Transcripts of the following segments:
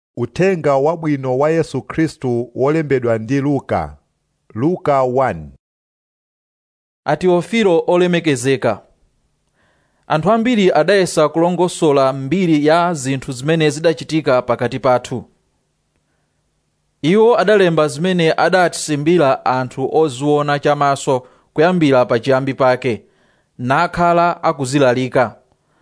Uthenga wabwino wa Yesu Khristu wolembedwa ndi Luka. Luka 1 atiofilo olemekezeka anthu ambiri adayesa kulongosola mbiri ya zinthu zimene zidachitika pakati pathu iwo adalemba zimene adatisimbira anthu oziona chamaso kuyambira pachiyambi pake nakhala akuzilalika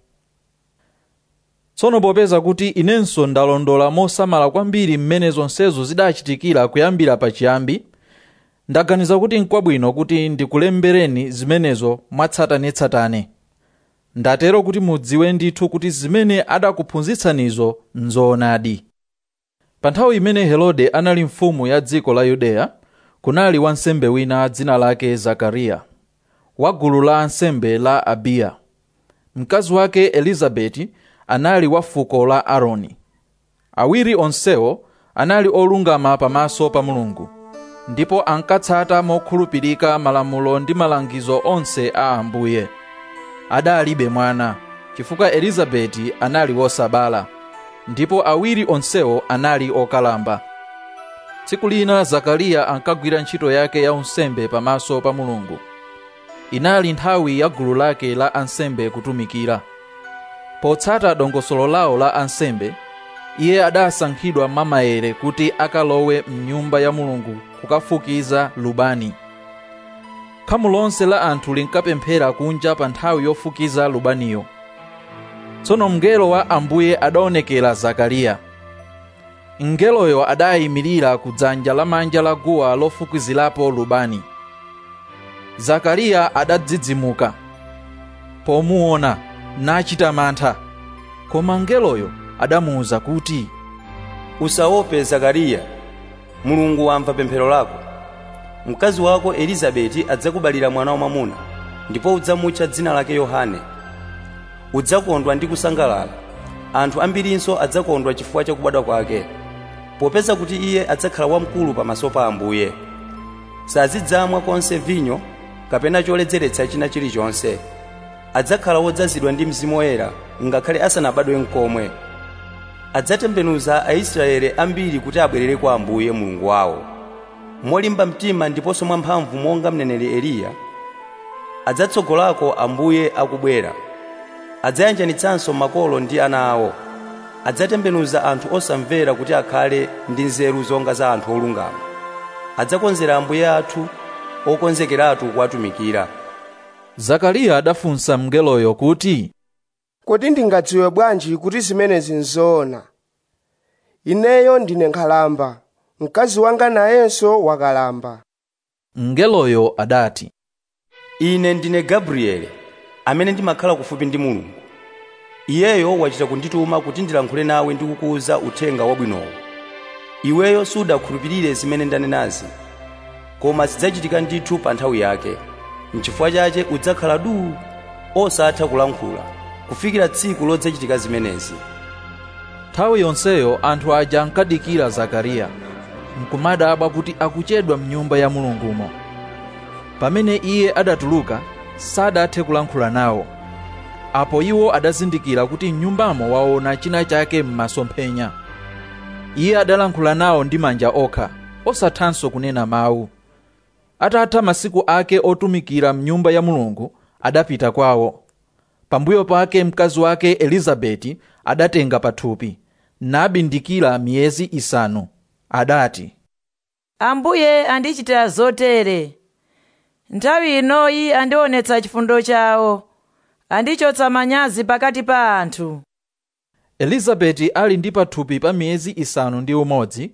tsono popeza kuti inenso ndalondola mosamala kwambiri mmene zonsezo zidachitikira kuyambira pachiyambi ndaganiza kuti nkwabwino kuti ndikulembereni zimenezo mwatsatanetsatane ndatero kuti mudziwe ndithu kuti zimene adakuphunzitsanizo nzoonadi pa nthawi imene herode anali mfumu ya dziko la yudeya kunali wansembe wina dzina lake zakariya wa gulu la ansembe la abiya mkazi wake elizabeti anali wa fuko la aaroni awiri onsewo anali olungama pamaso pa mulungu ndipo ankatsata mokhulupirika malamulo ndi malangizo onse a ambuye adalibe mwana chifukwa elizabeti anali wosabala ndipo awiri onsewo anali okalamba tsiku lina zakariya ankagwira ntchito yake ya unsembe pamaso pa mulungu inali nthawi ya gulu lake la ansembe kutumikira potsata dongosolo lawo la ansembe iye adasankhidwa mamaere kuti akalowe mnyumba ya mulungu kukafukiza lubani khamu lonse la anthu linkapemphera kunja pa nthawi yofukiza lubaniyo tsono mngelo wa ambuye adaonekera zakariya mngeloyo adayimirira ku dzanja lamanja la guwa lofukizirapo lubani zakariya adadzidzimuka pomuona nachita mantha koma mngeloyo adamuwuza kuti usaope zakariya mulungu wamva pemphero lako mkazi wako elizabeti adzakubalira mwana wamwamuna ndipo udzamutcha dzina lake yohane udzakondwa ndi kusangalala anthu ambirinso adzakondwa chifukwa cha kubadwa kwake popeza kuti iye adzakhala wamkulu pamaso pa ambuye sazidzamwa konse vinyo kapena choledzeretsa china chilichonse adzakhala wodzazidwa ndi mzimu woyera ngakhale asanabadwe nkomwe adzatembenuza aisraeli ambiri kuti abwerere kwa ambuye mulungu wawo molimba mtima ndiponso mwamphamvu monga mneneri eliya adzatsogolako ambuye akubwera adzayanjanitsanso makolo ndi ana awo adzatembenuza anthu osamvera kuti akhale ndi nzeru zonga za anthu olungama adzakonzera ambuye athu okonzekeratu kuwatumikira zakariya adafunsa mngeloyo kuti kodi ndingadziwe bwanji kuti zimenezi nzoona ineyo ndine nkhalamba mkazi wanga nayenso wakalamba mngeloyo adati ine ndine gabriele amene ndimakhala kufupi ndi mulungu iyeyo wachita kundituma kuti ndilankhule nawe ndi kukuwuza uthenga wabwinowo iweyo sudakhulupirire zimene ndanenazi koma zidzachitika ndithu pa nthawi yake mchifukwa chache udzakhala duu osatha kulankhula kufikira tsiku lodzachitika zimenezi nthawi yonseyo anthu aja ankadikira zakariya nkumadabwa kuti akuchedwa mnyumba ya mulungumo pamene iye adatuluka sadathe kulankhula nawo apo iwo adazindikira kuti mnyumbamo waona china chake m'masomphenya iye adalankhula nawo ndi manja okha osathanso kunena mawu atatha masiku ake otumikira mnyumba ya mulungu adapita kwawo pambuyo pake mkazi wake elizabeti adatenga pathupi nabindikira miyezi isanu adati ambuye andichitira zotere nthawi inoyi andionetsa chifundo chawo andichotsa manyazi pakati pa anthu elizabeti ali ndi pathupi pa miyezi isanu ndi umodzi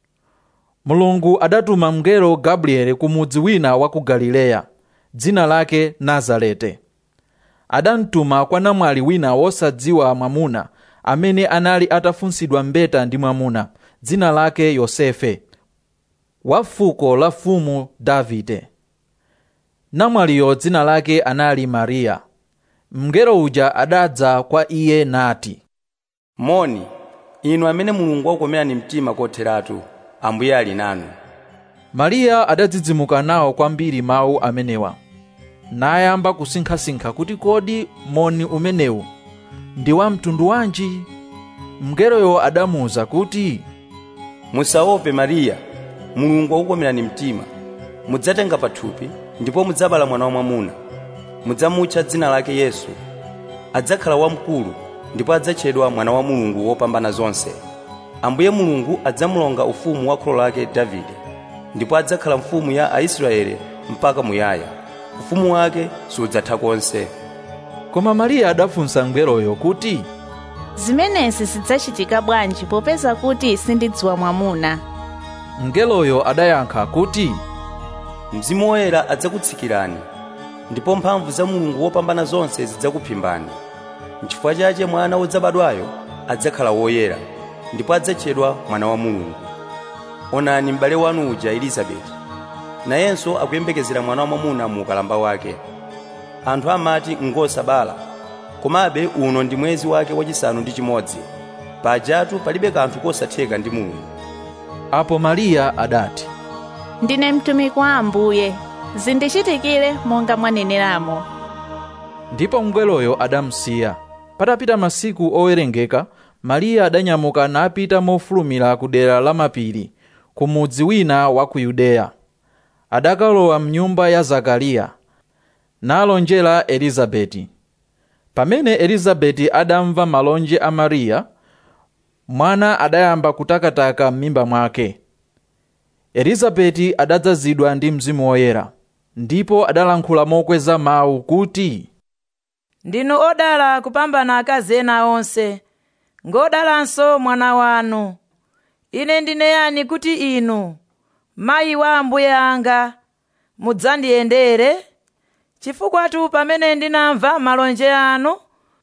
mulungu adatuma mngelo gabrieli ku mudzi wina wa ku galileya dzina lake nazarete adamtuma kwa namwali wina wosadziwa mwamuna amene anali atafunsidwa mbeta ndi mwamuna dzina lake yosefe wa fuko la fumu davide namwaliyo dzina lake anali mariya mngelo uja adadza kwa iye nati moni inu amene mulungu wakukomerani mtima kotheratu ambuye ali nanu mariya adadzidzimuka nawo kwambiri mawu amenewa nayamba kusinkhasinkha kuti kodi moni umenewu ndi wa mtundu wanji mngeloyo adamuwuza kuti musaope mariya mulungu akukomerani mtima mudzatenga pathupi ndipo mudzabala mwana wamwamuna mudzamutcha dzina lake yesu adzakhala wamkulu ndipo adzatchedwa mwana wa mulungu wopambana zonse ambuye mulungu adzamulonga ufumu wa kholo lake davide ndipo adzakhala mfumu ya aisraeli mpaka muyaya ufumu wake sudzatha konse koma mariya adafunsa mngeloyo kuti zimenezi zidzachitika bwanji popeza kuti sindidziwa mwamuna mngeloyo adayankha kuti mzimu woyera adzakutsikirani ndipo mphamvu za mulungu wopambana zonse zidzakuphimbani nchifukwa chache mwana wodzabadwayo adzakhala woyera ndipo adzatchedwa mwana wa mulungu onani m'bale wanu uja elizabeti nayenso akuyembekezera mwana wamwamuna mu ukalamba wake anthu amati ngosabala komabe uno ndi mwezi wake wachisanu ndi chimodzi pajatu palibe kanthu kosatheka ndi mulungu apo mariya adati ndine mtumiki wa ambuye zindichitikire monga mwaneneramo ndipo mngeloyo adamusiya patapita masiku owerengeka mariya adanyamuka napita mofulumira ku dera la mapiri ku mudzi wina wa ku yudeya adakalowa mnyumba ya zakariya nalonjera elizabeti pamene elizabeti adamva malonje a mariya mwana adayamba kutakataka m'mimba mwake elizabeti adadzazidwa ndi mzimu woyera ndipo adalankhula mokweza mawu kuti ndinu odala kupambana akazi ena onse ngodalanso mwana wanu ine ndine yani kuti inu mayi wa ambuye anga mudzandiyendere chifukwatu pamene ndinamva malonje anu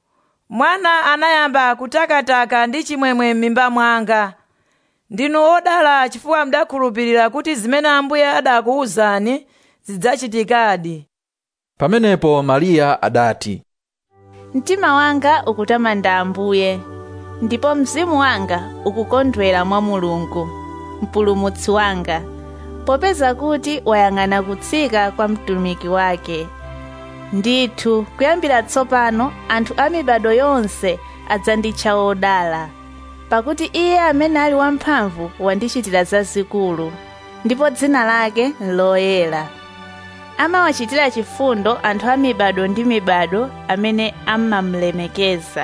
mwana anayamba kutakataka ndi chimwemwe m'mimba mwanga ndinu odala chifukwa mudakhulupirira kuti zimene ambuye adakuwuzani zidzachitikadi pamenepo mariya adati mtima wanga ukutamanda ambuye ndipo mzimu wanga ukukondwera mwa mulungu mpulumutsi wanga popeza kuti wayang'ana kutsika kwa mtumiki wake ndithu kuyambira tsopano anthu a mibado yonse adzanditcha odala pakuti iye amene ali wamphamvu wandichitira zazikulu ndipo dzina lake loyera amawachitira chifundo anthu a mibado ndi mibado amene amamulemekeza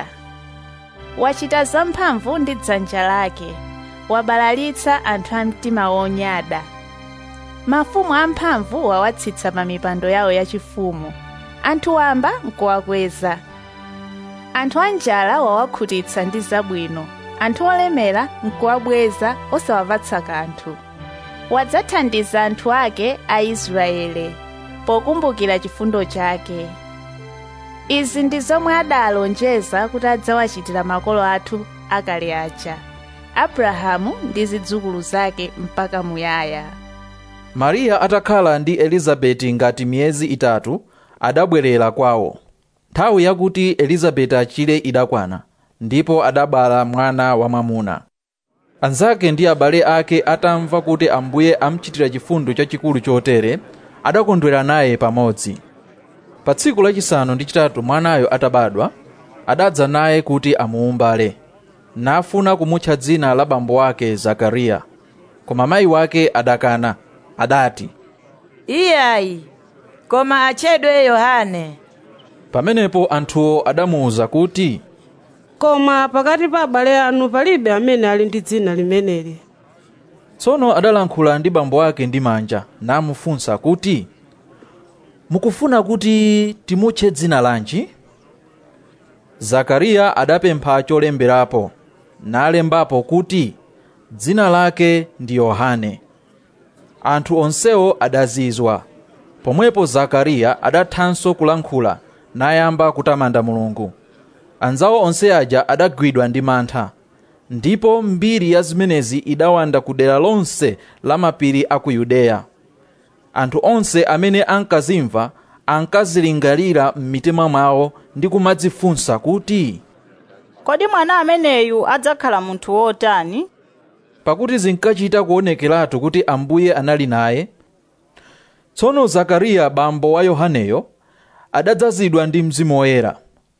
wachita zamphamvu ndi dzanja lake wabalalitsa anthu a mtima wonyada mafumu amphamvu wawatsitsa pa mipando yawo yachifumu anthu wamba nkuwakweza anthu anjala wawakhutitsa ndi zabwino anthu olemera nkuwabweza osawapatsa kanthu wadzathandiza anthu ake a israele pokumbukira chifundo chake izi ndi zomwe adalonjeza kuti adzawachitira makolo athu akale aja abrahamu ndi zidzukulu zake mpaka muyaya mariya atakhala ndi elizabeti ngati miyezi itatu adabwerera kwawo nthawi yakuti elizabeti achire idakwana ndipo adabala mwana wamwamuna anzake ndi abale ake atamva kuti ambuye amchitira chifundo chachikulu chotere adakondwera naye pamodzi pa tsiku lachisanu ndi chitatu mwanayo atabadwa adadza naye kuti amuumbale nafuna kumutcha dzina la bambo ake zakariya koma mayi wake adakana adati iyayi koma atchedwe yohane pamenepo anthuwo adamuwuza kuti koma pakati pa abale anu palibe amene ali ndi dzina limeneli tsono adalankhula ndi bambo ake ndi manja namufunsa kuti mukufuna kuti timutche dzina lanji zakariya adapempha cholemberapo nalembapo kuti dzina lake ndi yohane anthu onsewo adazizwa pomwepo zakariya adathanso kulankhula nayamba kutamanda mulungu anzawo onse aja adagwidwa ndi mantha ndipo mbiri ya zimenezi idawanda ku dera lonse la mapiri a ku yudeya anthu onse amene ankazimva ankazilingalira m'mitima mwawo ndi kumadzifunsa kuti kodi mwana ameneyu adzakhala munthu wotani pakuti zinkachita kuonekeratu kuti ambuye anali naye tsono zakariya bambo wa yohaneyo adadzazidwa ndi mzimu woyera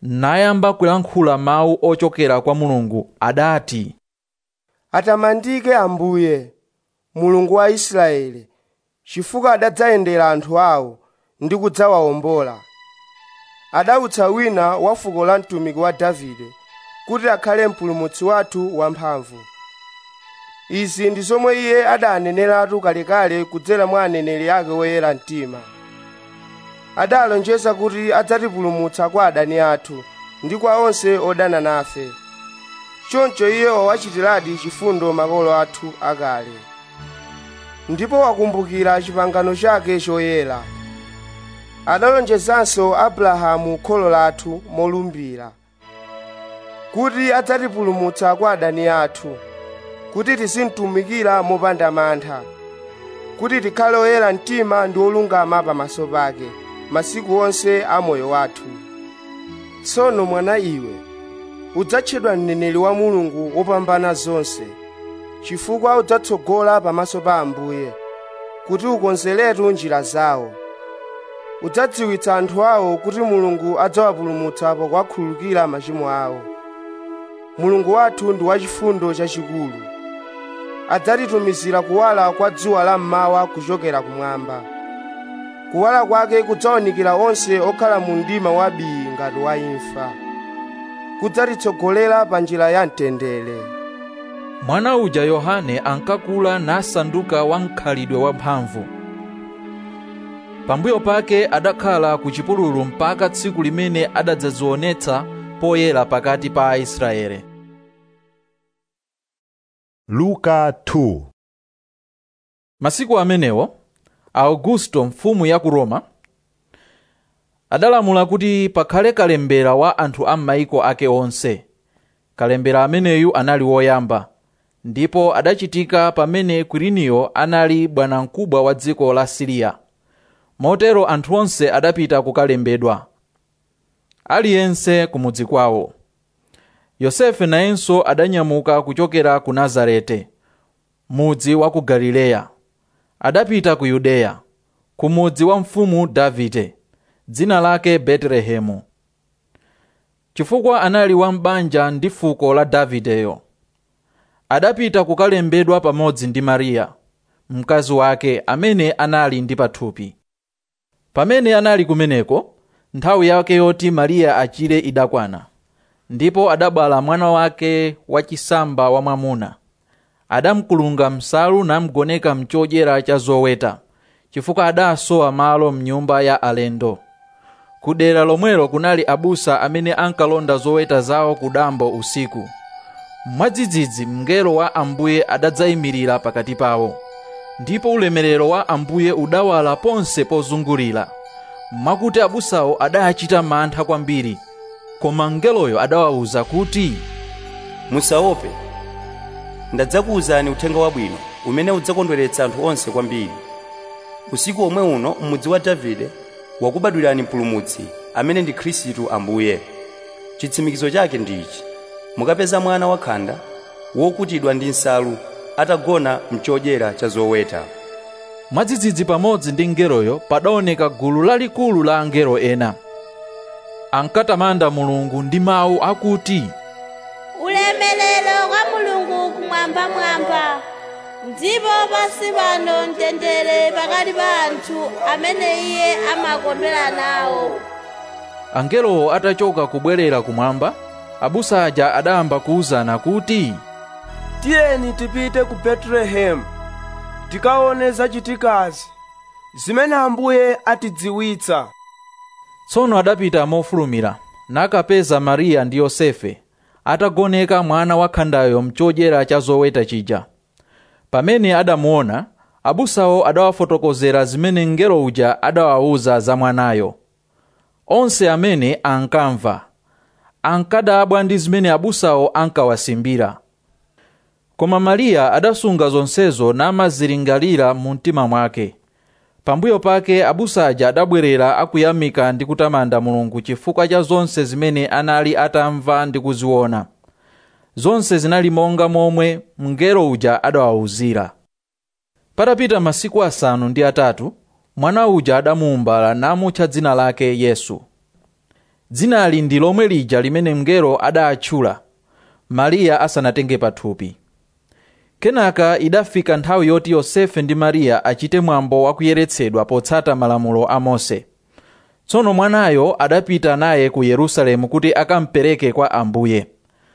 nayamba kulankhula mawu ochokera kwa mulungu adati atamandike ambuye mulungu wa israeli chifukwa adadzayendera anthu awo ndi kudzawawombola adawutsa wina wa fuko la mtumiki wa davide kuti akhale mpulumutsi wathu wamphamvu izi ndi zomwe iye adaneneratu kalekale kudzera mwa aneneri ake woyera mtima adalonjeza kuti adzatipulumutsa kwa adani athu ndi kwa onse odana nafe choncho iye wawachitiradi chifundo makolo athu akale ndipo wakumbukira chipangano chake choyera adalonjezanso abrahamu kholo lathu molumbira kuti adzatipulumutsa kwa adani athu kuti tizimtumikira mopanda mantha kuti tikhale oyera mtima ndi olungama pamaso pake masiku onse a moyo wathu tsono mwana iwe udzatchedwa mneneri wa mulungu wopambana zonse chifukwa udzatsogola pamaso pa ambuye kuti ukonzeretu njira zawo udzadziwitsa anthu awo kuti mulungu adzawapulumutsa pokhululukira machimo awo mulungu wathu ndi wachifundo chachikulu adzatitumizira kuwala kwa dzuwa la mmawa kuchokera kumwamba kuwala kwake kudzawanikira onse okhala mu mdima wabii ngati wa imfa kudzatitsogolera pa njira ya mtendere mwana uja yohane ankakula nasanduka wamkhalidwe wamphamvu pambuyo pake adakhala ku chipululu mpaka tsiku limene adadzazionetsa poyera pakati pa aisraele luka 2 masiku amenewo augusto mfumu ya ku roma adalamula kuti pakhale kalembera wa anthu a m'mayiko ake onse kalembera ameneyu anali woyamba ndipo adachitika pamene kwiriniyo anali bwanamkubwa wa dziko la siriya motero anthu onse adapita kukalembedwa aliyense kumudzi kwawo yosefe nayenso adanyamuka kuchokera ku nazarete mudzi wa ku galileya adapita ku yudeya ku mudzi wa mfumu davide dzina lake betelehemu chifukwa anali wa m'banja ndi fuko la davideyo adapita kukalembedwa pamodzi ndi mariya mkazi wake amene anali ndi pathupi pamene anali kumeneko nthawi yake yoti mariya achire idakwana ndipo adabala mwana wake wachisamba wamwamuna adamkulunga msalu namgoneka mchodyera cha zoweta chifukwa adasowa malo mnyumba ya alendo ku dera lomwelo kunali abusa amene ankalonda zoweta zawo ku dambo usiku mwadzidzidzi mngelo wa ambuye adadzayimirira pakati pawo ndipo ulemerero wa ambuye udawala ponse pozungulira mwakuti abusawo adachita mantha kwambiri koma mngeloyo adawawuza kuti musaope ndadzakuwuzani uthenga wabwino umene udzakondweretsa anthu onse kwambiri usiku omwe uno m'mudzi wa davide wakubadwirani mpulumutsi amene ndi khristu ambuye chitsimikizo chake ndi ichi mukapeza mwana wakhanda wokutidwa ndi nsalu atagona mchodyera cha zoweta mwadzidzidzi pamodzi ndi mngeloyo padaoneka gulu lalikulu la angelo ena ankatamanda mulungu ndi mawu akuti ulemerero kwa mulungu kumwambamwamba ndipo pansi pano mtendere pakati pa anthu amene iye amakondwera nawo angelowo atachoka kubwerera kumwamba abusa aja adayamba kuwuzana kuti tiyeni tipite ku betelehemu tikaone zachitikazi zimene ambuye atidziwitsa tsono adapita mofulumira nakapeza mariya ndi yosefe atagoneka mwana wakhandayo mchodyera cha zoweta chija pamene adamuona abusawo adawafotokozera zimene mngelo uja adawawuza za mwanayo onse amene ankamva ankadabwa ndi zimene abusawo ankawasimbira koma mariya adasunga zonsezo namazilingalira mu mtima mwake pambuyo pake abusa aja adabwerera akuyamika ndi kutamanda mulungu chifukwa cha zonse zimene anali atamva ndi kuziona zonse zinali monga momwe mngelo uja adawawuzira patapita masiku asanu ndi atatu mwana uja adamuumbala namutcha dzina lake yesu dzinali ndi lomwe lija limene mngelo adatchula mariya asanatenge pathupi kenaka idafika nthawi yoti yosefe ndi mariya achite mwambo wakuyeretsedwa potsata malamulo a mose tsono mwanayo adapita naye ku yerusalemu kuti akampereke kwa ambuye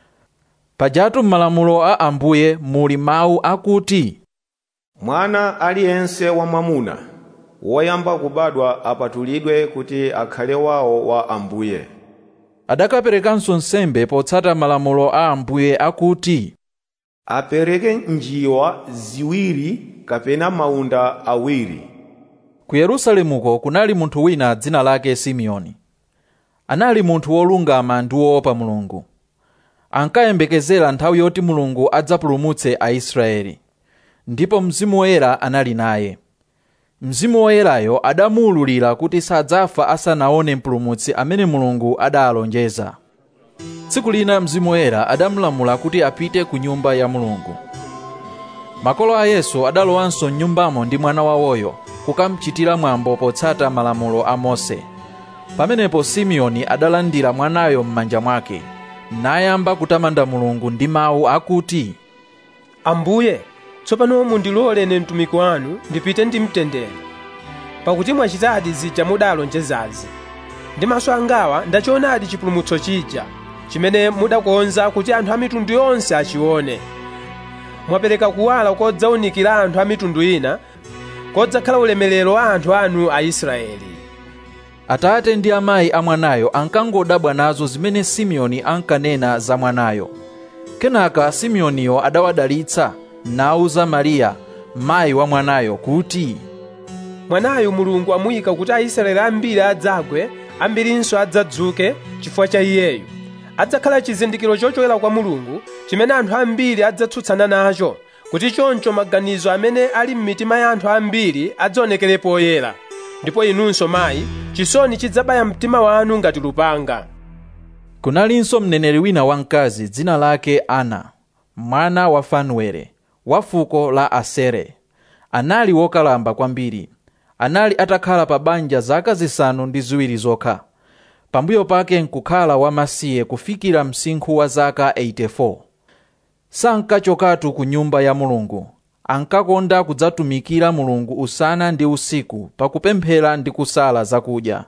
pajatu m'malamulo a ambuye muli mawu akuti mwana aliyense wamwamuna woyamba kubadwa apatulidwe kuti akhale wawo wa ambuye adakaperekanso nsembe potsata malamulo a ambuye akuti apereke njiwa ziwiri kapena maunda awiri ku yerusalemuko kunali munthu wina dzina lake simeoni anali munthu wolungama ndi woopa mulungu ankayembekezera nthawi yoti mulungu adzapulumutse aisraeli ndipo mzimu woyera anali naye mzimu woyerayo adamuwululira kuti sadzafa asanaone mpulumutsi amene mulungu adaalonjeza tsiku lina mzimu woyera adamulamula kuti apite ku nyumba ya mulungu makolo a yesu adalowanso mnyumbamo ndi mwana wawoyo kukamchitira mwambo potsata malamulo a mose pamenepo simeoni adalandira mwanayo m'manja mwake nayamba kutamanda mulungu ndi mawu akuti ambuye tsopano mundilole ine mtumiki wanu ndipite ndi mtendere pakuti mwachitadi zija mudalonjezazi ndi maso angawa ndachionadi chipulumutso chija chimene mudakonza kuti anthu a mitundu yonse achione mwapereka kuwala kodzawunikira anthu a mitundu ina kodzakhala ulemerero wa anthu anu aisraeli atate ndi amayi a mwanayo ankangodabwa nazo zimene simeoni ankanena za mwanayo kenaka simeoniyo adawadalitsa nawuza mariya mayi wa mwanayo kuti mwanayo mulungu amuyika kuti aisraeli ambiri adzagwe ambirinso adzadzuke chifukwa cha iyeyu adzakhala chizindikiro chochokera kwa mulungu chimene anthu ambiri adzatsutsana nacho kuti choncho maganizo amene ali m'mitima ya anthu ambiri adzaonekere poyera ndipo inunso mayi chisoni chidzabaya mtima wanu ngati lupanga kunalinso mneneri wina wamkazi dzina lake ana mwana wa fanuele wa fuko la asere anali wokalamba kwambiri anali atakhala pa banja zaka zisanu ndi ziwiri zokha pambuyo pake nkukhala wamasiye kufikira msinkhu wa zaka 84 sankachokatu ku nyumba ya mulungu ankakonda kudzatumikira mulungu usana ndi usiku pakupemphera ndi kusala zakudya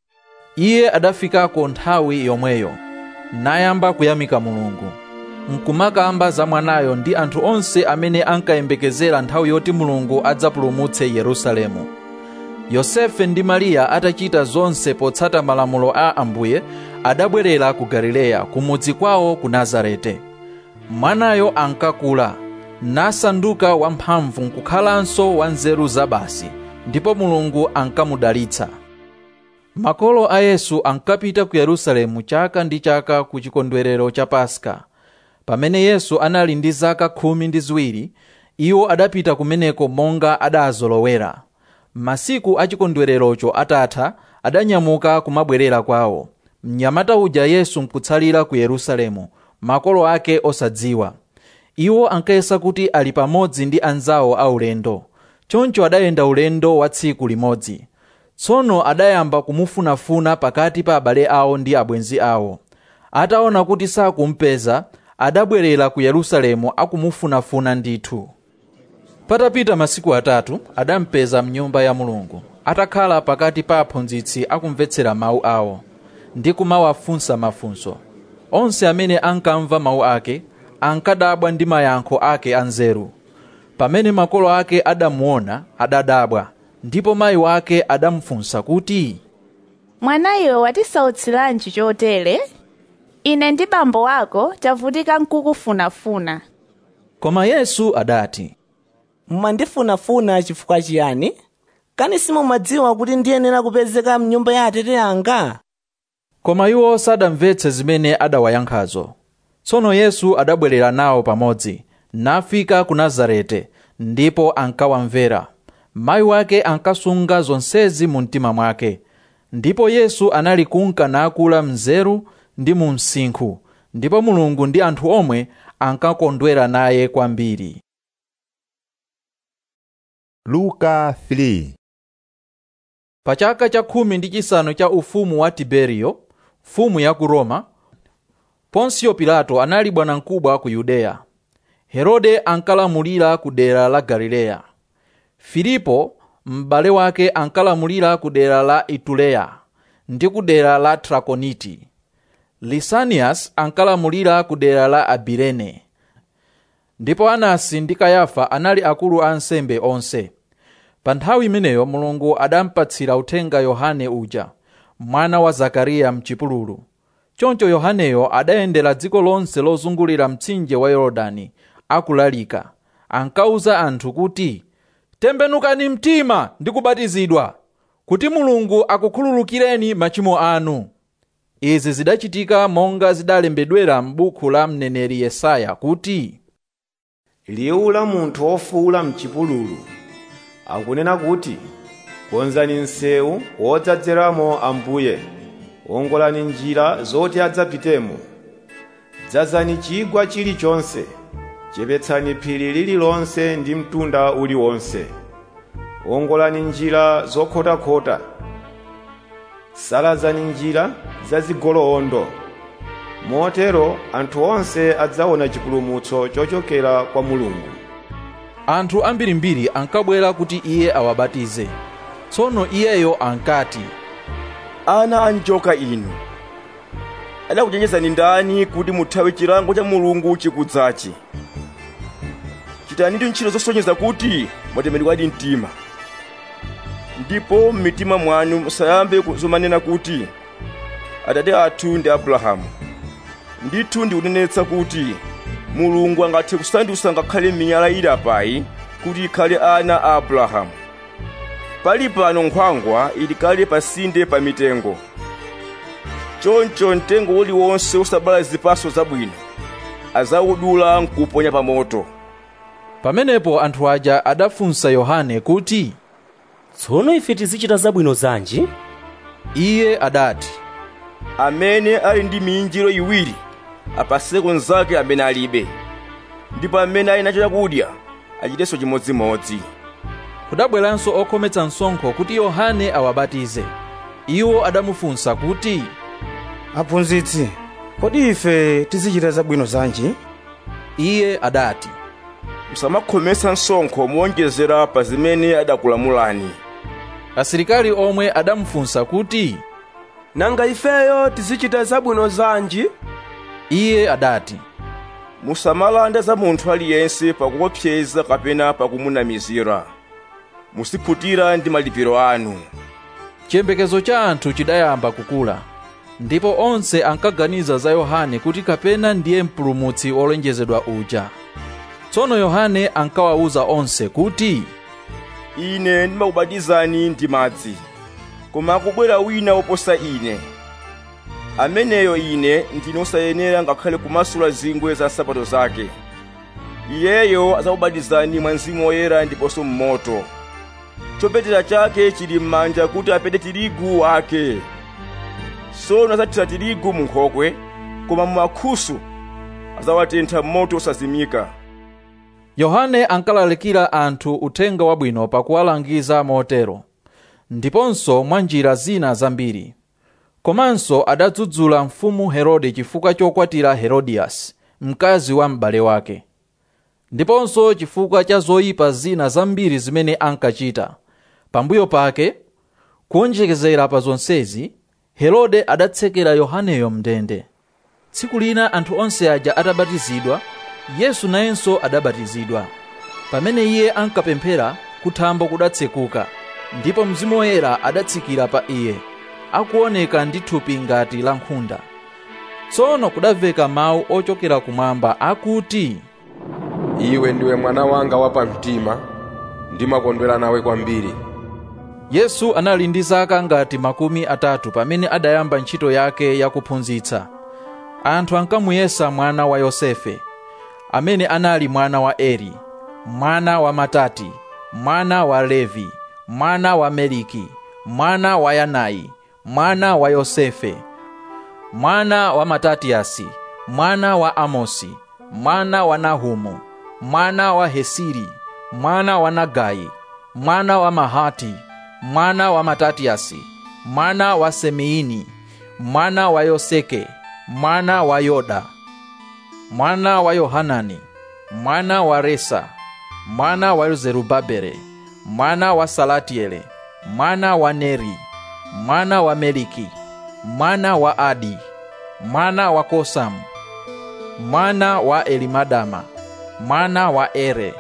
iye adafikako nthawi yomweyo nayamba kuyamika mulungu nkumakamba za mwanayo ndi anthu onse amene ankayembekezera nthawi yoti mulungu adzapulumutse yerusalemu yosefe ndi mariya atachita zonse potsata malamulo a ambuye adabwerera ku galileya kumudzi kwawo ku nazarete mwanayo ankakula nasanduka wamphamvu nkukhalanso wa nzeru zabasi ndipo mulungu ankamudalitsa makolo a yesu ankapita ku yerusalemu chaka ndi chaka ku chikondwerero cha paska pamene yesu anali ndi zaka khumi ndi ziwiri iwo adapita kumeneko monga adazolowera masiku a chikondwererocho atatha adanyamuka kumabwerera kwawo mnyamata uja yesu nkutsalira ku yerusalemu makolo ake osadziwa iwo ankayesa kuti ali pamodzi ndi anzawo aulendo choncho adayenda ulendo wa tsiku limodzi tsono adayamba kumufunafuna pakati pa abale awo ndi abwenzi awo ataona kuti sakumpeza adabwerera ku yerusalemu akumufunafuna ndithu patapita masiku atatu adampeza mnyumba ya mulungu atakhala pakati pa aphunzitsi akumvetsera mawu awo ndi kumawafunsa mafunso onse amene ankamva mawu ake ankadabwa ndi mayankho ake anzeru pamene makolo ake adamuona adadabwa ndipo mayi wake adamufunsa kuti mwanayo watisautsiranji chotere ine ndi bambo wako tavutika nkukufunafuna koma yesu adati mmandifunafuna chifukwa chiyani kani simumadziwa kuti ndiyenera kupezeka mnyumba ya atate anga koma iwo sadamvetse zimene adawayankhazo tsono yesu adabwerera nawo pamodzi nafika ku nazarete ndipo ankawamvera mayi wake ankasunga zonsezi mu mtima mwake ndipo yesu anali kunka nakula mnzeru ndi mu msinkhu ndipo mulungu ndi anthu omwe ankakondwera naye kwambiri luka 3 pa chaka cha khumi ndi chisanu cha ufumu wa tiberiyo mfumu ya ku roma ponsiyo pilato anali bwanamkubwa ku yudeya herode ankalamulira ku dera la galileya filipo m'bale wake ankalamulira ku dera la ituleya ndi ku dera la trakoniti lisanias ankalamulira ku dera la abirene ndipo anasi ndi kayafa anali akulu a ansembe onse pa nthawi imeneyo mulungu adampatsira uthenga yohane uja mwana wa zakariya mchipululu choncho yohaneyo adayendera dziko lonse lozungulira mtsinje wa yorodani akulalika ankauza anthu kuti tembenukani mtima ndi kubatizidwa kuti mulungu akukhululukireni machimo anu izi zidachitika monga zidalembedwera m'buku la mneneri yesaya kuti liwu la munthu wofuwula mchipululu akunena kuti konzani msewu wodzadzeramo ambuye wongolani njira zoti adzapitemo dzazani chigwa chilichonse chepetsani phiri lililonse ndi mtunda uliwonse wongolani njira zokhotakhota salazani njira zazigoloondo motero anthu onse adzaona chipulumutso chochokera kwa mulungu anthu ambirimbiri ankabwera kuti iye awabatize tsono iyeyo ankati ana anjoka inu adakuchenjezani ndani kuti muthawe chilango cha mulungu chikudzachi chitanitu ntchito zosonyeza kuti mwatemedwadi mtima ndipo m'mitima mwanu musayambe zomanena kuti atate athu ndi abrahamu ndithu ndikunenetsa kuti mulungu angathe kusandutsa ngakhale miyala ili apayi kuti ikhale ana a abrahamu pali pano nkhwangwa ili kale pasinde pa mitengo choncho mtengo uliwonse wosabala zipatso zabwino azawudula nkuponya pa moto pamenepo anthu aja adafunsa yohane kuti tsono ife tizichita zabwino zanji iye adati amene ali ndi miyinjiro iwiri apaseko nzake amene alibe ndipo amene ali nacho chakudya achitenso chimodzimodzi kudabweranso okhometsa msonkho kuti yohane awabatize iwo adamufunsa kuti aphunzitsi kodi ife tizichita zabwino zanji iye adati musamakhometsa msonkho muwonjezera pa zimene adakulamulani asilikali omwe adamufunsa kuti nanga ifeyo tizichita zabwino zanji iye adati musamalanda za munthu aliyense pakuopseza kapena pakumunamizira musikhutira ndi malipiro anu chiyembekezo cha anthu chidayamba kukula ndipo onse ankaganiza za yohane kuti kapena ndiye mpulumutsi wolonjezedwa uja tsono yohane ankawawuza onse kuti ine ndimakubatizani ndi madzi koma akubwera wina woposa ine ameneyo ine ndine osayenera ngakhale kumasula zingwe za nsapato zake iyeyo adzakubatizani mwa mzimu woyera ndiponso mmoto chopetera chake chili m'manja kuti apete tirigu wake tsono adzathira tirigu mu nkhokwe koma mu mankhusu adzawatentha m'moto osazimika yohane ankalalikira anthu uthenga wabwino pakuwalangiza motero ndiponso mwa njira zina zambiri komanso adadzudzula mfumu herode chifukwa chokwatira herodiyasi mkazi wa m'bale wake ndiponso chifukwa cha zoyipa zina zambiri zimene ankachita pambuyo pake kuonjekezera pa zonsezi herode adatsekera yohaneyo mndende tsiku lina anthu onse aja atabatizidwa yesu nayenso adabatizidwa pamene iye ankapemphera kuthambo kudatsekuka ndipo mzimu woyera adatsikira pa iye akuoneka ndi thupi ngati la nkhunda tsono kudamveka mawu ochokera kumwamba akuti iwe ndiwe mwana wanga wapamtima ndimakondwera nawe kwambiri yesu anali ndi zaka ngati makumi atatu pamene adayamba ntchito yake yakuphunzitsa anthu ankamuyesa mwana wa yosefe amene anali mwana wa eri mwana wa matati mwana wa levi mwana wa meliki mwana wa yanayi mwana wa yosefe mwana wa matatiyasi mwana wa amosi mwana wa nahumu mwana wa hesiri mwana wa nagayi mwana wa mahati mwana wa matatiyasi mwana wa semeini mwana wa yoseke mwana wa yoda mwana wa yohanani mwana wa resa mwana wa zerubabele mwana wa salatiele mwana wa neri mwana wa meliki mwana wa adi mwana wa kosamu mwana wa elimadama mwana wa ere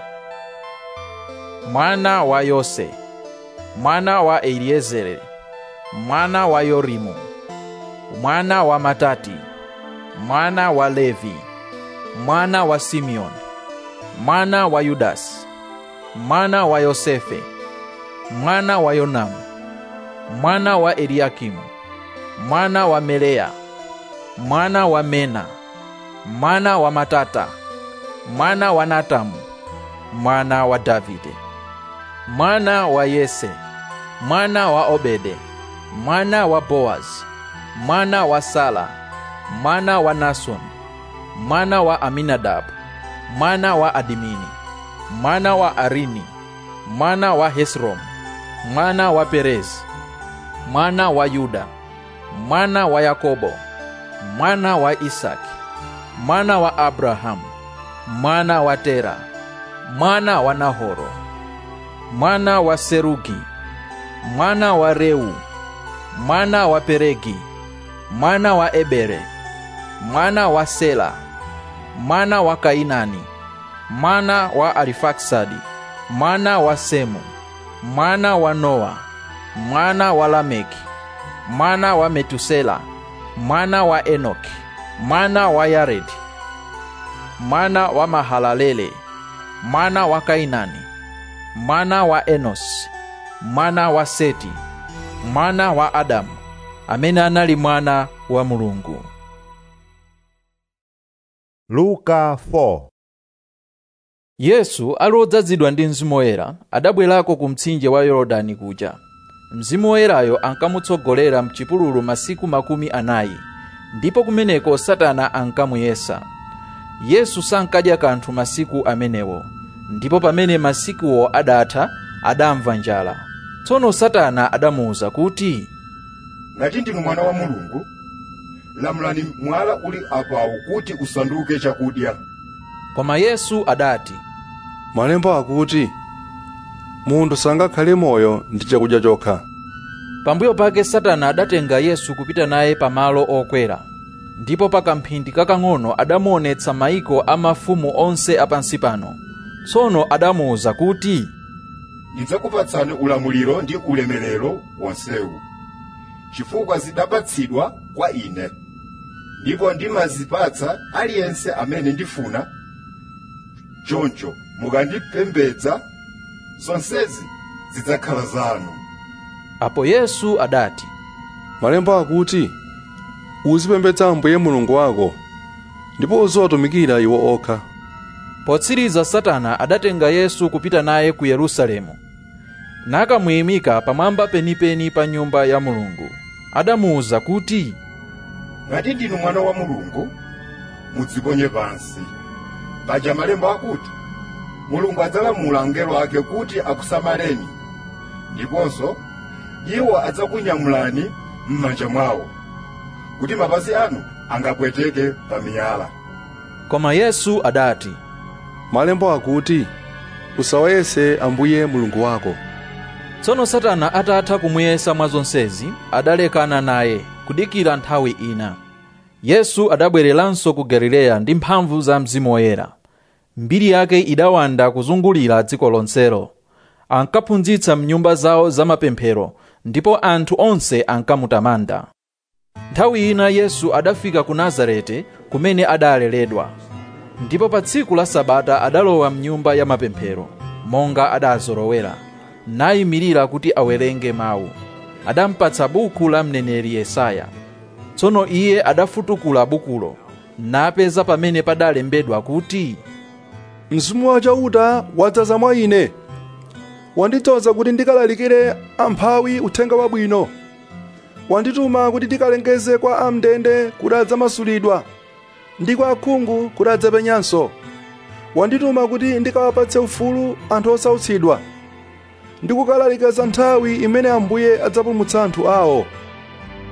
mwana wa yose mwana wa eliezere mwana wa yorimu mwana wa matati mwana wa levi mwana wa simeoni mwana wa yudasi mwana wa yosefe mwana wa yonamu mwana wa eliakimu mwana wa melea mwana wa mena mwana wa matata mwana wa natamu mwana wa davide mwana wa yese mwana wa obede mwana wa boazi mwana wa sala mwana wa nason mwana wa aminadabu mwana wa adimini mwana wa arini mwana wa hesrom mwana wa perezi mwana wa yuda mwana wa yakobo mwana wa isaki mwana wa abrahamu mwana wa tera mwana wa nahoro mwana wa serugi mwana wa reu mwana wa peregi mwana wa ebere mwana wa sela mwana wa kainani mwana wa arifaksadi mwana wa semu mwana wa noa mwana wa lameki mwana wa metusela mwana wa enoki mwana wa yaredi mwana wa mahalalele mwana wa kainani mwana wa enosi mwana wa seti mwana wa adamu amene anali mwana wa mulungu luka 4 yesu ali odzazidwa ndi mzimu woyera adabwerako ku mtsinje wa yorodani kuja mzimu woyerayo ankamutsogolera mchipululu masiku makumi anayi ndipo kumeneko satana ankamuyesa yesu sankadya kanthu masiku amenewo ndipo pamene masikuwo adatha adamva njala tsono satana adamuwuza kuti ngati ndinu mwana wa mulungu lamulani mwala uli apawu kuti usanduke chakudya koma yesu adati malemba akuti munthu sangakhale moyo ndi chakudya chokha pambuyo pake satana adatenga yesu kupita naye pamalo okwera ndipo pa kamphindi kakang'ono adamuonetsa maiko a mafumu onse apansi pano tsono adamuwuza kuti ndidzakupatsani ulamuliro ndi ulemerero wonsewu chifukwa zidapatsidwa kwa ine ndipo ndimazipatsa aliyense amene ndifuna choncho mukandipembedza zonsezi zidzakhala zanu apo yesu adati malemba akuti uzipembedza ambuye mulungu wako ndipo uziwatumikira iwo okha potsiriza satana adatenga yesu kupita naye ku yerusalemu nakamuyimika pamwamba penipeni pa nyumba ya mulungu adamuwuza kuti ngati ndinu mwana wa mulungu mudziponye pansi paja malemba akuti mulungu adzalamula angelo ake kuti akusamaleni ndiponso iwo adzakunyamulani m'manja mwawo kuti mapazi anu angapweteke pa miyala koma yesu adati malemba akuti usawayese ambuye mulungu wako tsono satana atatha kumuyesa mwa zonsezi adalekana naye kudikira nthawi ina yesu adabwereranso ku galileya ndi mphamvu za mzimu woyera mbiri yake idawanda kuzungulira dziko lonselo ankaphunzitsa mnyumba zawo zamapemphero ndipo anthu onse ankamutamanda nthawi ina yesu adafika ku nazareti kumene adaleredwa ndipo pa tsiku la sabata adalowa mnyumba ya mapemphero monga adazolowera nayimirira kuti awerenge mawu adampatsa buku la mneneri yesaya tsono iye adafutukula bukulo napeza pamene padalembedwa kuti mzimu wachauta wadzaza mwa ine wandidzoza kuti ndikalalikire amphawi uthenga wabwino wandituma kuti ndikalengeze kwa amndende kuti adzamasulidwa ndi kwa akhungu kuti adzapenyanso wandituma kuti ndikawapatse ufulu anthu osautsidwa ndi kukalalika za nthawi imene ambuye adzapulumutsa anthu awo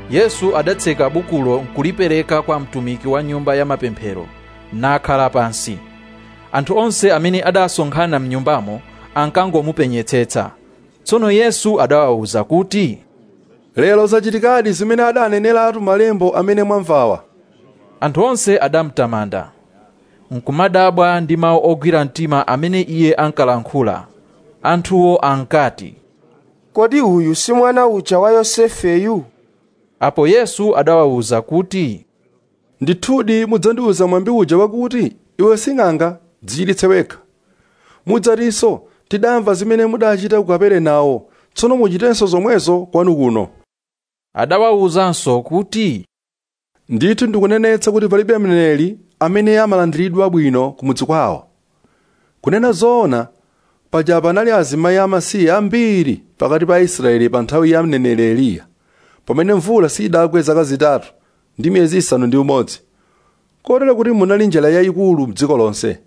yesu adatseka bukulo nkulipereka kwa mtumiki wa nyumba ya mapemphero nakhala pansi anthu onse amene adasonkhana mnyumbamo ankangomupenyetsetsa tsono yesu adawawuza kuti lero zachitikadi zimene adaneneratu malembo amene mwamvawa anthu onse adamtamanda nkumadabwa ndi mawu ogwira mtima amene iye ankalankhula anthuwo ankati kodi uyu si mwana uja wa yosefeyu apo yesu adawawuza kuti ndithudi mudzandiwuza mwambi uja wakuti iwe sing'anga dzichiritse wekha mudzatinso tidamva zimene mudachita ku kaperenawo tsono muchitenso zomwezo kwanu kuno adawawuzanso kuti ndithu ndikunenetsa kuti palibe mneneri amene amalandiridwa bwino kumudzi kwawo kunena zoona paja panali azimayi amasiye ambiri pakati pa aisraeli pa nthawi ya mneneri eliya pamene mvula sidagwe zaka zitatu ndi miyezi isanu ndi umodzi kotero kuti munali njala yayikulu mdziko lonse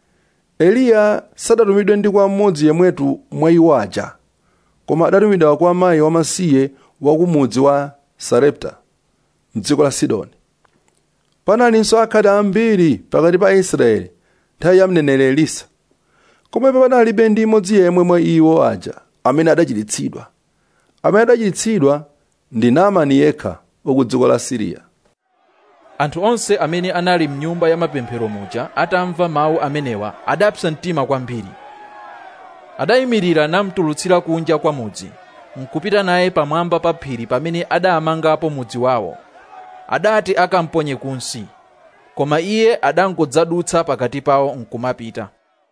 eliya sadatumidwe ndi kwa mmodzi yemwetu mwa iwo aja koma adatumidwa kwa mayi wamasiye wa kumudzi wa sarepta mdziko la sidoni panalinso akhate ambiri pakati pa aisraeli nthawi ya mneneri elisa komabe panalibe ndi imodzi yemwe mwa iwo aja amene adachiritsidwa amene adachiritsidwa ndi naamani yekha wa ku dziko la siriya anthu onse amene anali mnyumba ya mapemphero muja atamva mawu amenewa adapsa mtima kwambiri adayimirira namtulutsira kunja kwa mudzi nkupita naye pamwamba pa phiri pamene adamangapo mudzi wawo adati akamponye kunsi koma iye adangodzadutsa pakati pawo nkumapita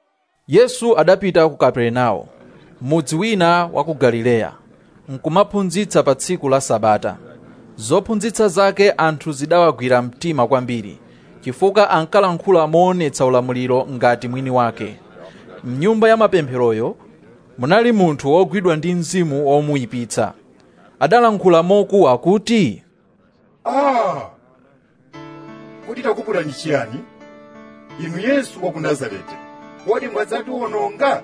yesu adapita ku kaperenawo mudzi wina wa ku galileya nkumaphunzitsa pa tsiku la sabata zophunzitsa zake anthu zidawagwira mtima kwambiri chifukwa ankalankhula moonetsa ulamuliro ngati mwini wake mnyumba ya mapempheroyo munali munthu wogwidwa ndi mzimu womuyipitsa adalankhula mokuwa kuti ah kuti takuputani chiyani inu yesu wa ku nazareti kodi mwadzatiwononga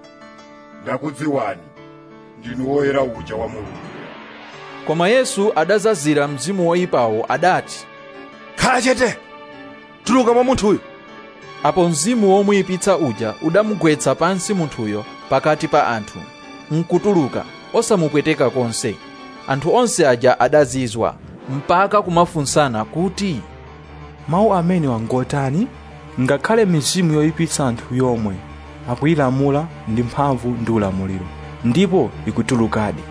ndakudziwani ndinu woyera uja wa mulungu koma yesu adazazira mzimu woyipawo adati khala chete tuluka mwa munthuyu apo mzimu womuyipitsa uja udamugwetsa pansi munthuyo pakati pa anthu nkutuluka osamupweteka konse anthu onse aja adazizwa mpaka kumafunsana kuti mawu amene wangotani ngakhale mizimu yoyipitsa anthu yomwe akuyilamula ndi mphamvu ndi ulamuliro ndipo ikutulukadi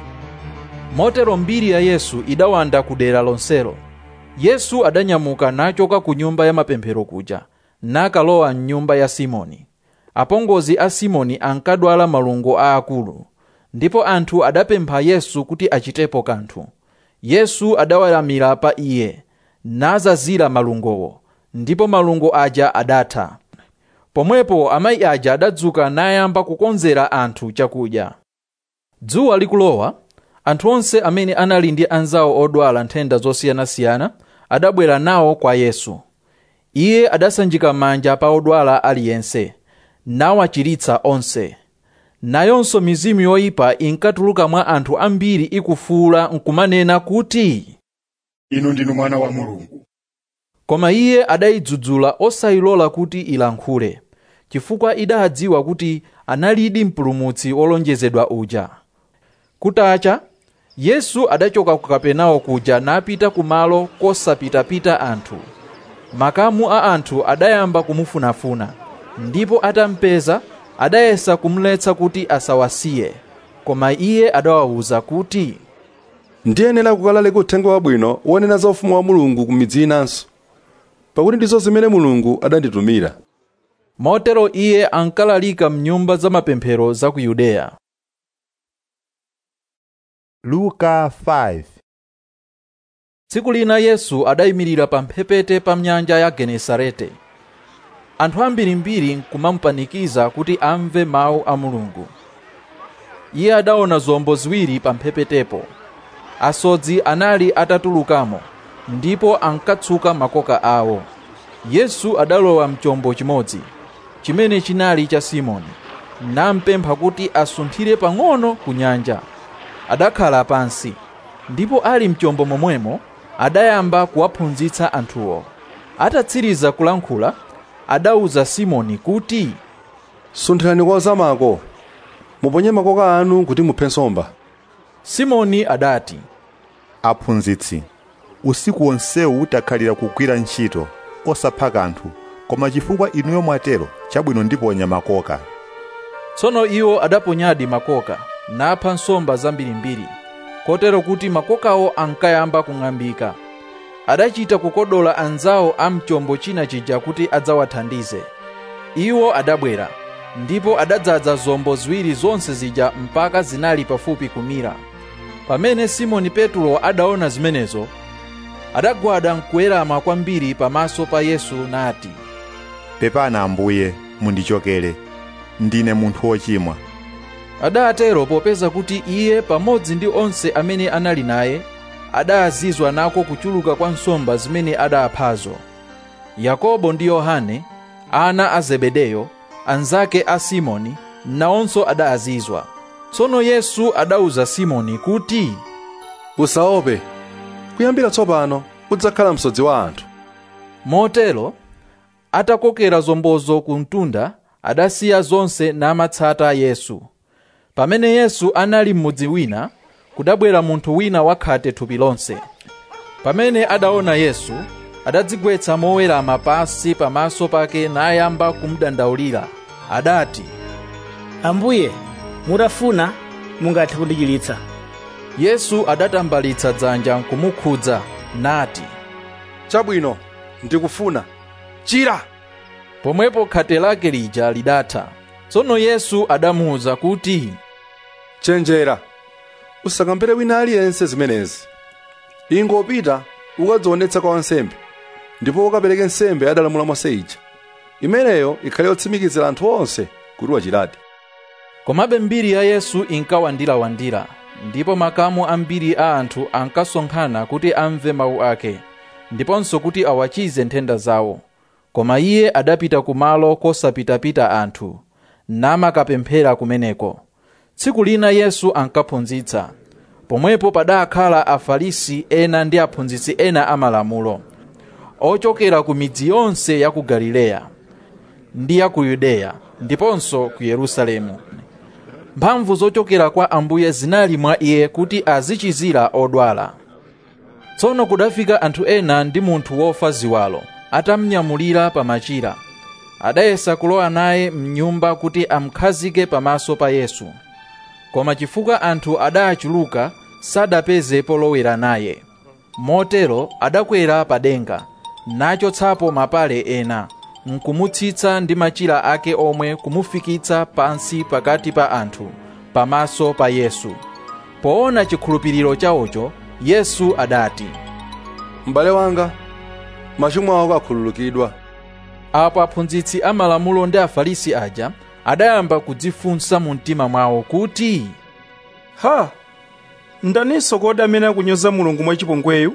motero mbiri ya yesu idawanda ku dera lonselo yesu adanyamuka nachoka ku nyumba ya mapemphero kuja nakalowa mnyumba ya simoni apongozi a simoni ankadwala malungo aakulu ndipo anthu adapempha yesu kuti achitepo kanthu yesu adaweramira pa iye nazazira malungowo ndipo malungo aja adatha pomwepo amayi aja adadzuka nayamba kukonzera anthu chakudya dzuwa likulowa anthu onse amene anali ndi anzawo odwala nthenda zosiyanasiyana adabwera nawo kwa yesu iye adasanjika manja pa odwala aliyense nawachiritsa onse nayonso mizimu yoyipa inkatuluka mwa anthu ambiri ikufuula nkumanena kuti inu ndinu mwana wa mulungu koma iye adayidzudzula osayilola kuti ilankhule chifukwa idadziwa kuti analidi mpulumutsi wolonjezedwa uja kutacha yesu adachoka ku kapenawo kuja napita kumalo kosapitapita anthu makamu a anthu adayamba kumufunafuna ndipo atampeza adayesa kumletsa kuti asawasiye koma iye adawawuza kuti ndiyenera kukalalika uthenga wabwino wonena za ufumu wa mulungu ku midzi inanso pakuti ndizo zimene mulungu adanditumira motero iye ankalalika mnyumba za mapemphero za ku yudeya luka 5 tsiku lina yesu adayimirira pa mphepete pa nyanja ya genesarete anthu ambirimbiri nkumamupanikiza kuti amve mawu a mulungu iye adaona zombo ziwiri pa mphepetepo asodzi anali atatulukamo ndipo ankatsuka makoka awo yesu adalowa mchombo chimodzi chimene chinali cha simoni nampempha kuti asunthire pang'ono ku nyanja adakhala pansi ndipo ali mchombo momwemo adayamba kuwaphunzitsa anthuwo atatsiriza kulankhula adawuza simoni kuti sunthirani kwa zamako muponye makoka anu kuti muphe nsomba simoni adati aphunzitsi usiku wonsewu takhalira kugwira ntchito osapha kanthu koma chifukwa inuyo mwatero chabwino ndiponya makoka tsono iwo adaponyadi makoka napha nsomba zambirimbiri kotero kuti makokawo ankayamba kung'ambika adachita kukodola anzawo a mchombo china chija kuti adzawathandize iwo adabwera ndipo adadzaza zombo ziwiri zonse zija mpaka zinali pafupi kumira pamene simoni petulo adaona zimenezo adagwada nkuwerama kwambiri pamaso pa yesu nati pepana ambuye mundichokere ndine munthu wochimwa adatero popeza kuti iye pamodzi ndi onse amene anali naye adazizwa nako kuchuluka kwa nsomba zimene adaphazo yakobo ndi yohane ana a zebedeyo anzake a simoni nawonso adazizwa tsono yesu adawuza simoni kuti usaope kuyambira tsopano udzakhala msodzi wa anthu motero atakokera zombozo ku mtunda adasiya zonse namatsata yesu pamene yesu anali m'mudzi wina kudabwera munthu wina wakhate thupi lonse pamene adaona yesu adadzigwetsa mowerama pansi pamaso pake nayamba kumudandaulira adati ambuye mutafuna mungathe kundichiritsa yesu adatambalitsa dzanja nkumukhudza nati chabwino ndikufuna chira pomwepo khate lake lija lidatha tsono yesu adamuwuza kuti chenjera usakambere wina aliyense zimenezi ingopita ukadzionetsa kwa wansembe ndipo ukapereke nsembe adalamula mose ija imeneyo ikhale yotsimikizira anthu onse kuti wachiradi komabe mbiri ya yesu inkawandirawandira ndipo makamu ambiri a anthu ankasonkhana kuti amve mawu ake ndiponso kuti awachize nthenda zawo koma iye adapita kumalo kosapitapita anthu namakapemphera kumeneko tsiku lina yesu ankaphunzitsa pomwepo padakhala afarisi ena ndi aphunzitsi ena amalamulo ochokera ku midzi yonse ya ku galileya ndi ya ku yudeya ndiponso ku yerusalemu mphamvu zochokera kwa ambuye zinali mwa iye kuti azichizira odwala tsono kudafika anthu ena ndi munthu wofa ziwalo atamnyamulira pa machira adayesa kulowa naye mnyumba kuti amkhazike pamaso pa yesu koma chifukwa anthu adachuluka sadapeze polowera naye motero adakwera pa denga nachotsapo mapale ena nkumutsitsa ndi machira ake omwe kumufikitsa pansi pakati pa anthu pamaso pa yesu poona chikhulupiriro chawocho yesu adati m'bale wanga machimo ako akhululukidwa apo aphunzitsi amalamulo ndi afarisi aja adayamba kudzifunsa mu mtima mwawo kuti ha ndaninso kodi amene akunyoza mulungu mwachipongweyu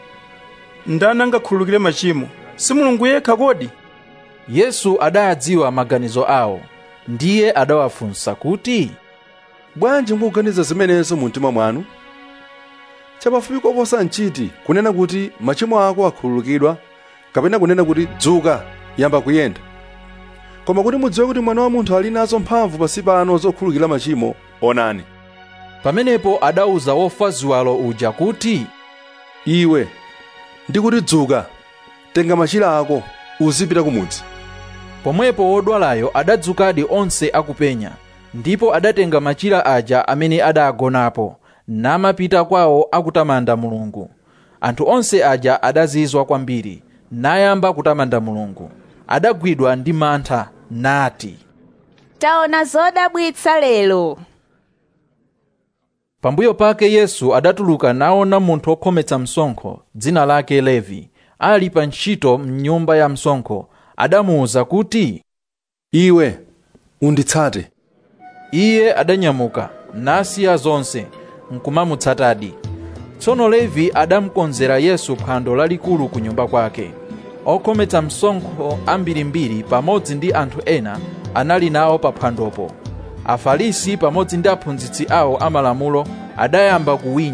ndani angakhululukire machimo si mulungu yekha kodi yesu adadziwa maganizo awo ndiye adawafunsa kuti bwanji mukuganiza zimenezo mu mtima mwanu chapafupi koposa nchiti kunena kuti machimo ako akhululukidwa kapena kunena kuti dzuka yamba kuyenda koma kuti mudziwe kuti mwana wa munthu ali nazo mphamvu pansi pano zokhululukira machimo onani pamenepo adawuza wofa ziwalo uja kuti iwe ndikuti dzuka tenga machira ako uzipita kumudzi pomwepo wodwalayo adadzukadi onse akupenya ndipo adatenga machira aja amene adagonapo namapita kwawo akutamanda mulungu anthu onse aja adazizwa kwambiri nayamba kutamanda mulungu adagwidwa ndi mantha nati taona zodabwitsa lero pambuyo pake yesu adatuluka naona munthu wokhometsa msonkho dzina lake levi ali pa ntchito mnyumba ya msonkho adamuwuza kuti iwe unditsate iye adanyamuka nasiya zonse nkumamutsatadi tsono levi adamukonzera yesu phwando lalikulu ku nyumba kwake okhometsa msonkho ambirimbiri pamodzi ndi anthu ena anali nawo pa phwandopo afarisi pamodzi ndi aphunzitsi awo amalamulo adayamba kuwinya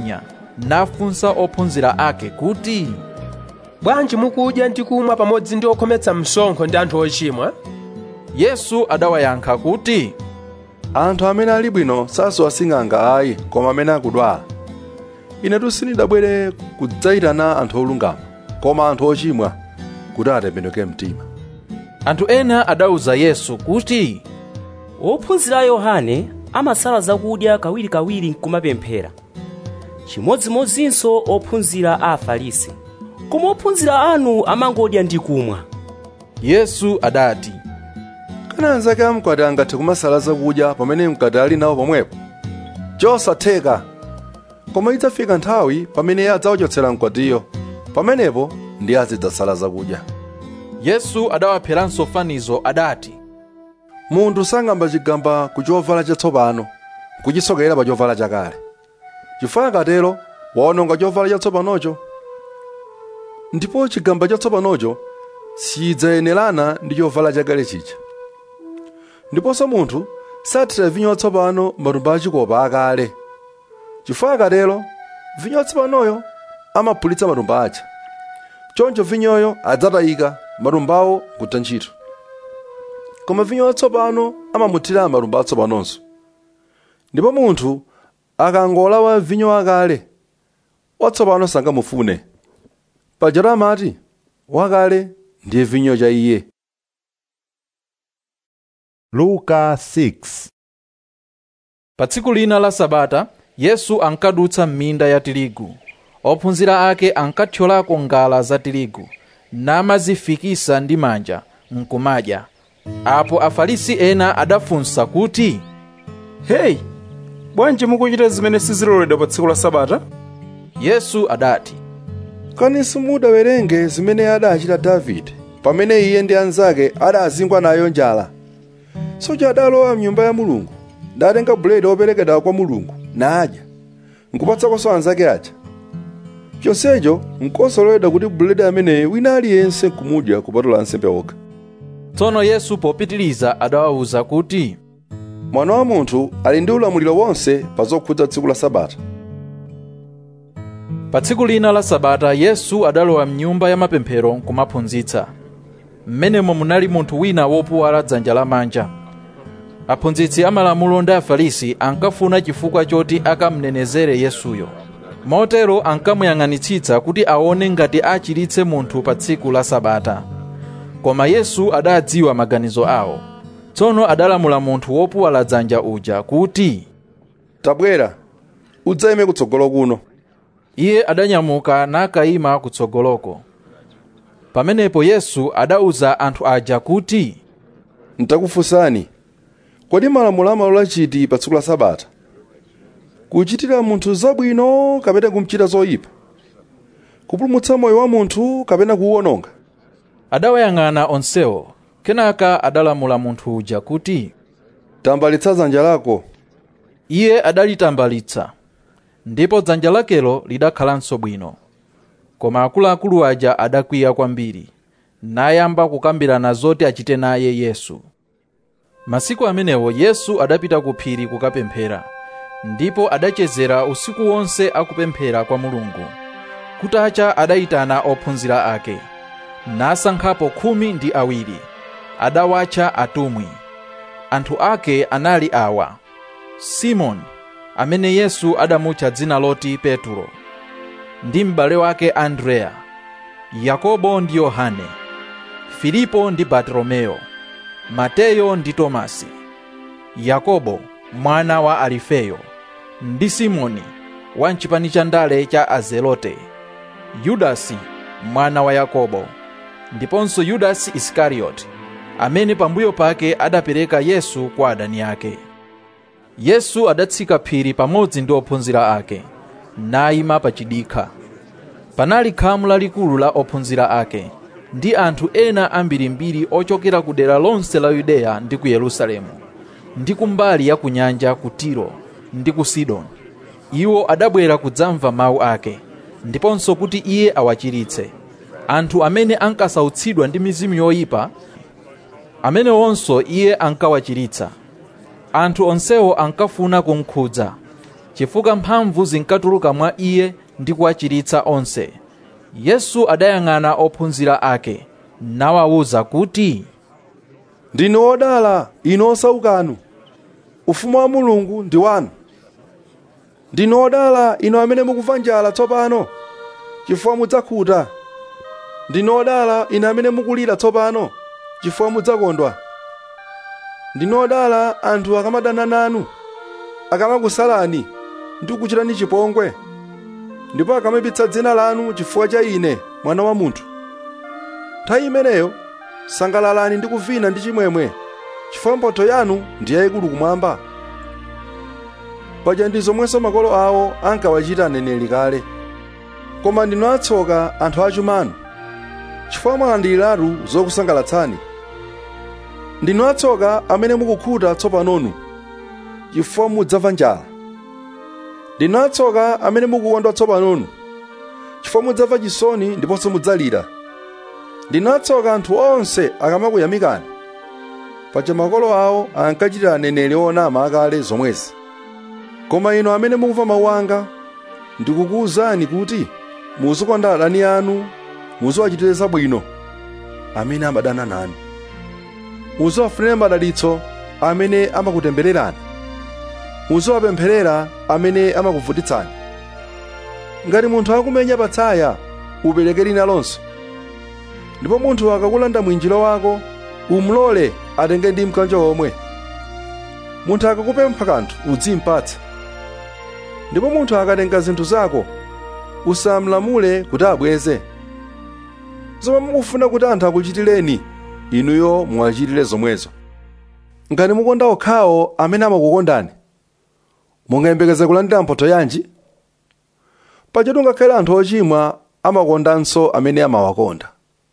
nafunsa ophunzira ake kuti bwanji mukudya ndi kumwa pamodzi ndi okhometsa msonkho ndi anthu ochimwa yesu adawayankha kuti anthu amene ali bwino sasowa sing'anga ayi koma amene akudwala inetu sindidabwere kudzayitana anthu olungama koma anthu ochimwa kuti atembenuke mtima anthu ena adawuza yesu kuti ophunzira a yohane amasala zakudya kawirikawiri nkumapemphera chimodzimodzinso ophunzira a afarisi koma ophunzira anu amangodya ndi kumwa yesu adati kana anzake amkwati angathe kumasala zakudya pamene mkwati ali nawo pomwepo chosatheka koma idzafika nthawi pamene iye adzawachotsera mkwatiyo pamenepo ndiye azidzasala zakudya yesu adawapheranso fanizo adati munthu sang'amba chigamba ku chovala chatsopano kuchisokera pa chovala chakale chifukwa akatero waononga chovala chatsopanocho ndipo chigamba chatsopanocho sidzayenerana ndi chovala chakale chija ndiponso munthu sathira vinyo watsopano matumba achikopa akale chifukwa akatero vinyo watsopanoyo amaphulitsa matumba aja choncho vinyoyo adzatayika matumbawo kutha ntchito koma vinyo watsopano amamuthira matumba atsopanonso ndipo munthu akangolawa vinyo wakale watsopano sangamufune pajatu amati wakale ndiye vinyo cha iye luka 6 pa tsiku lina la sabata yesu ankadutsa m'minda ya tirigu ophunzira ake ankathyolako ngala za tirigu namazifikisa ndi manja nkumadya apo afarisi ena adafunsa kuti heyi bwanji mukuchita zimene siziloledwa pa tsiku la sabata yesu adati kani simudawerenge zimene adachita davide pamene iye ndi anzake adazingwa nayo njala soja adalowa mnyumba ya mulungu natenga buledi woperekedwa kwa mulungu nadya nkupatsakonso anzake aja chonsecho nkosaloledwa kuti buledi ameneyo wina aliyense nkumudya kupatula ansembe okha tsono yesu popitiliza adawawuza kuti mwana wa munthu ali ndi ulamuliro wonse pa zokhudza tsiku la sabata pa tsiku lina la sabata yesu adalowa mnyumba ya mapemphero nkumaphunzitsa m'menemo munali munthu wina wopuwala dzanja lamanja aphunzitsi amalamulo ndi afarisi ankafuna chifukwa choti akamnenezere yesuyo motero ankamuyang'anitsitsa kuti aone ngati achiritse munthu pa tsiku la sabata koma yesu adadziwa maganizo awo tsono adalamula munthu wopuwala dzanja uja kuti tabwera udzayime kutsogolo kuno iye adanyamuka nakayima kutsogoloko pamenepo yesu adauza anthu aja kuti ntakufunsani kodi malamulo amalola chiti pa tsiku la sabata kuchitira munthu zabwino kapena kumchita zoyipa kupulumutsa moyo wa munthu kapena kuwuwononga adawayang'ana onsewo kenaka adalamula munthu uja kuti tambalitsa dzanja lako iye adalitambalitsa ndipo dzanja lakelo lidakhalanso bwino koma akuluakulu aja adakwiya kwambiri nayamba kukambirana zoti achite naye yesu masiku amenewo yesu adapita ku phiri kukapemphera ndipo adachezera usiku wonse akupemphera kwa mulungu kutacha adayitana ophunzira ake nasankhapo khumi ndi awiri adawatcha atumwi anthu ake anali awa simoni amene yesu adamutcha dzina loti petulo ndi m'bale wake andreya yakobo ndi yohane filipo ndi bartolomeo mateyo ndi tomasi yakobo mwana wa alifeyo ndi simoni wa mchipani cha ndale cha azelote yudasi mwana wa yakobo ndiponso yudasi isikarioti amene pambuyo pake adapereka yesu kwa adani ake yesu adatsika phiri pamodzi ndi ophunzira ake nayima pa chidikha panali khamu lalikulu la ophunzira ake ndi anthu ena ambirimbiri ochokera ku dera lonse la yudeya ndi ku yerusalemu ndi kumbali ya kunyanja ku tiro ndi ku sidoni iwo adabwera kudzamva mawu ake ndiponso kuti iye awachiritse anthu amene ankasautsidwa ndi mizimu yoyipa amenewonso iye ankawachiritsa anthu onsewo ankafuna kumkhudza chifukwa mphamvu zinkatuluka mwa iye ndi kuwachiritsa onse yesu adayang'ana ophunzira ake nawawuza kuti ndinu odala inu osaukanu ufumu wa mulungu ndi wanu ndinu odala inu amene mukumva njala tsopano chifukwa mudzakhuta ndinu odala inu amene mukulira tsopano chifukwa mudzakondwa ndinu odala anthu akamadana nanu akamakusalani ndi kukuchitani chipongwe ndipo akamapitsa dzina lanu chifukwa cha ine mwana wa munthu nthawi imeneyo sangalalani ndi kuvina ndi chimwemwe chifukwa mphotho yanu ndi yayikulu kumwamba paja ndi zomwenso makolo awo ankawachita aneneri kale koma ndinu atsoka anthu achumanu chifukwa mwalandiriratu zokusangalatsani ndinu atsoka amene mukukhuta tsopanonu chifukwa mudzamva njala ndinu atsoka amene mukukondwa tsopanonu chifukwa mudzamva chisoni ndiponso mudzalira ndinu atsoka anthu onse akamakuyamikani paja makolo awo ankachitira aneneri onama akale zomwezi koma inu amene mukumva mawu anga ndikukuwuzani kuti muzikonda adani anu muziwachitire zabwino amene amadana nanu muziwafunire madalitso amene amakutembererani muziwapempherera amene amakuvutitsani ngati munthu akumenya patsaya upereke lina lonso ndipo munthu akakulanda mwinjiro wako umulole atenge ndi mkanjo omwe munthu akakupempha kanthu udzimpatsa ndipo munthu akatenga zinthu zako usamlamule kuti abweze zomwe mukufuna kuti anthu akuchitireni inuyo muwachitire zomwezo ngati mukonda okhawo amene amakukondani mungayembekeze kulandira mphotho yanji pajatu ngakhale anthu ochimwa amakondanso amene amawakonda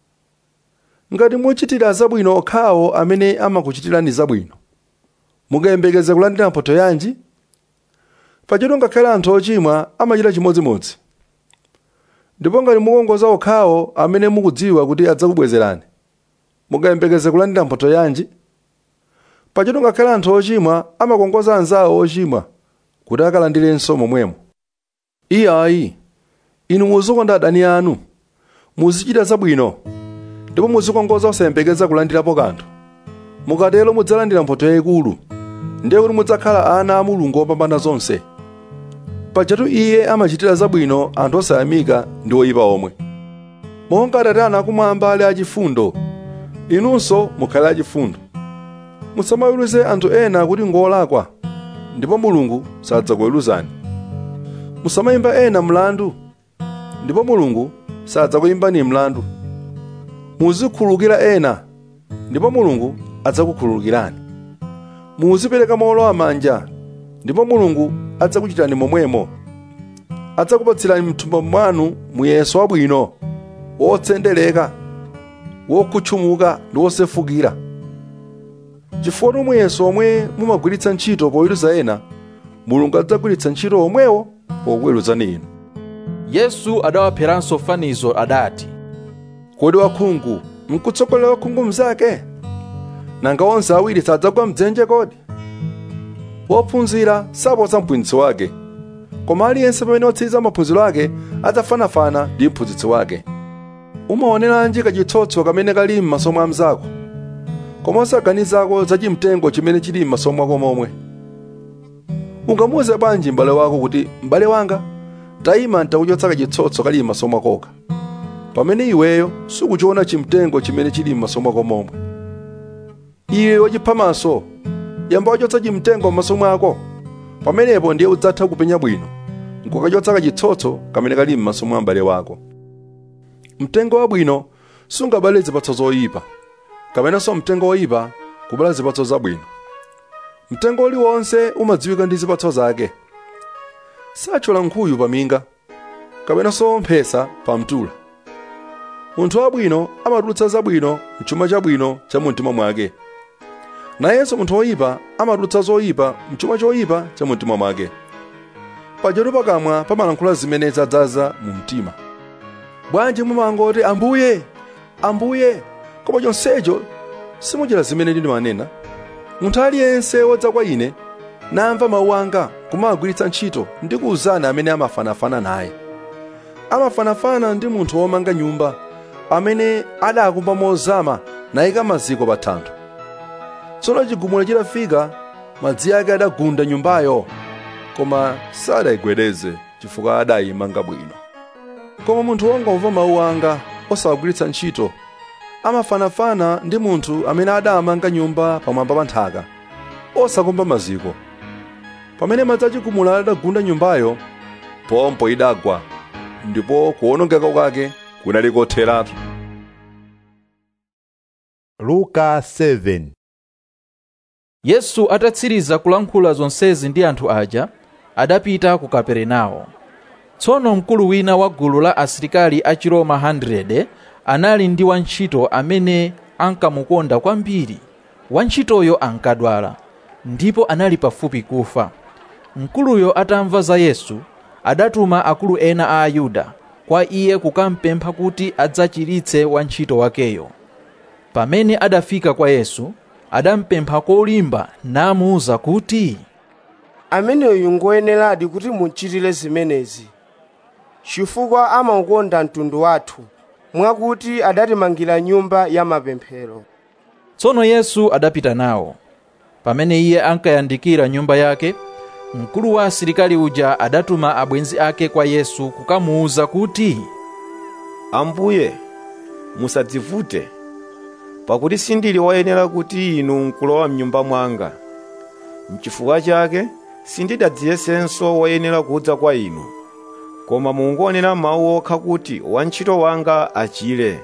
ngati muchitira zabwino okhawo amene amakuchitirani zabwino mungayembekeze kulandira mphotho yanji pajatu ngakhale anthu ochimwa amachita chimodzimodzi ndipo ngati mukongoza okhawo amene mukudziwa kuti adzakubwezerani mungayembekeze kulandira mphotho yanji pajatu ngakhale anthu ochimwa amakongoza anzawo ochimwa kuti akalandirenso momwemo iyayi inu muzikonda adani anu muzichita zabwino ndipo muzikongoza osayembekeza kulandirapo kanthu mukatero mudzalandira mphotho yayikulu ndiye kuti mudzakhala ana a mulungu opambana zonse pajatu iye amachitira zabwino anthu osayamika ndi oyipa omwe monga atate anu akumwamba ali achifundo inunso mukhale achifundo musamaweruze anthu ena kuti ngolakwa ndipo mulungu sadzakuweruzani musamayimba ena mlandu ndipo mulungu sadzakuyimbani mlandu muzikhululukira ena ndipo mulungu adzakukhululukirani muzipereka mowolowa manja ndipo mulungu adzakuchitani momwemo adzakupatsirani mthumba mwanu muyeso wabwino wotsendereka wokutchumuka ndi wosefukira chifukwa muyeso omwe mumagwiritsa ntchito poweruza ena mulungu adzagwiritsa ntchito omwewo pokuweruzani inu yesu adawapheranso fanizo adati kodi wakhungu nkutsogolera wakhungu mnzake nanga onse awiri sadzagwa mdzenje kodi wophunzira saposa mphunzitsi wake koma aliyense pamene otsiriza maphunziro ake adzafanafana ndi mphunzitsi wake umaoneranji kachitsotso kamene kali m'maso mwa mnzako koma osaganizako za chimtengo chimene chili m'maso mwako momwe ungamuwuze bwanji m'bale wako kuti m'bale wanga tayima ntakuchotsa kachitsotso kali m'maso mwakoka pamene iweyo sukuchiona chimtengo chimene chili m'maso mwako momwe iwe wachiphamaso yamba wachotsa chimtengo m'maso mwako pamenepo ndiye udzatha kupenya bwino nkukachotsa kachitsotso kamene kali m'maso mwa m'bale wako mtengo wabwino sungabale zipatso zoyipa kapenanso mtengo woyipa kubala zipatso zabwino mtengo uliwonse umadziwika ndi zipatso zake sachola nkhuyu paminga kapenanso mphesa pa mtula munthu wabwino amatulutsa zabwino mchuma chabwino cha mumtima mwake nayenso munthu woyipa amatulutsa zoyipa mchuma choyipa cha mumtima mwake pajatu pakamwa pamalankhula zimene zadzaza mu mtima bwanji mumangoti ambuye ambuye koma chonsecho simuchita zimene ndimanena munthu aliyense wodza kwa ine namva mawu anga kumagwiritsa ntchito ndi kuwuzana amene amafanafana naye amafanafana ndi munthu womanga nyumba amene adakumba mozama nayika maziko pa thanthwe tsono chigumula chitafika madzi ake adagunda nyumbayo koma sadayigwedeze chifukwa adayimanga bwino koma munthu wongomva mawu anga osawagwiritsa ntchito amafanafana ndi munthu amene adamanga nyumba pamwamba pa nthaka osakumba maziko pamene madzi achigumula adagunda nyumbayo pompo idagwa ndipo kuwonongeka kwake kunali kotheratu luka 7 yesu atatsiriza kulankhula zonsezi ndi anthu aja adapita ku kaperenawo tsono mkulu wina wa gulu la asilikali a chiroma 100 anali ndi wantchito amene ankamukonda kwambiri wantchitoyo ankadwala ndipo anali pafupi kufa mkuluyo atamva za yesu adatuma akulu ena a ayuda kwa iye kukampempha kuti adzachiritse wantchito wakeyo pamene adafika kwa yesu adampempha kolimba namuwuza kuti ameneyu ngoyeneradi kuti muchitire zimenezi chifukwa amaukonda mtundu wathu mwakuti adatimangira nyumba ya mapemphero tsono yesu adapita nawo pamene iye ankayandikira nyumba yake mkulu wa asilikali uja adatuma abwenzi ake kwa yesu kukamuwuza kuti ambuye musadzivute pakuti sindili woyenera kuti inu nkulowa mnyumba mwanga mchifukwa chake sindidadziyesenso woyenera kudza kwa inu koma mungonena mawu okha kuti wantchito wanga achire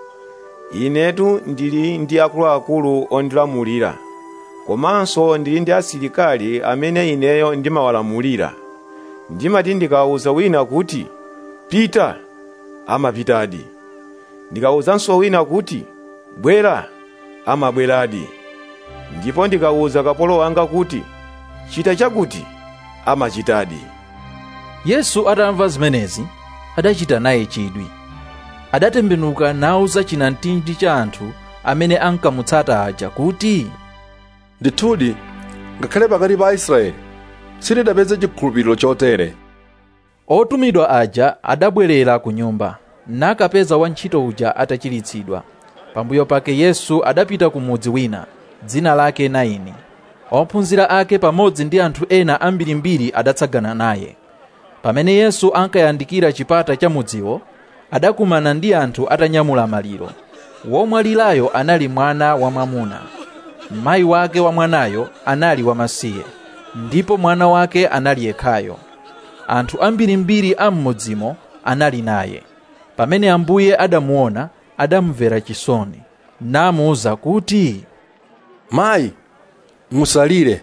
inetu ndili ndi akuluakulu ondilamulira komanso ndili ndi asilikali amene ineyo ndimawalamulira ndimati ndikawuza wina kuti pita amapitadi ndikawuzanso wina kuti bwera amabweradi ndipo ndikawuza kapolo wanga kuti chita chakuti amachitadi yesu atamva zimenezi adachita naye chidwi adatembenuka nawuza chinamtindi cha anthu amene ankamutsata aja kuti ndithudi ngakhale pakati pa aisraeli sitidapeze chikhulupiriro chotere otumidwa aja adabwerera ku nyumba nakapeza wantchito uja atachiritsidwa pambuyo pake yesu adapita ku mudzi wina dzina lake naini ophunzira ake pamodzi ndi anthu ena ambirimbiri adatsagana naye pamene yesu ankayandikira chipata cha mudziwo adakumana ndi anthu atanyamula maliro womwalirayo anali mwana wamwamuna mayi wake wa mwanayo anali wamasiye ndipo mwana wake anali yekhayo anthu ambirimbiri a m'mudzimo anali naye pamene ambuye adamuona adamvera chisoni namuwuza kuti mayi musalire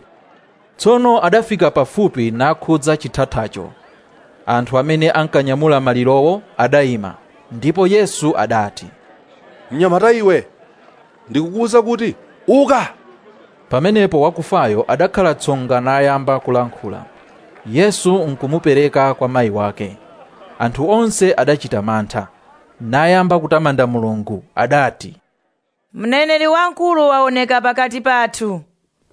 tsono adafika pafupi nakhudza chithathacho anthu amene ankanyamula malirowo adayima ndipo yesu adati mnyamata iwe ndikukuwuza kuti uka pamenepo wakufayo adakhala tsonga nayamba kulankhula yesu nkumupereka kwa mayi wake anthu onse adachita mantha nayamba kutamanda mulungu adati mneneri wamkulu waoneka pakati pathu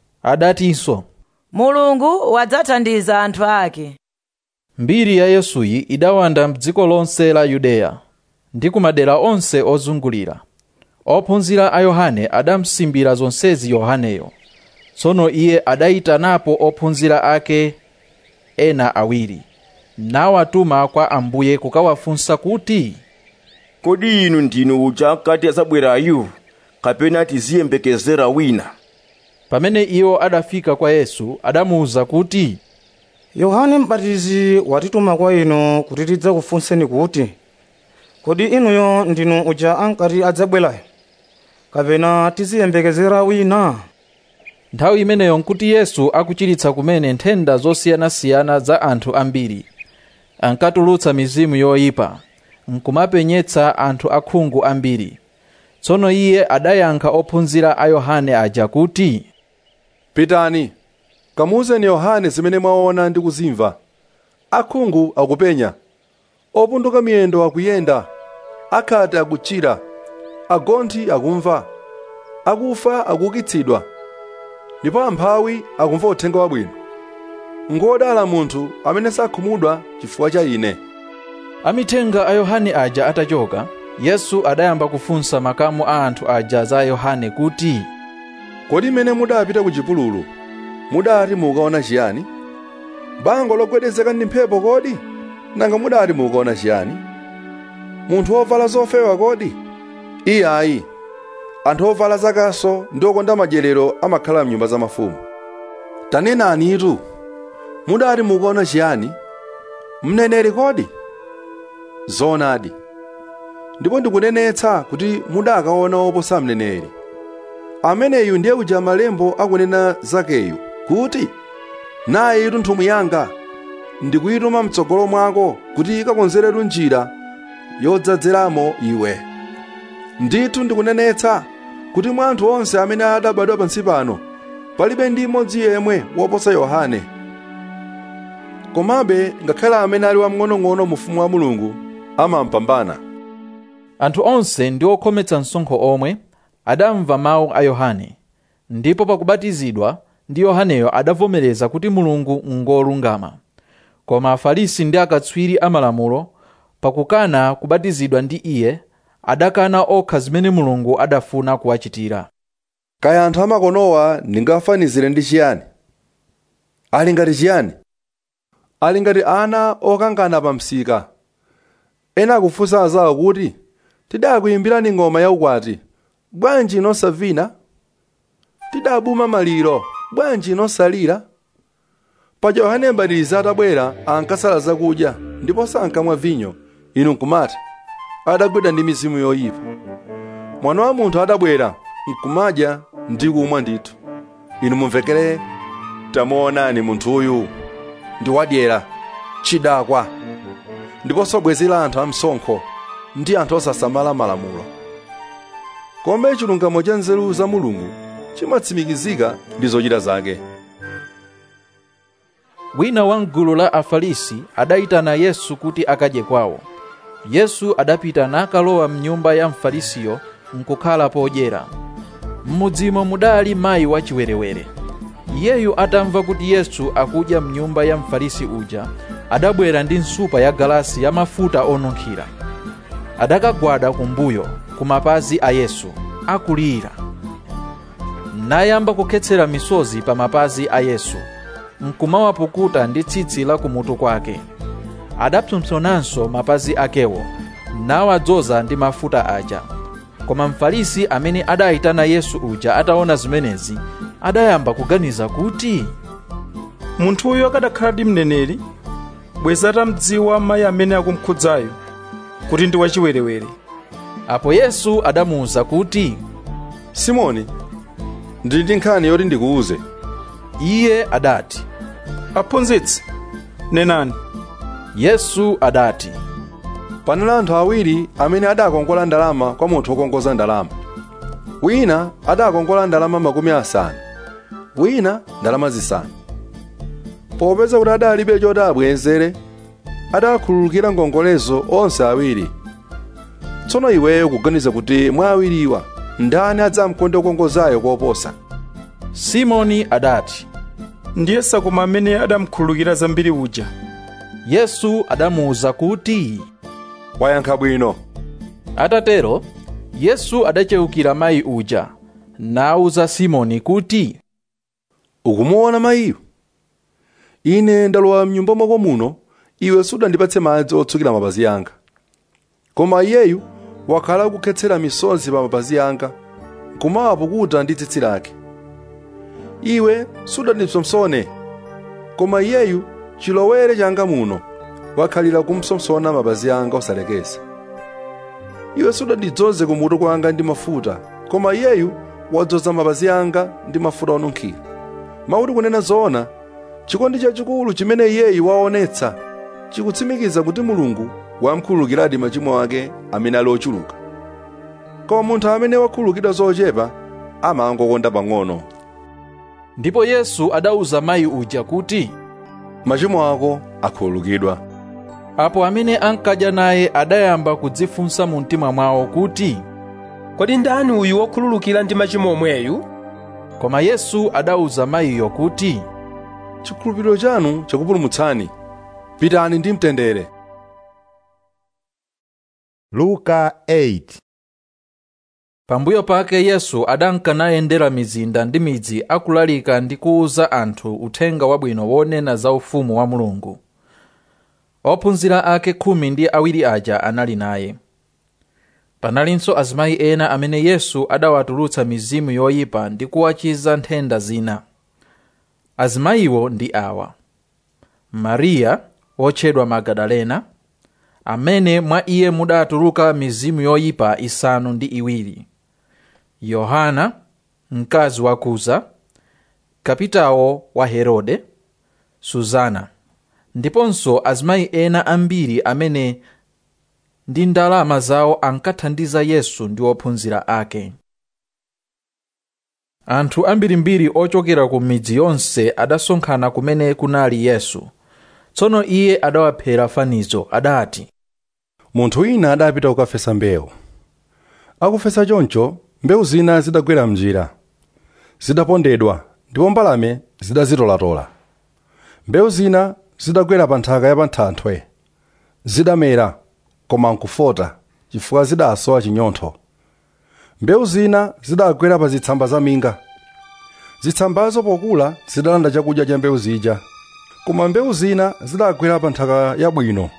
adatinso mulungu wadzathandiza anthu ake mbiri ya yesuyi idawanda mdziko lonse la yudeya ndi kumadera onse ozungulira ophunzira a yohane adamsimbira zonsezi yohaneyo tsono iye adayitanapo ophunzira ake ena awiri nawatuma kwa ambuye kukawafunsa kuti kodi inu ndinu uja kati azabwerayu kapena tiziyembekezera wina pamene iwo adafika kwa yesu adamuwuza kuti yohane mbatizi watituma kwa inu kuti tidzakufunseni kuti kodi inuyo ndinu uja ankati adzabwerayo kapena tiziyembekezera wina nthawi imeneyo nkuti yesu akuchiritsa kumene nthenda zosiyanasiyana za anthu ambiri ankatulutsa mizimu yoyipa nkumapenyetsa anthu akhungu ambiri tsono iye adayankha ophunzira a yohane aja kuti pitani kamuwuzeni yohane zimene mwaona ndi kuzimva akhungu akupenya opunduka miyendo akuyenda akhate akuchira agonthi akumva akufa akuukitsidwa ndipo amphawi akumva uthenga wabwino ngodala munthu amene sakhumudwa chifukwa cha ine amithenga a yohane aja atachoka yesu adayamba kufunsa makamu a anthu aja za yohane kuti kodi mmene mudapita ku chipululu mudati mukaona chiyani bango logwedezeka ndi mphepo kodi nanga mudati mukaona chiyani munthu wovala zofewa kodi iye ayi anthu ovala zakaso ndi okonda madyerero amakhala mnyumba za mafumu tanenanitu mudati mukaona chiyani mneneri kodi zoonadi ndipo ndikunenetsa kuti mudakaona oposa mneneri ameneyu ndiye uja malembo akunena zakeyu kuti naye itu nthumwi yanga ndikuyituma mtsogolo mwako kuti ikakonzeretu njira yodzadzeramo iwe ndithu ndikunenetsa kuti mwa anthu onse amene adabadwa pansi pano palibe ndi mmodzi yemwe woposa yohane komabe ngakhale amene ali wamng'onong'ono mu ufumu wa mulungu amampambana anthu onse ndi okhometsa msonkho omwe adamva mawu a yohane ndipo pakubatizidwa ndi yohaneyo adavomereza kuti mulungu ngolungama koma afarisi ndi akatswiri amalamulo pakukana kubatizidwa ndi iye adakana okha zimene mulungu adafuna kuwachitira kaya anthu amakonowa ndingafanizire ndi chiyani ali ngati chiyani ali ngati ana okangana pa msika ena akufunsa azawo kuti tidakuyimbirani ng'oma yaukwati bwanji inosavina tidabuma maliro bwanji inosalira paja yohane mbatizi atabwera ankasala zakudya ndipo sankamwa vinyo inu nkumati adagwidwa ndi mizimu yoyipa mwana wa munthu adabwera nkumadya ndi kumwa ndithu inu mumvekere tamuonani munthuyu ndi wadyera chidakwa ndiponso bwenzi la anthu amsonkho ndi anthu osasamala malamulo koma chilungamo cha nzeru za mulungu chimatsimikizika ndi zochita zake wina wa mgulu la afarisi adayitana yesu kuti akadye kwawo yesu adapita nakalowa mnyumba ya mfarisiyo nkukhala podyera m'mudzimo mudali mayi wachiwerewere iyeyu atamva kuti yesu akudya mnyumba ya mfarisi uja adabwera ndi nsupa ya galasi ya mafuta onunkhira adakagwada kumbuyo ku mapazi a yesu akulira nayamba kukhetsera misozi pa mapazi a yesu nkumawapukuta ndi tsitsi la kumutu kwake adapsompsonanso mapazi akewo nawadzoza ndi mafuta aja koma mfarisi amene adayitana yesu uja ataona zimenezi adayamba kuganiza kuti munthuyo akadakhala ndi mneneri bweza atamdziwa mayi amene akumkhudzayo kuti ndi wachiwerewere apo yesu adamuwuza kuti simoni ndili ndi nkhani yoti ndikuwuze iye adati aphunzitsi nenani yesu adati panali anthu awiri amene adakongola ndalama kwa munthu wokongoza ndalama wina adakongola ndalama makumi asanu wina ndalama zisanu popeza kuti adalibe choti abwezere adakhululukira ngongolezo onse awiri tsono iweyo kuganiza kuti mwa awiriwa ndani adzamkonde wokongozayo koposa simoni adati ndiye sakoma amene adamkhululukira zambiri uja yesu adamuwuza kuti wayankha bwino atatero yesu adachewukira mayi uja nawuza simoni kuti ukumuona mayiyo ine ndalowa mnyumba mwako muno iwe sudandipatse madzi otsukira mapazi anga koma iyeyu wakhala kukhetsera misozi pa mapazi anga nkumawapukuta ndi tsitsi lake iwe sudandipsomsone koma iyeyu chilowere changa muno wakhalira kumpsomsona mapazi anga osalekeza iwe sudandidzoze kumutu kwanga ndi mafuta koma iyeyu wadzoza mapazi anga ndi mafuta onunkhira mauti kunena zoona chikondi chachikulu chimene iyeyu waonetsa chikutsimikiza kuti mulungu wamkhululukiradi machimo ake amene ali ochuluka koma munthu amene wakhululukidwa zochepa amangokonda pang'ono ndipo yesu adawuza mayi uja kuti machimo ako akhululukidwa apo amene ankadya naye adayamba kudzifunsa mu mtima mwawo kuti kodi ndani uyu wokhululukira ndi machimo omweyu koma yesu adawuza mayiyo kuti chikhulupiriro chanu chakupulumutsani pitani ndi mtendere luka 8 pambuyo pake yesu adankanayendera mizinda ndi midzi akulalika ndi kuwuza anthu uthenga wabwino wonena za ufumu wa mulungu ophunzira ake khumi ndi awiri aja anali naye panalinso azimayi ena amene yesu adawatulutsa mizimu yoyipa ndi kuwachiza nthenda zina azimayiwo ndi awa mariya wotchedwa magadalena amene mwa iye mudatuluka mizimu yoyipa isanu ndi iwiri yohana mkazi wa kuza kapitawo wa herode suzana ndiponso azimayi ena ambiri amene ndi ndalama zawo ankathandiza yesu ndi ophunzira ake anthu ambirimbiri ochokera ku midzi yonse adasonkhana kumene kunali yesu tsono iye adawaphera fanizo adati munthu wina adapita kukafesa mbewu akufesa choncho mbewu zina zidagwera mnjira zidapondedwa ndipo mbalame zidazitolatola mbewu zina zidagwera pa nthaka ya pa thanthwe zidamera koma nkufota chifukwa zidasowa chinyontho mbewu zina zidagwera pa zitsamba za minga zitsambazo pokula zidalanda chakudya cha mbewu zija koma mbewu zina zidagwera pa nthaka yabwino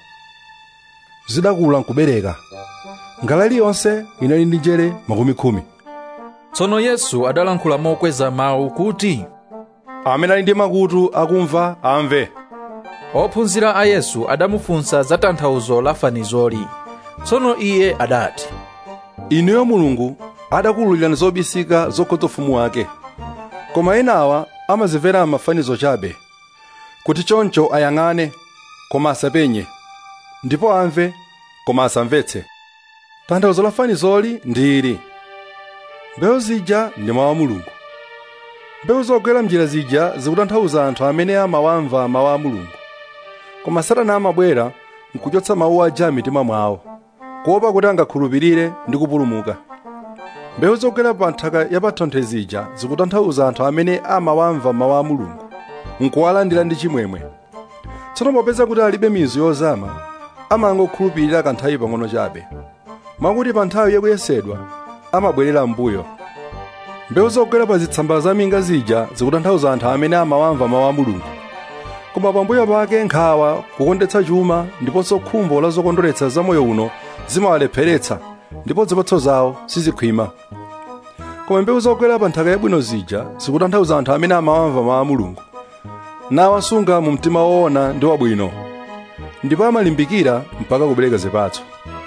zidakula nkubereka ngala iliyonse inali ndi njere makumi khumi tsono yesu adalankhula mokweza mawu kuti amene ali ndi makutu akumva amve ophunzira a yesu adamufunsa za tanthauzo la fanizoli tsono iye adati inuyo mulungu adakuwululirani zobisika zokhudza ufumu wake koma enawa amazimvera mafanizo chabe kuti choncho ayang'ane koma asapenye ndipo amve koma asamvetse tanthauzo la fanizoli ndi ili mbewu zija ndi mawu a mulungu mbewu zogwera mnjira zija zikutanthauza anthu amene amawamva mawu a mulungu koma satana amabwera nkuchotsa mawu aja mitima mwawo kuopa kuti angakhulupirire ndi kupulumuka mbewu zogwera pa nthaka yapathanthwe zija zikutanthauza anthu amene amawamva mawu a mulungu nkuwalandira ndi chimwemwe tsono popeza kuti alibe mizu yozama amangokhulupirira kanthawi pang'ono chabe mwakuti pa nthawi yakuyesedwa amabwerera mbuyo mbewu zogwera pa zitsamba za minga zija zikutanthauza anthu amene amawamva mawu a mulungu koma pambuyo pake nkhawa kukondetsa chuma ndiponso khumbo la zokondweretsa za moyo uno zimawalepheretsa ndipo zipatso zawo sizikhwima koma mbewu zogwera pa nthaka yabwino zija zikutanthauza anthu amene amawamva mawu a mulungu nawasunga mu mtima woona ndi wabwino ndipo amalimbikira mpaka kubereka zipatso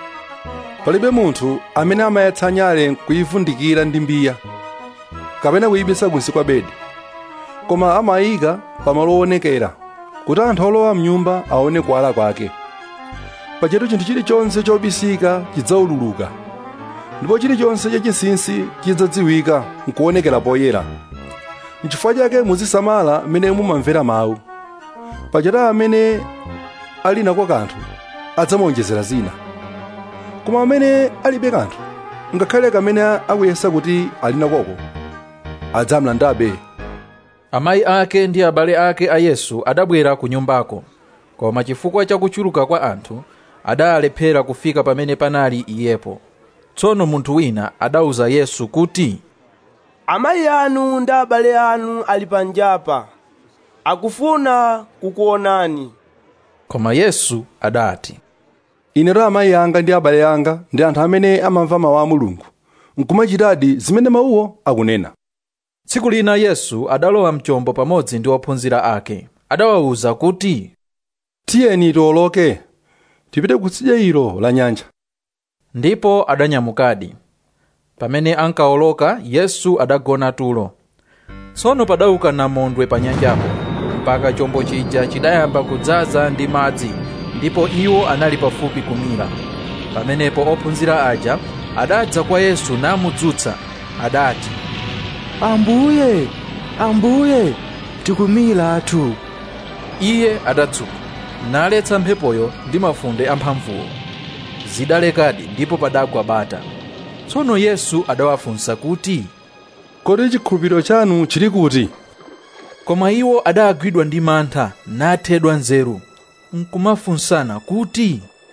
palibe munthu amene amayatsa nyale kuyivundikira ndi mbiya kapena kuyibisa kunsi kwa bedi koma amayika pamalo owonekera kuti anthu olowa mnyumba aone kuwala kwake pachetu chinthu chilichonse chobisika chidzaululuka ndipo chilichonse chachinsinsi chidzadziwika nkuonekera poyera nchifukwa chake muzisamala mmene mumamvera mawu pachetu amene ali nako kanthu adzamuonjezera zina koma amene alibe kanthu ngakhale kamene akuyesa kuti ali nakoko adzamlandabe amayi ake ndi abale ake a yesu adabwera ku nyumbako koma chifukwa cha kuchuluka kwa anthu adalephera kufika pamene panali iyepo tsono munthu wina adawuza yesu kuti amayi anu ndi abale anu ali panjapa akufuna kukuonani koma yesu adati inetu amayi anga ndi abale anga ndi anthu amene amamva mawu a mulungu nkumachitadi zimene mawuwo akunena tsiku lina yesu adalowa mchombo pamodzi ndi ophunzira ake adawawuza kuti tiyeni tiwoloke tipite kutsidya ilo la nyanja ndipo adanyamukadi pamene ankawoloka yesu adagona tulo tsono padauka namondwe pa nyanjapo mpaka chombo chija chidayamba kudzaza ndi madzi ndipo iwo anali pafupi kumira pamenepo ophunzira aja adadza kwa yesu namudzutsa adati ambuye ambuye tikumilatu iye adatsuka naletsa mphepoyo ndi mafunde amphamvuwo zidalekadi ndipo padagwa bata tsono yesu adawafunsa kuti kodi chikhulupiriro chanu chili kuti koma iwo adagwidwa ndi mantha nathedwa nzeru nkumafunsana kuti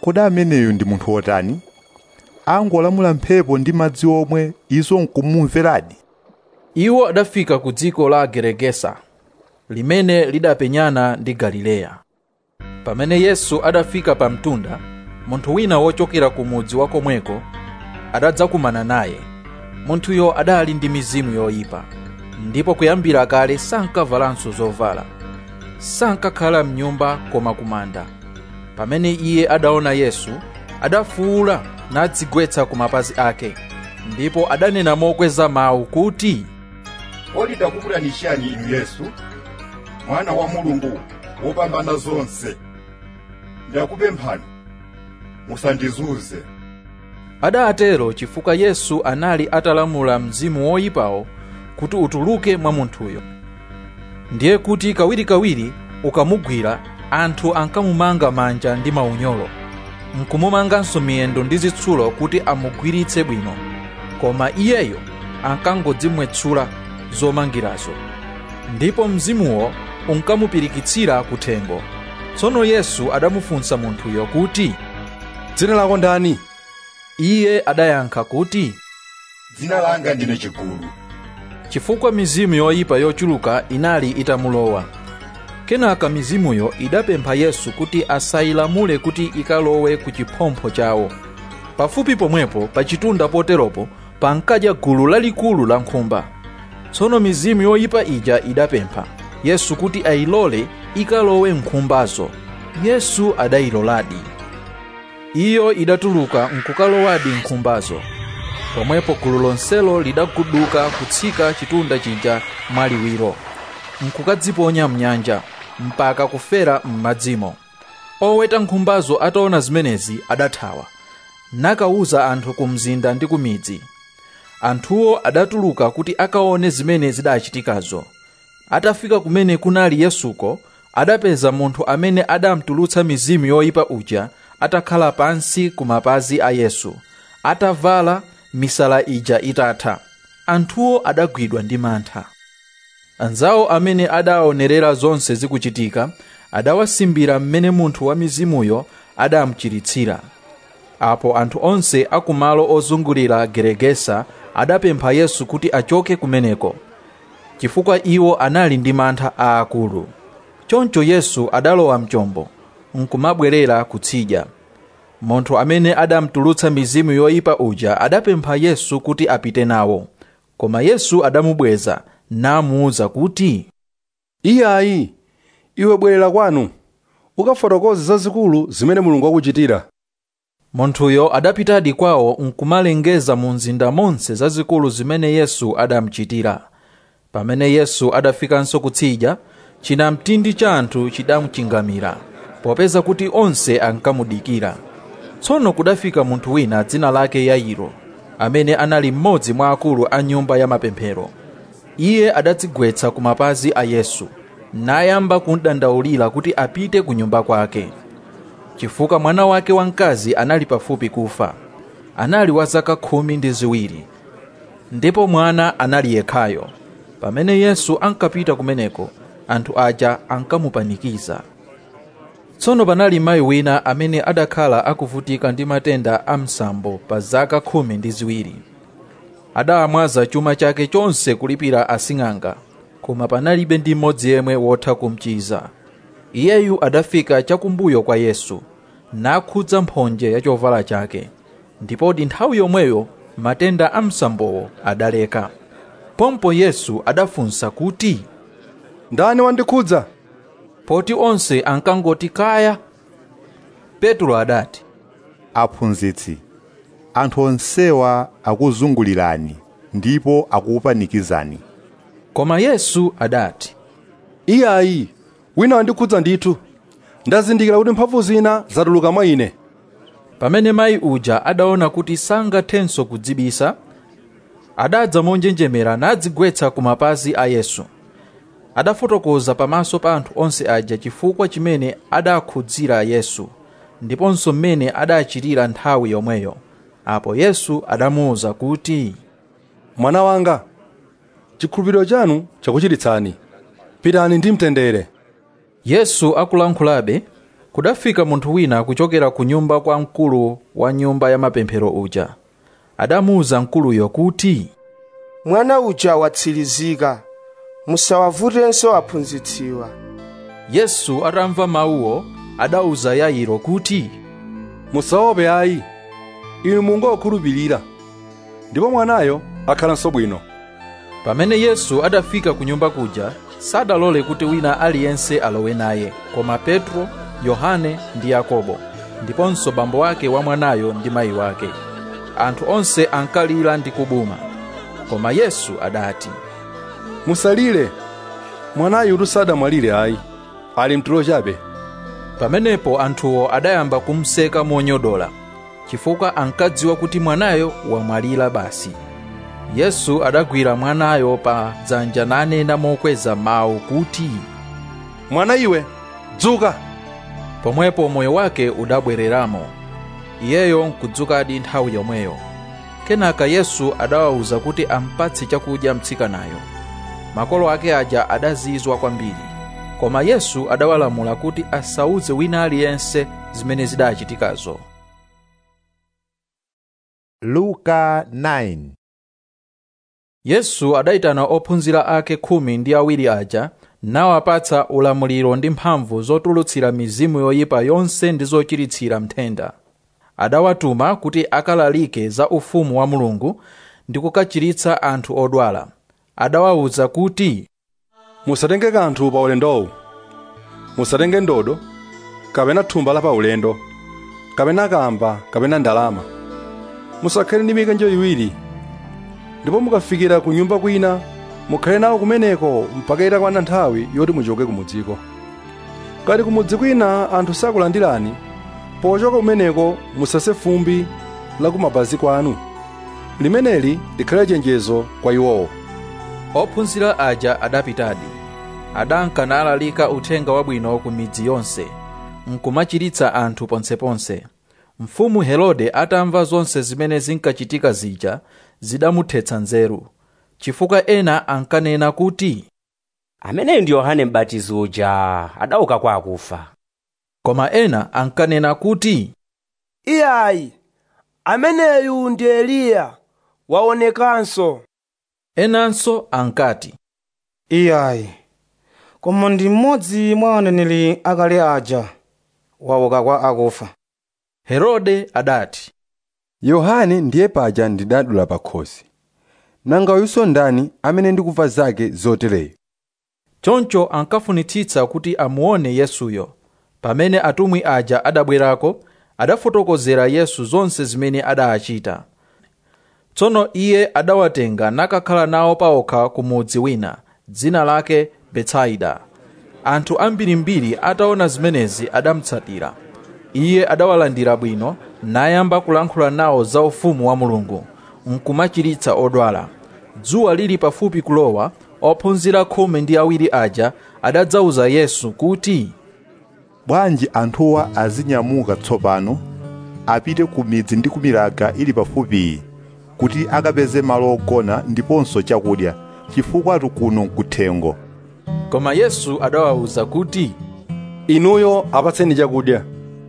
kodi ameneyu ndi munthu wotani angolamula mphepo ndi madzi omwe izo nkumumveradi iwo adafika ku dziko la geregesa limene lidapenyana ndi galileya pamene yesu adafika pa mtunda munthu wina wochokera ku mudzi wa komweko adadzakumana naye munthuyo adali ndi mizimu yoyipa ndipo kuyambira kale sankavalanso zovala sankakhala mnyumba koma kumanda pamene iye adaona yesu adafuwula nadzigwetsa ku mapazi ake ndipo adanena mokweza mawu kuti kodi ndakukulanishani inu yesu mwana wa mulungu wopambana zonse ndakupemphani musandizunze adatero chifukwa yesu anali atalamula mzimu woyipawo kuti utuluke mwa munthuyo ndiye kuti kawirikawiri ukamugwira anthu ankamumanga manja ndi maunyolo nkumumanganso miyendo ndi zitsulo kuti amugwiritse bwino koma iyeyo ankangodzimwetsula zomangirazo ndipo mzimuwo unkamupirikitsira kuthengo tsono yesu adamufunsa munthuyo kuti dzina lako ndani iye adayankha kuti dzina langa ndine chigulu chifukwa mizimu yoyipa yochuluka inali itamulowa kenaka mizimuyo idapempha yesu kuti asayilamule kuti ikalowe ku chiphompho chawo pafupi pomwepo pa chitunda poteropo pankadya gulu lalikulu la nkhumba tsono mizimu yoyipa ija idapempha yesu kuti ayilole ikalowe nkhumbazo yesu adayiloladi iyo idatuluka nkukalowadi nkhumbazo pomwepo gulu lonselo lidaguduka kutsika chitunda chija mwaliwiro nkukadziponya mnyanja mpaka kufera m'madzimo oweta nkhumbazo ataona zimenezi adathawa nakawuza anthu ku mzinda ndi ku midzi anthuwo adatuluka kuti akaone zimene zidachitikazo atafika kumene kunali yesuko adapeza munthu amene adamtulutsa mizimu yoyipa uja atakhala pansi ku mapazi a yesu atavala misala ija itatha anthuwo adagwidwa ndi mantha anzawo amene adaonerera zonse zikuchitika adawasimbira mmene munthu wa mizimuyo adamuchiritsira apo anthu onse akumalo ozungulira geregesa adapempha yesu kuti achoke kumeneko chifukwa iwo anali ndi mantha aakulu choncho yesu adalowa mchombo nkumabwerera kutsidya munthu amene adamtulutsa mizimu yoyipa uja adapempha yesu kuti apite nawo koma yesu adamubweza namuwuza kuti iyayi iwe bwerera kwanu ukafotokoze zazikulu zimene mulungu wakuchitira munthuyo adapitadi kwawo nkumalengeza mu mzinda monse zazikulu zimene yesu adamuchitira pamene yesu adafikanso kutsidya chinamtindi cha anthu chidamuchingamira popeza kuti onse ankamudikira tsono kudafika munthu wina dzina lake yairo amene anali mmodzi mwa akulu a nyumba ya mapemphero iye adadzigwetsa ku mapazi a yesu nayamba kundandaulira kuti apite ku nyumba kwake chifukwa mwana wake wamkazi anali pafupi kufa anali wa zaka khumi ndi ziwiri ndipo mwana anali yekhayo pamene yesu ankapita kumeneko anthu aja ankamupanikiza tsono panali mayi wina amene adakhala akuvutika ndi matenda a msambo pa zaka khumi ndi ziwiri adamwaza chuma chake chonse kulipira asing'anga koma panalibe ndi mmodzi yemwe wotha kumchiza iyeyu adafika chakumbuyo kwa yesu nakhudza mphonje ya chovala chake ndipoti nthawi yomweyo matenda a msambowo adaleka pompo yesu adafunsa kuti ndani wandikhudza poti onse ankangoti kaya petro adati aphunzitsi anthu onsewa akuzungulirani ndipo akukupanikizani koma yesu adati iyayi wina wandikhudza ndithu ndazindikira kuti mphamvu zina zatuluka mwa ine pamene mayi uja adaona kuti sangathenso kudzibisa adadza monjenjemera nadzigwetsa ku mapazi a yesu adafotokoza pamaso pa anthu onse aja chifukwa chimene adakhudzira yesu ndiponso mmene adachitira nthawi yomweyo apo yesu adamuwuza kuti mwana wanga chikhulupiriro chanu chakuchiritsani pitani ndi mtendere yesu akulankhulabe kudafika munthu wina kuchokera ku nyumba kwa mkulu wa nyumba ya mapemphero uja adamuwuza mkuluyo kuti mwana uja watsirizika musawavutenso aphunzitsiwa yesu atamva mawuwo adawuza yairo kuti musaope ayi inu mungokhulupirira ndipo mwanayo akhalanso bwino pamene yesu adafika ku nyumba kuja sadalole kuti wina aliyense alowe naye koma petro yohane ndi yakobo ndiponso bambo wake wa mwanayo ndi mayi wake anthu onse ankalira ndi kubuma koma yesu adati musalire mwanayu sadamwalire ayi ali mtulo chabe pamenepo anthuwo adayamba kumseka monyodola chifukwa ankadziwa kuti mwanayo wamwalira basi yesu adagwira mwanayo pa dzanja nanena mokweza mawu kuti mwana iwe dzuka pomwepo moyo wake udabwereramo iyeyo nkudzukadi nthawi yomweyo kenaka yesu adawawuza kuti ampatse chakudya mtsikanayo makolo ake aja adazizwa kwambiri koma yesu adawalamula kuti asauze wina aliyense zimene zidachitikazo luka 9 yesu adayitana ophunzira ake khumi ndi awiri aja nawapatsa ulamuliro ndi mphamvu zotulutsira mizimu yoyipa yonse ndi zochiritsira mthenda adawatuma kuti akalalike za ufumu wa mulungu ndi kukachiritsa anthu odwala adawawuza kuti musatenge kanthu pa ulendowu musatenge ndodo kapena thumba la pa ulendo kapena kamba kapena ndalama musakhale ndi mikanjo iwiri ndipo mukafikira ku nyumba kwina mukhale nawo kumeneko mpaka itakwana nthawi yoti muchoke kumudziko kati kumudzi kwina anthu sakulandirani pochoka kumeneko musase fumbi la kumapazi kwanu limeneli likhale chenjezo kwa iwowo ophunzira aja adapitadi adanka nalalika uthenga wabwino ku midzi yonse nkumachiritsa anthu ponseponse mfumu herode atamva zonse zimene zinkachitika zija zidamuthetsa nzeru chifukwa ena ankanena kuti ameneyu ndi yohane m'batizi uja adauka kwa akufa koma ena ankanena kuti iyayi ameneyu ndi eliya waonekanso enanso ankati iyayi koma ndi mmodzi mwa aneneri akale aja wauka kwa akufa herode adati yohane ndiye paja ndidadula pakhosi nanga uyunso ndani amene ndikumva zake zotereyo choncho ankafunitsitsa kuti amuone yesuyo pamene atumwi aja adabwerako adafotokozera yesu zonse zimene adachita tsono iye adawatenga nakakhala nawo paokha ku mudzi wina dzina lake betsaida anthu ambirimbiri ataona zimenezi adamutsatira iye adawalandira bwino nayamba kulankhula nawo za ufumu wa mulungu nkumachiritsa odwala dzuwa lili pafupi kulowa ophunzira khumi ndi awiri aja adadzawuza yesu kuti bwanji anthuwa azinyamuka tsopano apite ku midzi ndi kumilaga ili pafupiyi kuti akapeze malo ogona ndiponso chakudya chifukwa kuno nkuthengo koma yesu adawawuza kuti inuyo apatseni chakudya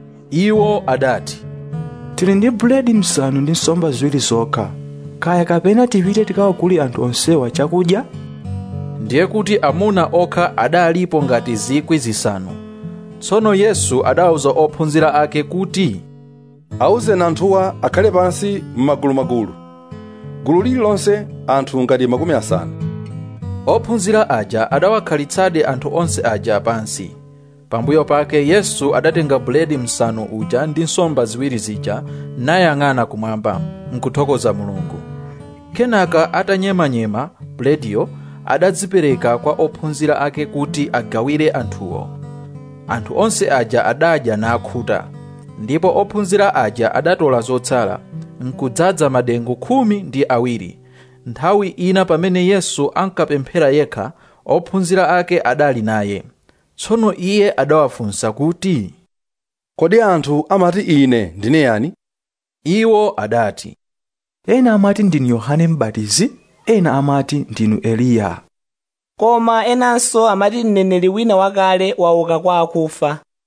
iwo adati tili ndi buledi msanu ndi nsomba ziwiri zokha kaya kapena tipite tikawagule anthu onsewa chakudya ndiye kuti amuna okha adalipo ngati zikwi zisanu tsono yesu adawuza ophunzira ake kuti awuzeni anthuwa akhale pansi m'magulumagulu gulu lililonse anthu ngati makumi asanu ophunzira aja adawakhalitsadi anthu onse aja pansi pambuyo pake yesu adatenga buledi msanu uja ndi nsomba ziwiri zija nayang'ana kumwamba nkuthokoza mulungu kenaka atanyemanyema bulediyo adadzipereka kwa ophunzira ake kuti agawire anthuwo anthu onse aja adadya nakhuta ndipo ophunzira aja adatola zotsala nkudzaza madengu khumi ndi awiri nthawi ina pamene yesu ankapemphera yekha ophunzira ake adali naye tsono iye adawafunsa kuti kodi anthu amati ine ndine yani iwo adati ena amati ndinu yohane m'batizi ena amati ndinu eliya koma enanso amati mneneri wina wakale wauka kwa akufa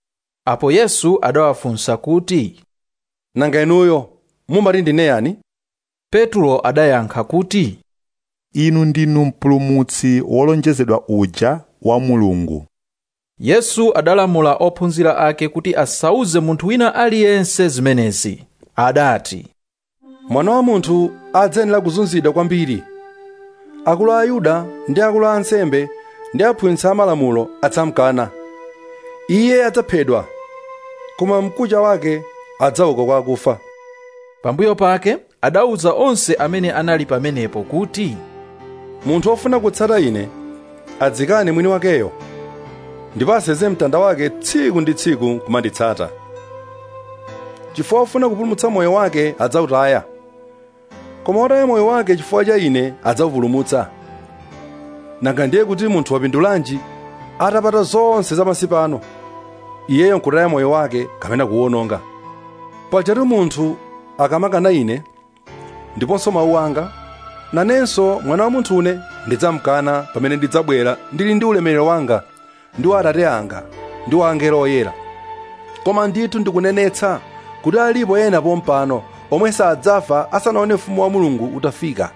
apo yesu adawafunsa kuti nanga inuyo mumati ndine yani petro adayankha kuti inu ndinu mpulumutsi wolonjezedwa uja wa mulungu yesu adalamula ophunzira ake kuti asauze munthu wina aliyense zimenezi adati mwana wa munthu adzayenera kuzunzidwa kwambiri akulu a ayuda ndi akulu a ansembe ndi aphunzitsi amalamulo adzamkana iye adzaphedwa koma mkucha wake adzauka kwa akufa pambuyo pake adauza onse amene anali pamenepo kuti munthu wofuna kutsata ine adzikane mwini wakeyo ndipo aseze mtanda wake tsiku ndi tsiku kumanditsata chifukwa wofuna kupulumutsa moyo wake adzawutaya koma wotaya moyo wake chifukwa cha ine adzawupulumutsa nanga ndiye kuti munthu wapindulanji atapata zonse zapansi pano iyeyo nkutaya moyo wake kapena kuwononga pajatu munthu akamakana ine ndiponso mawu anga nanenso mwana wa munthune ndidzamkana pamene ndidzabwera ndili ndi ulemerero wanga ndi wa atate anga ndi wa angelo oyera koma ndithu ndikunenetsa kuti alipo ena pompano omwe sadzafa asanaone ufumu wa mulungu utafika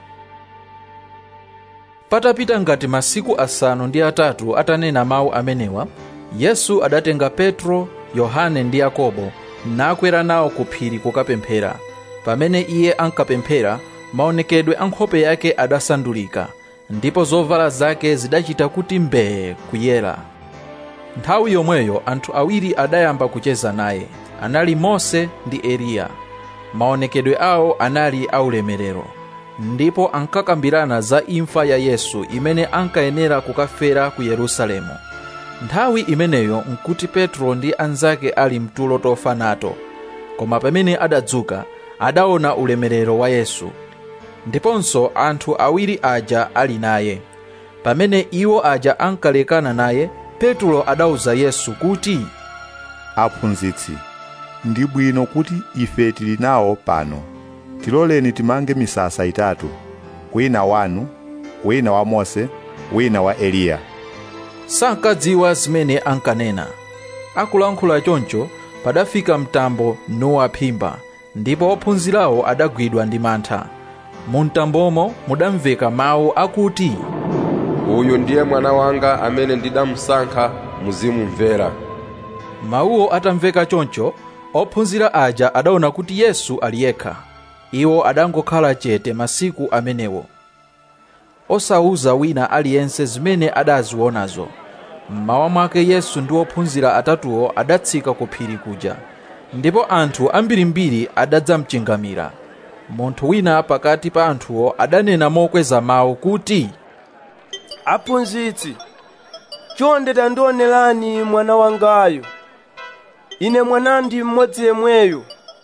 patapita ngati masiku asanu ndi atatu atanena mawu amenewa yesu adatenga petro yohane ndi yakobo nakwera nawo ku phiri kukapemphera pamene iye ankapemphera maonekedwe a nkhope yake adasandulika ndipo zovala zake zidachita kuti mbee kuyera nthawi yomweyo anthu awiri adayamba kucheza naye anali mose ndi eliya maonekedwe awo anali aulemerero ndipo ankakambirana za imfa ya yesu imene ankayenera kukafera ku yerusalemu nthawi imeneyo nkuti petro ndi anzake ali mtulo tofa nato koma pamene adadzuka adaona ulemerero wa yesu ndiponso anthu awiri aja ali naye pamene iwo aja ankalekana naye petro adauza yesu kuti aphunzitsi ndi bwino kuti ife tili nawo pano tiloleni timange misasa itatu wina wanu wina wa mose wina wa eliya sankadziwa zimene ankanena akulankhula choncho padafika mtambo nuwaphimba ndipo ophunzirawo adagwidwa ndi mantha mu mtambomo mudamveka mawu akuti uyu ndiye mwana wanga amene ndidamusankha muzimumvera mawuwo atamveka choncho ophunzira aja adaona kuti yesu ali yekha iwo adangokhala chete masiku amenewo osauza wina aliyense zimene adazionazo mmawa mwake yesu ndi ophunzira atatuwo adatsika ku phiri kuja ndipo anthu ambirimbiri adadzamchingamira munthu wina pakati pa anthuwo adanena mokweza mawu kuti aphunzitsi chonde tandionerani mwana wangayo ine mwanandi mmodzi yemweyo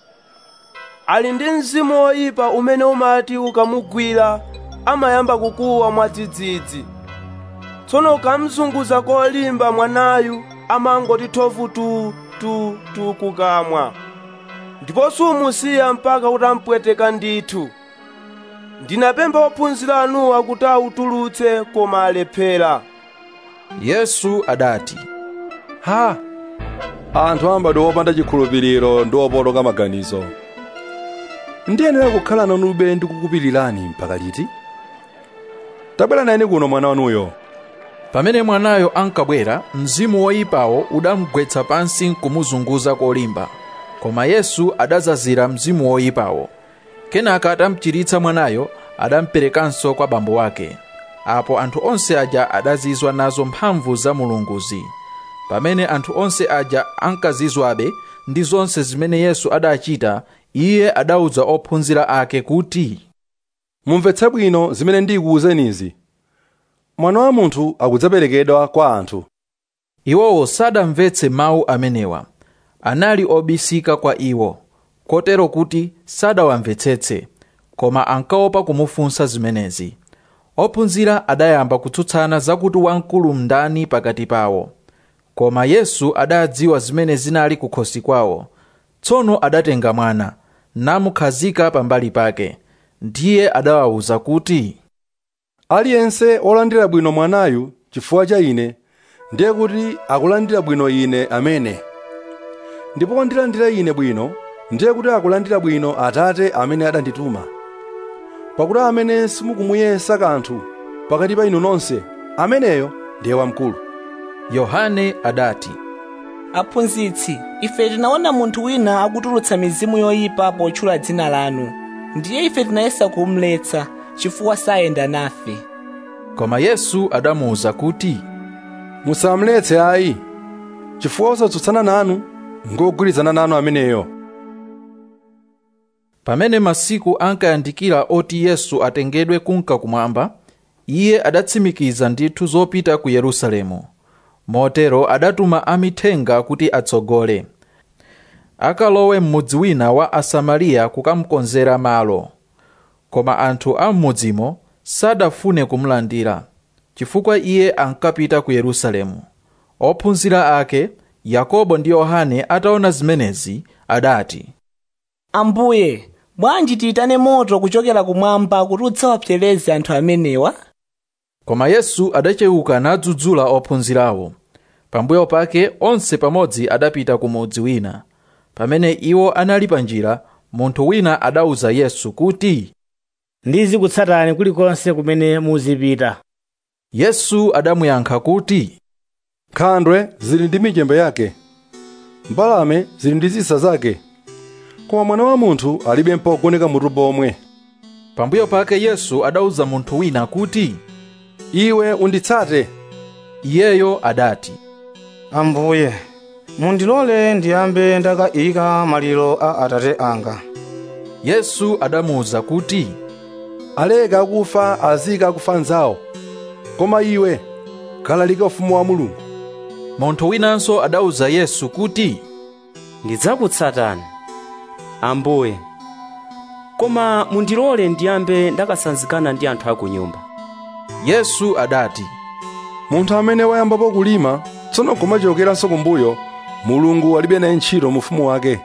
ali ndi mzimu woyipa umene umati ukamugwira amayamba kukuwa mwadzidzidzi tsono ukamzunguza kolimba mwanayu amangoti thovu tu tu tu kukamwa ndipo sumusiya mpaka utampweteka ndithu ndinapempha ophunzira anuwa kuti awutulutse koma alephera yesu adati ha anthu ambadwe wopanda chikhulupiriro ndi opotoka maganizo ndiyenera kukhala nanube ndi kukupirirani mpaka liti tabwera nayeni kuno mwana wanuyo pamene mwanayo ankabwera mzimu woyipawo udamugwetsa pansi nkumuzunguza kolimba koma yesu adazazira mzimu woyipawo kenaka atamchiritsa mwanayo adamperekanso kwa bambo wake apo anthu onse aja adazizwa nazo mphamvu za mulunguzi pamene anthu onse aja ankazizwabe ndi zonse zimene yesu adachita iye adauza ophunzira ake kuti mumvetse bwino zimene ndikuwuzenizi mwana wa munthu akudzaperekedwa kwa anthu iwowo sadamvetse mawu amenewa anali obisika kwa iwo kotero kuti sadawamvetsetse koma ankaopa kumufunsa zimenezi ophunzira adayamba kutsutsana zakuti wamkulu ndani pakati pawo koma yesu adadziwa zimene zinali kukhosi kwawo tsono adatenga mwana namukhazika pambali pake ndiye adawawuza kuti aliyense wolandira bwino mwanayu chifukwa cha ine ndiye kuti akulandira bwino ine amene ndipo wandilandira ine bwino ndiye kuti akulandira bwino atate amene adandituma pakuti amene simukumuyesa kanthu pakati pa inu nonse ameneyo ndiye wamkulu yohane adati aphunzitsi ife tinaona munthu wina akutulutsa mizimu yoyipa potchula dzina lanu ndiye ife tinayesa kumletsa chifukwa sayenda nafe koma yesu adamuwuza kuti musamuletse ayi chifukwa osatsutsana nanu ngogwirizana nanu ameneyo pamene masiku ankayandikira oti yesu atengedwe kunka kumwamba iye adatsimikiza ndithu zopita ku yerusalemu motero adatuma amithenga kuti atsogole akalowe m'mudzi wina wa asamariya kukamukonzera malo koma anthu a m'mudzimo sadafune kumulandira chifukwa iye ankapita ku yerusalemu ophunzira ake yakobo ndi yohane ataona zimenezi adati ambuye bwanji tiyitane moto kuchokera kumwamba kuti udzawapsereze anthu amenewa koma yesu adachewuka nadzudzula ophunzirawo pambuyo pake onse pamodzi adapita ku mudzi wina pamene iwo anali pa njira munthu wina adawuza yesu kuti ndizikutsatani kulikonse kumene muzipita yesu adamuyankha kuti nkhandwe zili ndi michembe yake mbalame zili ndi zisa zake koma mwana wa munthu alibe mpogoneka mutu pomwe pambuyo pake yesu adawuza munthu wina kuti iwe unditsate iyeyo adati ambuye mundilole ndiyambe ndakayika maliro a atate anga yesu adamuwuza kuti aleka akufa azika akufa nzawo koma iwe kalalika ufumu wa mulungu munthu winanso adawuza yesu kuti ndidzakutsatani ambuye koma mundilole ndiyambe ndakasanzikana ndi anthu aku nyumba yesu adati munthu amene wayambapo kulima tsono kumachokeranso kumbuyo mulungu alibe naye ntchito mu ufumu wake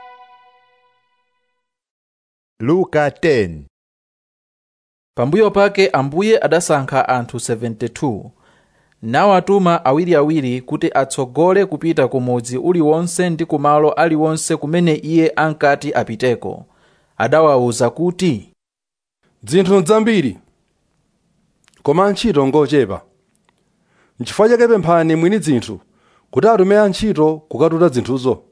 luka 10 pambuyo pake ambuye adasankha anthu 72 nawatuma awiriawiri kuti atsogole kupita ku mudzi uliwonse ndi kumalo aliwonse kumene iye ankati apiteko adawawuza kuti dzinthu nzambiri koma antchito ngochepa nchifukwa chake pemphani mwini dzinthu kuti atume antchito kukatuta zinthuzo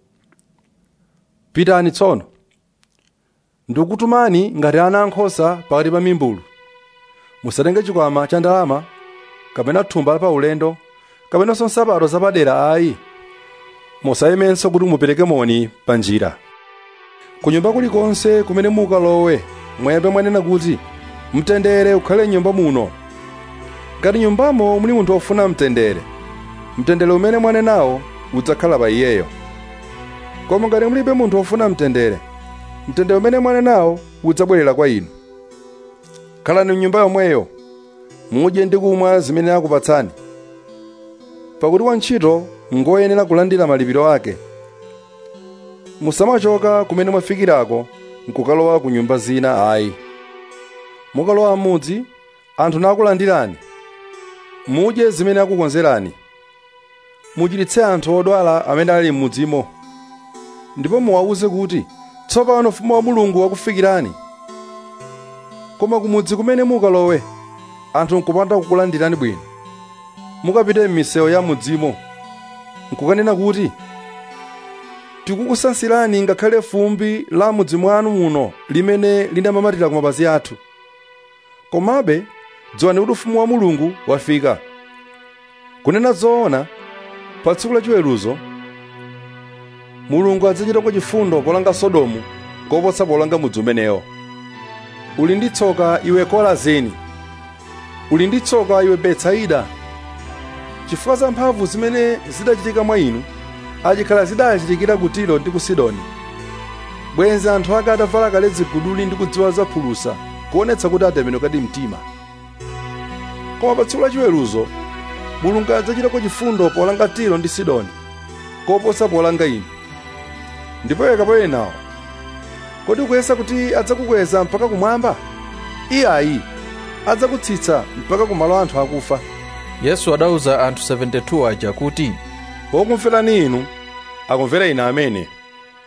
pitani tsono ndikukutumani ngati ana ankhosa pakati pa mimbulu musatenge chikwama cha ndalama kapena thumba la paulendo kapenanso nsapato zapadera ayi musayemenso kuti mupereke moni pa njira ku nyumba kulikonse kumene mukalowe mwembe mwanena kuti mtendere ukhale nyumba muno ngati nyumbamo muli munthu wofuna mtendere mtendere umene mwanenawo udzakhala pa iyeyo koma ngati mulibe munthu wofuna mtendere mtendere umene mwanenawo udzabwerera kwa inu khalani mnyumba yomweyo mudye ndi kumwa zimene akupatsani pakuti wantchito ngoyenera kulandira malipiro ake musamachoka kumene mwafikirako nkukalowa ku nyumba zina ayi mukalowa m'mudzi anthu nakulandirani mudye zimene akukonzerani muchiritse anthu odwala amene ali m'mudzimo ndipo muwawuze kuti tsopano ufumu wa mulungu wakufikirani koma kumudzi kumene mukalowe anthu nkupanda kukulandirani bwino mukapite m'misewu ya mudzimo nkukanena kuti tikukusansirani ngakhale fumbi la mudzi mwanu muno limene linamamatira ku mapazi athu komabe dziwani kuti ufumu wa mulungu wafika kunena zoona pa tsiku la chiweruzo mulungu adzachitako chifundo polanga sodomu koposa polanga mudzi umenewo uli ndi tsoka iwe korazini uli ndi tsoka iwe betsaida chifukwa za mphamvu zimene zidachitika mwa inu achikhala zidachitikira ku tiro ndi ku sidoni bwenzi anthu ake atavala kale ziguduli ndi kudziwa za phulusa kuonetsa kuti atembenukadi mtima koma pa tsiku la chiweruzo mulungu adzachitako chifundo polanga tiro ndi sidoni koposa polanga inu ndipo iwe kapolo nawo kodi ukuyesa kuti adzakukweza mpaka kumwamba iye ayi adzakutsitsa mpaka kumalo anthu akufa yesu adawuza anthu 72 aja kuti wokumverani inu akumvera ine amene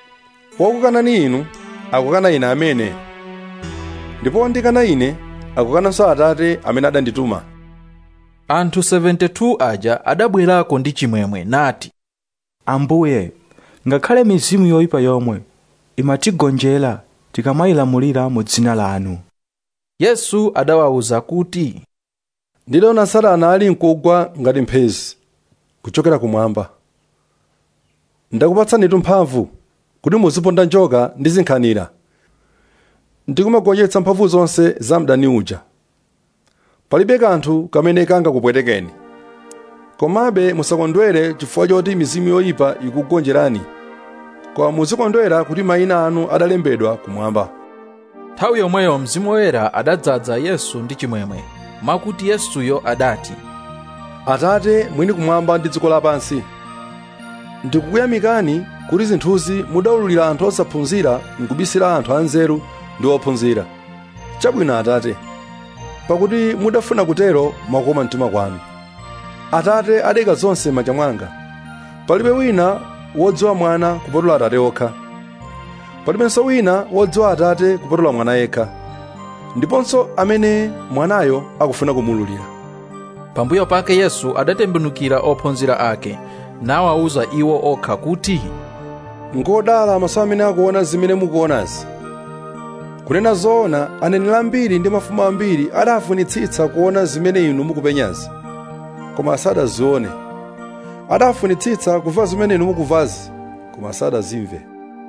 wakukanani inu akukana ine amene ndipo wondikana ine akukananso atate amene adandituma anthu 72 aja adabwerako ndi chimwemwe nati ambuye ngakhale mizimu yoyipa yomwe imatigonjera tikamayilamulira mu dzina lanu yesu adawawuza kuti ndidaona satana ali mkugwa ngati mphezi kuchokera kumwamba ndakupatsanitu mphamvu kuti muziponda njoka ndi zinkhanira ndikumagonjetsa mphamvu zonse za mdani uja palibe kanthu kamene kangakupwetekeni komabe musakondwere chifukwa choti mizimu yoyipa ikugonjerani koma muzikondwera kuti mayina anu adalembedwa kumwamba nthawi yomweyo mzimu woyera adadzaza yesu ndi chimwemwe mwakuti yesuyo adati atate mwini kumwamba ndi dziko lapansi ndikukuyamikani kuti zinthuzi mudawululira anthu osaphunzira nkubisira anthu anzeru ndi ophunzira chabwino atate pakuti mudafuna kutero mwakoma mtima kwanu atate adeka zonse m'manja mwanga palibe wina wodziwa mwana kupatula atate okha palibenso wina wodziwa atate kupatula mwana yekha ndiponso amene mwanayo akufuna kumululira pambuyo pake yesu adatembenukira ophunzira ake nawawuza iwo okha kuti ngodala maso amene akuona zimene mukuonazi kunena zoona aneneri ambiri ndi mafumu ambiri adafunitsitsa kuona zimene inu mukupenyazi koma sadazione adafunitsitsa kumva zimene inu mukumvazi koma sadazimve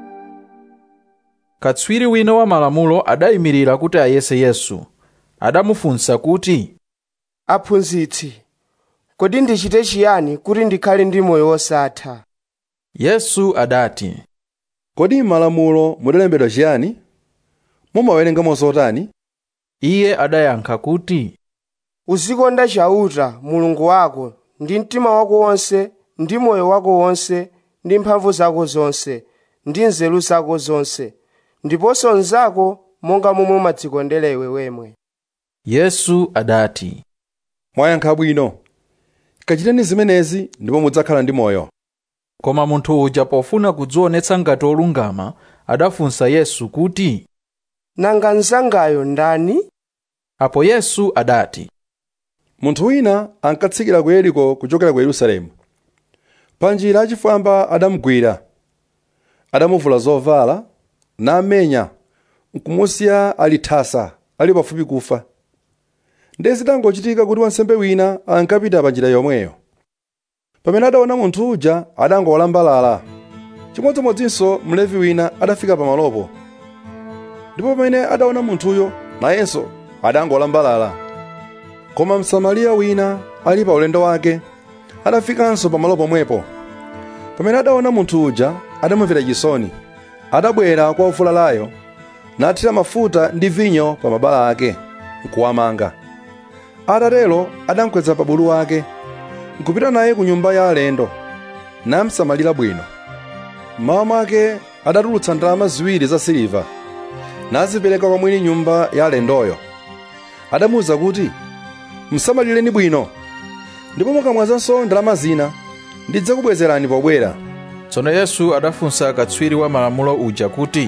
katswiri wina wa malamulo adayimirira kuti ayese yesu adamufunsa kuti aphunzitsi kodi ndichite chiyani kuti ndikhale ndi moyo wosatha yesu adati kodi m'malamulo mudalembedwa chiyani mumawerengamo zotani iye adayankha kuti uzikonda chauta mulungu wako ndi mtima wako wonse ndi moyo wako wonse ndi mphamvu zako zonse ndi nzeru zako zonse ndiponso mnzako monga momwe umadzikondera iwe wemwe yesu adati mwayankha bwino kachiteni zimenezi ndipo mudzakhala ndi moyo koma munthu uja pofuna kudzionetsa ngati olungama adafunsa yesu kuti nanga mnzangayo ndani apo yesu adati munthu wina ankatsikira ku yeriko kuchokera ku yerusalemu panjira achifwamba adamugwira adamuvula zovala namenya nkumusiya ali thasa ali pafupi kufa ndiye zitangochitika kuti wansembe wina ankapita panjira yomweyo pamene adaona munthu uja adangowalambalala chimodzimodzinso mlevi wina adafika pamalopo ndipo pamene adaona munthuyo nayenso adangolambalala koma msamariya wina ali pa ulendo wake adafikanso pamalo pomwepo pamene adaona munthu uja adamumvera chisoni adabwera kwa ufulalayo nathira mafuta ndi vinyo pa mabala ake nkuwamanga atatero adamkweza pa bulu wake nkupita naye ku nyumba ya alendo namsamalira bwino mmawa mwake adatulutsa ndalama ziwiri za siliva nazipereka kwa mwini nyumba ya alendoyo adamuwuza kuti msamalireni bwino ndipo mukamwazanso ndalama zina ndidzakubwezerani pobwera tsono yesu adafunsa katswiri wa malamulo uja kuti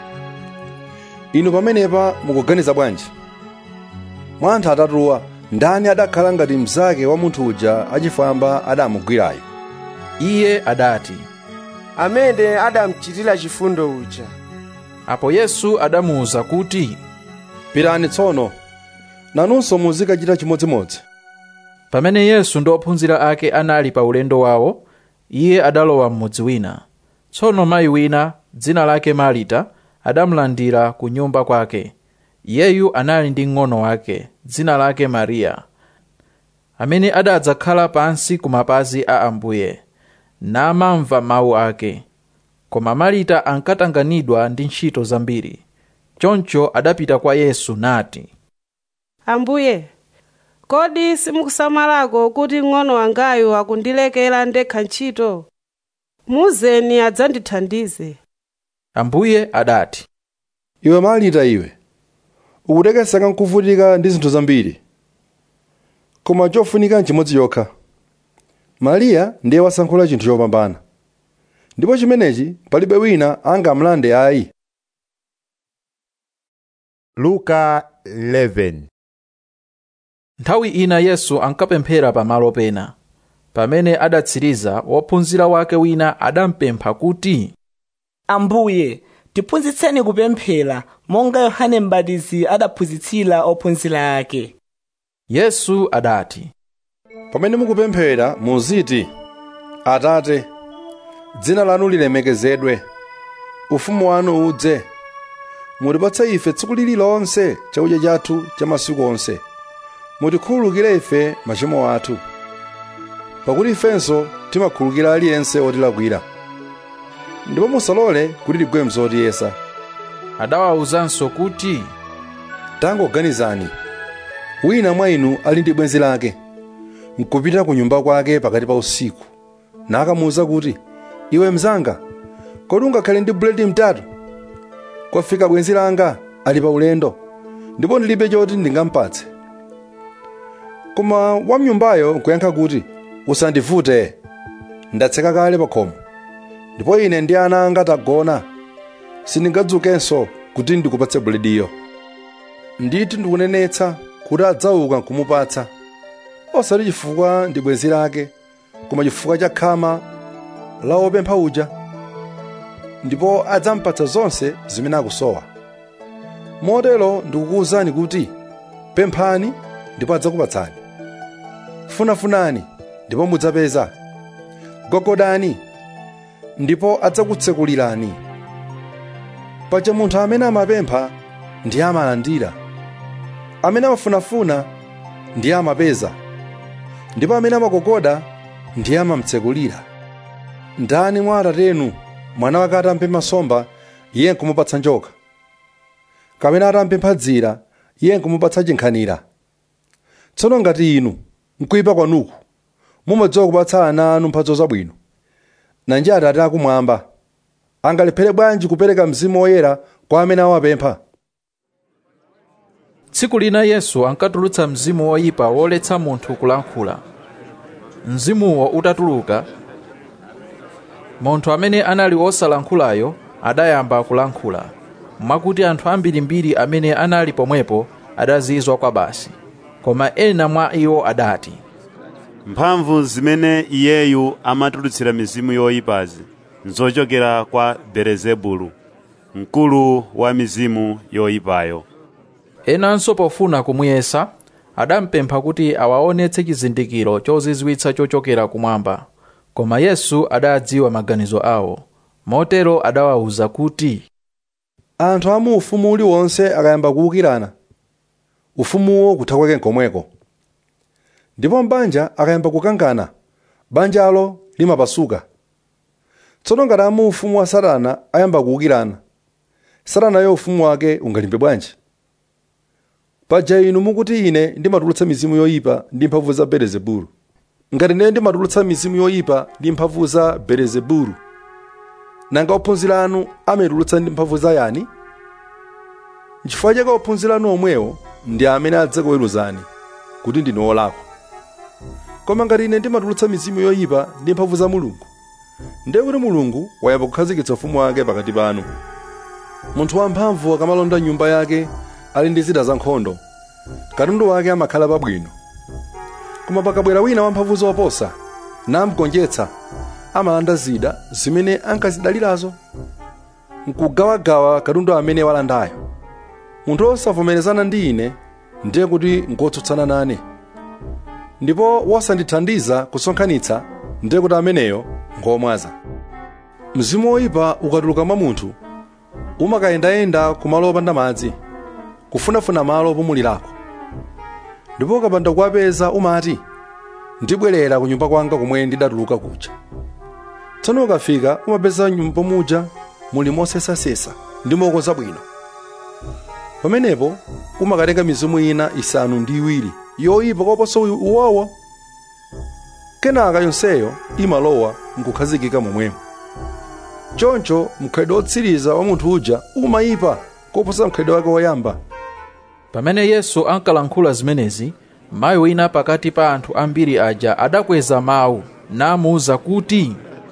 inu pamenepa mukuganiza bwanji mwa anthu atatuwa ndani adakhala ngati mnzake wa munthu uja achifwamba adamugwirayo iye adati amene adamuchitira chifundo uja apo yesu adamuwuza kuti pitani tsono nanunso muzikachita chimodzimodzi pamene yesu ndi ophunzira ake anali pa ulendo wawo iye adalowa m'mudzi wina tsono mayi wina dzina lake marita adamulandira ku nyumba kwake iyeyu anali ndi mng'ono wake dzina lake mariya amene adadzakhala pansi ku mapazi a ambuye namamva mawu ake koma marita ankatanganidwa ndi ntchito zambiri choncho adapita kwa yesu nati ambuye kodi simukusamalako kuti mng'ono wangayu akundilekera ndekha ntchito muzeni adzandithandize ambuye adati iwe marita iwe ukutekeseka nkuvutika ndi zinthu zambiri koma chofunika nchimodzi chokha mariya ndiye wasankhula chinthu chopambana ndipo chimenechi palibe wina angamlande ayi luka 11 nthawi ina yesu ankapemphera pamalo pena pamene adatsiriza wophunzira wake wina adampempha kuti ambuye tiphunzitseni kupemphera monga yohane m'batizi adaphunzitsira ophunzira ake yesu adati pamene mukupemphera muziti atate dzina lanu lilemekezedwe ufumu wanu udze mutipatse ife tsiku lililonse chakudya chathu cha masiku onse mutikhululukire ife machimo athu pakuti ifenso timakhululukira aliyense otilakwira ndipo musalole kuti tigwe mzotiyesa adawawuzanso kuti tangoganizani wina mwa inu ali ndi bwenzi lake nkupita ku nyumba kwake pakati pa usiku nakamuwuza kuti iwe mzanga kodi ungakhale ndi buledi mtatu kwafika bwenzi langa ali pa ulendo ndipo ndilibe choti ndingampatse koma wamnyumbayo nkuyankha kuti usandivute ndatseka kale pa khomo ndipo ine ndi ana anga tagona sindingadzukenso kuti ndikupatse bulediyo nditi ndikunenetsa kuti adzauka nkumupatsa osati chifukwa ndi bwenzi lake koma chifukwa cha khama la wopempha uja ndipo adzampatsa zonse zimene akusowa motero ndikukuwuzani kuti pemphani ndipo adzakupatsani funafunani ndipo mudzapeza gogodani ndipo adzakutsekulirani paja munthu amene amapempha ndiye amalandira amene amafunafuna ndiye amapeza ndipo amene amagogoda ndiye amamtsekulira ndani mwa atatenu mwana wake atampempha nsomba iye nkumupatsa njoka kapena atampempha dzira iye nkumupatsa chinkhanira tsono ngati inu mkuyipa kwanuku mumadziwa kupatsa ana anu mphatso zabwino nanji atate akumwamba angalephere bwanji kupereka mzimu woyera kwa amene awapempha tsiku lina yesu ankatulutsa mzimu woyipa woletsa munthu kulankhula mzimuwo utatuluka munthu amene anali wosalankhulayo adayamba kulankhula mwakuti anthu ambirimbiri amene anali pomwepo adazizwa kwa basi koma ena mwa iwo adati mphamvu zimene iyeyu amatulutsira mizimu yoyipazi nzochokera kwa belezebulu mkulu wa mizimu yoyipayo enanso pofuna kumuyesa adampempha kuti awaonetse chizindikiro chozizwitsa chochokera kumwamba koma yesu adadziwa maganizo awo motero adawawuza kuti anthu amu ufumu uliwonse akayamba kuwukirana ufumuwo kutha kwake nkomweko ndipo mbanja akayamba kukangana banjalo limapasuka tsono ngati amu ufumu wa satana ayamba kuwukirana satanayo ufumu wake ungalimbe bwanji paja inu mukuti ine ndimatulutsa mizimu yoyipa ndi mphamvu za belezebulu ngati ine ndimatulutsa mizimu yoyipa ndi mphamvu za belezebulu nanga ophunzira anu amatulutsa ndi mphamvu za yani nchifukwa chake ophunzira anu omwewo ndi amene adzakuweruzani kuti ndinu olakwa koma ngati ine ndimatulutsa mizimu yoyipa ndi mphamvu za mulungu ndiye kuti mulungu wayamba kukhazikitsa ufumu wake pakati panu munthu wamphamvu akamalonda nyumba yake ali ndi zida za nkhondo katundu wake amakhala pabwino koma pakabwera wina wamphamvu zoposa namgonjetsa amalanda zida zimene ankazidalirazo nkugawagawa katundu amene walandayo munthu osavomerezana ndi ine ndiye kuti ngotsutsana nane ndipo wosandithandiza kusonkhanitsa ndiye kuti ameneyo ngomwaza mzimu woyipa ukatuluka mwa munthu umakayendayenda kumalo opanda madzi kufunafuna malo opumulirako ndipo ukapanda kuwapeza umati ndibwerera ku nyumba kwanga kumwe ndidatuluka kuja tsono ukafika umapeza nyumba muja muli mosesasesa ndi mokonza bwino pamenepo umakatenga mizimu ina isanu ndi iwiri yoyipa koposa uwowo kenaka yonseyo imalowa nkukhazikika momwemo choncho mkhalidwe wotsiriza wa munthu uja umayipa koposa mkhalidwe wake woyamba pamene yesu ankalankhula zimenezi mayi wina pakati pa anthu ambiri aja adakweza mawu namuwuza kuti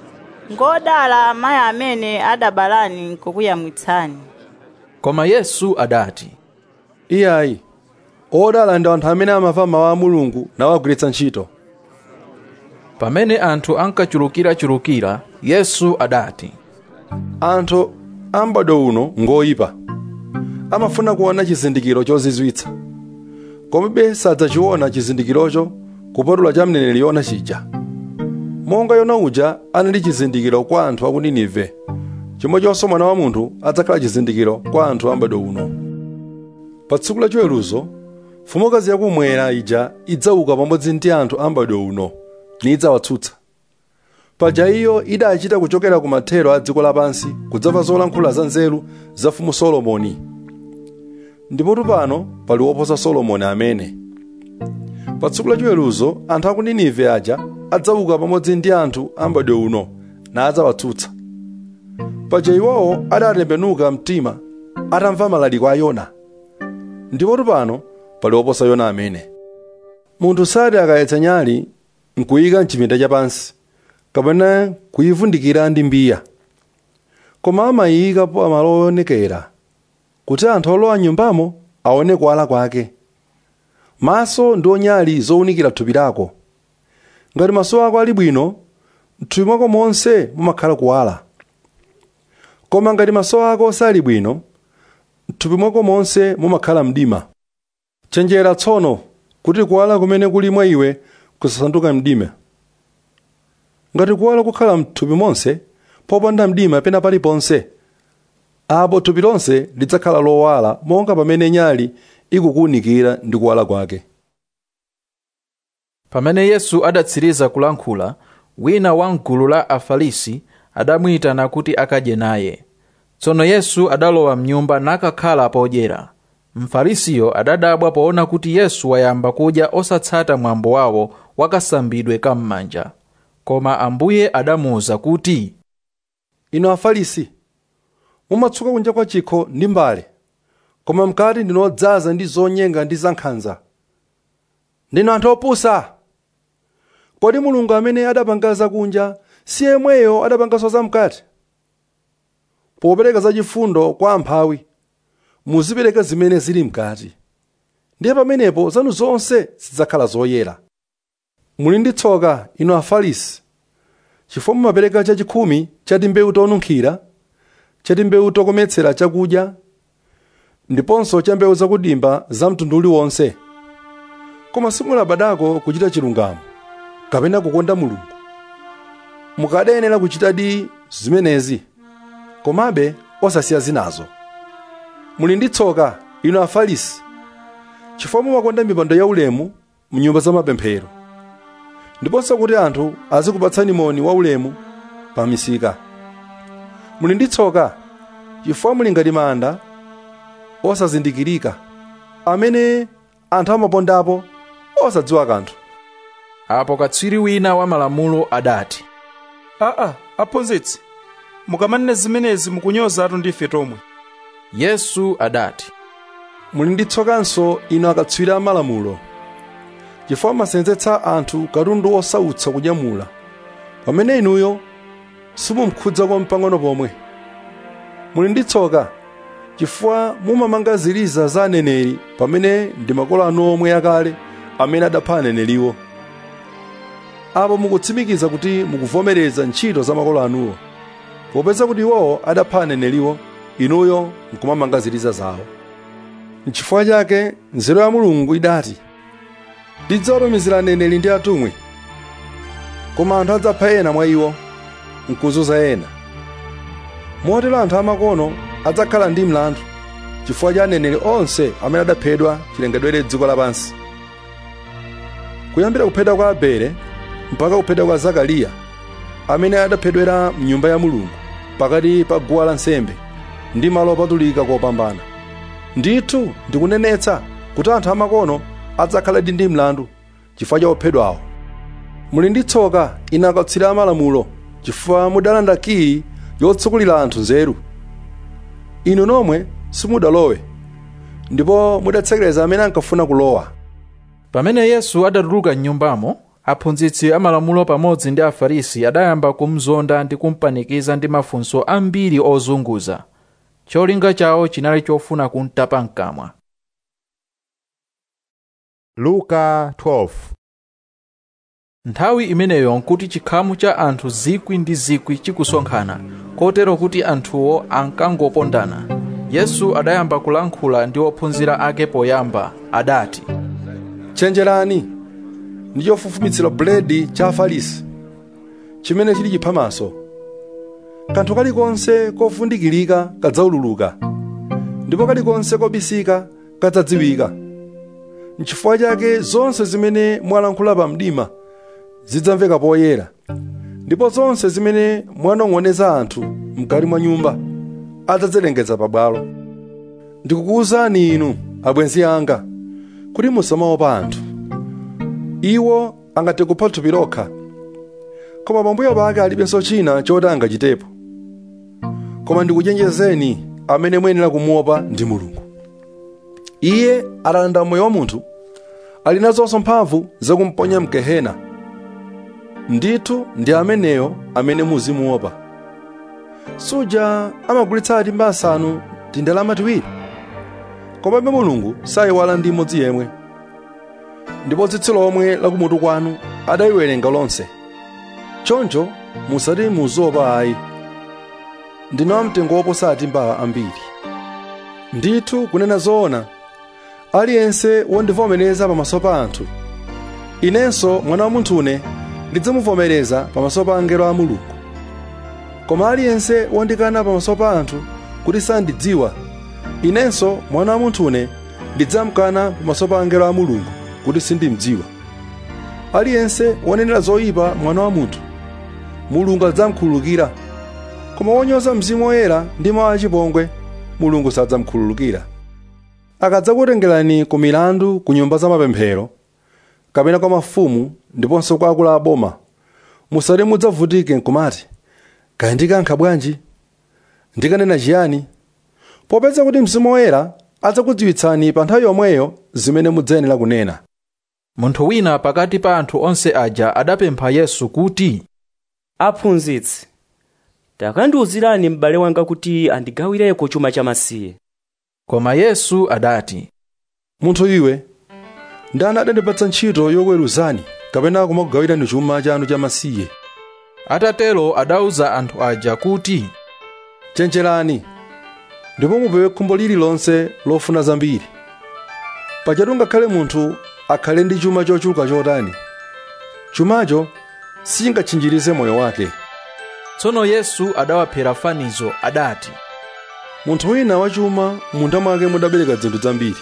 ngodala amayi amene adabalani nkukuyamwitsani koma yesu adati iyayi odala ndi anthu amene amamva mawu a mulungu nawagwiritsa ntchito pamene anthu ankachulukirachulukira yesu adati anthu a m'bado uno ngoyipa amafuna kuona chizindikiro chozizwitsa komabe sadzachiona chizindikirocho kupatula cha mneneri yona chija monga yona uja anali chizindikiro kwa anthu a ku ninive chomwechonso mwana wa munthu adzakhala chizindikiro kwa anthu a m'bado uno pa tsiku la chiweruzo mfumukazi yakumwera ija idzauka pamodzi ndi anthu a m'bado uno nidzawatsutsa paja iyo idachita kuchokera ku mathero a dziko lapansi kudzamva zolankhula za nzeru za mfumu solomoni ndipotu pano pali woposa solomoni amene pa tsiku la chiweruzo anthu a ku ninive aja adzauka pamodzi ndi anthu a m'bado uno nadzawatsutsa paja iwowo adatembenuka mtima atamva malaliko a yona ndipotu pano pali woposa yona amene munthu sati akayetsa nyali nkuyika mchipinda chapansi kapena kuyivundikira ndi mbiya koma amayika pa malo oonekera kuti anthu olowa nyumbamo aone kuwala kwake maso ndi onyali zowunikira thupi lako ngati maso ako ali bwino mthupi mwako monse mumakhala kuwala koma ngati maso ako sali bwino mthupi mwako monse mumakhala mdima chenjera tsono kuti kuwala kumene kuli mwa iwe kusasanduka mdima ngati kuwala kukhala mthupi monse popanda mdima pena paliponse apo thupi lonse lidzakhala lowala monga pamene nyali ikukuwunikira ndi kuwala kwake pamene yesu adatsiriza kulankhula wina wa mgulu la afarisi adamuyitana kuti akadye naye tsono yesu adalowa mnyumba nakakhala podyera mfarisiyo adadabwa poona kuti yesu wayamba kudya osatsata mwambo wawo wakasambidwe kam'manja koma ambuye adamuwuza kuti inu afarisi mumatsuka kunja kwa chikho ndi mbale koma mkati ndinodzaza ndi zonyenga ndi zankhanza ndinu anthu opusa kodi mulungu amene adapanga zakunja si yemweyo adapanganso zamkati popereka zachifundo kwa amphawi muzipereka zimene zili mkati ndiye pamenepo zanu zonse zidzakhala zoyera muli ndi tsoka inu afarisi chifukwa mumapereka chachikhumi cha timbewu tonunkhira cha timbewu tokometsera chakudya ndiponso cha mbewu zakudimba za mtundu uliwonse koma simulabadako kuchita chilungamo kapena kukonda mulungu mukadayenera kuchitadi zimenezi komabe osasiya zinazo muli ndi tsoka inu afarisi chifukwa mumakonda mipando yaulemu mnyumba za mapemphero ndiponso kuti anthu azikupatsani moni waulemu pa misika muli ndi tsoka chifukwa muli ngati manda osazindikirika amene anthu amapondapo osadziwa kanthu apo katswiri wina wa malamulo adati aa aphunzitsi mukamanena zimenezi mukunyozatu ndife tomwe yesu adati muli ndi tsokanso inu akatswiri a malamulo chifukwa masenzetsa anthu katundu osautsa kunyamula pamene inuyo simumkhudzako mpang'ono pomwe muli ndi tsoka chifukwa mumamanga ziliza za aneneri pamene ndi makolo anu omwe akale amene adapha aneneriwo apo mukutsimikiza kuti mukuvomereza ntchito za makolo anuwo popeza kuti iwowo adapha aneneriwo inuyo nkumamanga ziliza zawo nchifukwa chake nzeru ya mulungu idati ndidzawatumizira aneneri ndi atumwi koma anthu adzapha ena mwa iwo nkuzunza ena motero anthu amakono adzakhala ndi mlandu chifukwa cha aneneri onse amene adaphedwa chilengedwere dziko lapansi kuyambira kuphedwa kwa abele mpaka kuphedwa kwa zakariya amene adaphedwera mnyumba ya mulungu pakati pa guwa lansembe ndi malo opatulika kopambana ndithu ndikunenetsa kuti anthu amakono adzakhaladi ndi mlandu chifukwa cha ophedwawo muli ndi tsoka inu akatswiri amalamulo chifukwa mudalanda kiyi yotsekulira anthu nzeru inu nomwe simudalowe ndipo mudatsekereza amene ankafuna kulowa pamene yesu adatuluka mnyumbamo aphunzitsi amalamulo pamodzi ndi afarisi adayamba kumzonda ndi kumpanikiza ndi mafunso ambiri ozunguza cholinga chawo chinali chofuna kumtapa mkamwa luka 12 nthawi imeneyo nkuti chikhamu cha anthu zikwi ndi zikwi chikusonkhana kotero kuti anthuwo ankangopondana yesu adayamba kulankhula ndi ophunzira ake poyamba adati tchenjerani ndi chofufumitsira buledi cha afarisi chimene chili chiphamaso kanthu kalikonse kofundikirika kadzaululuka ndipo kalikonse kobisika kadzadziwika nchifukwa chake zonse zimene mwalankhula pa mdima zidzamveka poyera ndipo zonse zimene mwanong'oneza anthu mkati mwa nyumba adzazilengeza pabwalo ndikukuwuzani inu abwenzi anga kuti musamaopa anthu iwo angathe kupha thupi lokha koma pambuyo pake alibenso china choti angachitepo koma ndikuchenjezeni amene muyenera kumuopa ndi mulungu iye atalanda moyo wa munthu ali nazonso mphamvu zakumponya mgehena ndithu ndi ameneyo amene muzimuopa suja amagulitsa timba asanu ndi ndalama tiwiri komabe mulungu sayiwala ndi imodzi yemwe ndipo tsitsi lomwe lakumutu kwanu adayiwerenga lonse choncho musati muzopa ayi ndinu amtengo woposa timba ambiri ndithu kunena zoona aliyense wondivomereza pamaso pa anthu inenso mwana wa munthune ndidzamuvomereza pamaso pa angelo a mulungu koma aliyense wondikana pamaso pa anthu kuti sandidziwa inenso mwana wa munthune ndidzamkana pamaso pa angelo a mulungu kuti sindimdziwa aliyense wonenera zoyipa mwana wa munthu mulungu adzamkhululukira koma wonyoza mzimu woyera ndi mawu achipongwe mulungu sadzamkhululukira akadzakutengerani ku milandu ku nyumba za mapemphero kapena kwa mafumu ndiponso kwa akulu a boma musati mudzavutike nkumati kaya ndikankha bwanji ndikanena chiyani popeza kuti mzimu woyera adzakudziwitsani pa nthawi yomweyo zimene mudzayenera kunena munthu wina pakati pa anthu onse aja adapempha yesu kuti aphunzitsi takandiwuzirani m'bale wanga kuti andigawireko chuma chamasiye koma yesu adati munthu iwe ndani adandipatsa ntchito yokweruzani kapena kumakugawirani chuma chanu chamasiye atatero adauza anthu aja kuti chenjerani ndipo mupewe khumbo lililonse lofuna zambiri pachatu ngakhale munthu akhale ndi chuma chochuluka chotani chumacho sichingatchinjirize moyo wake tsono yesu adawaphera fanizo adati munthu wina wachuma munda mwake mudabereka zinthu zambiri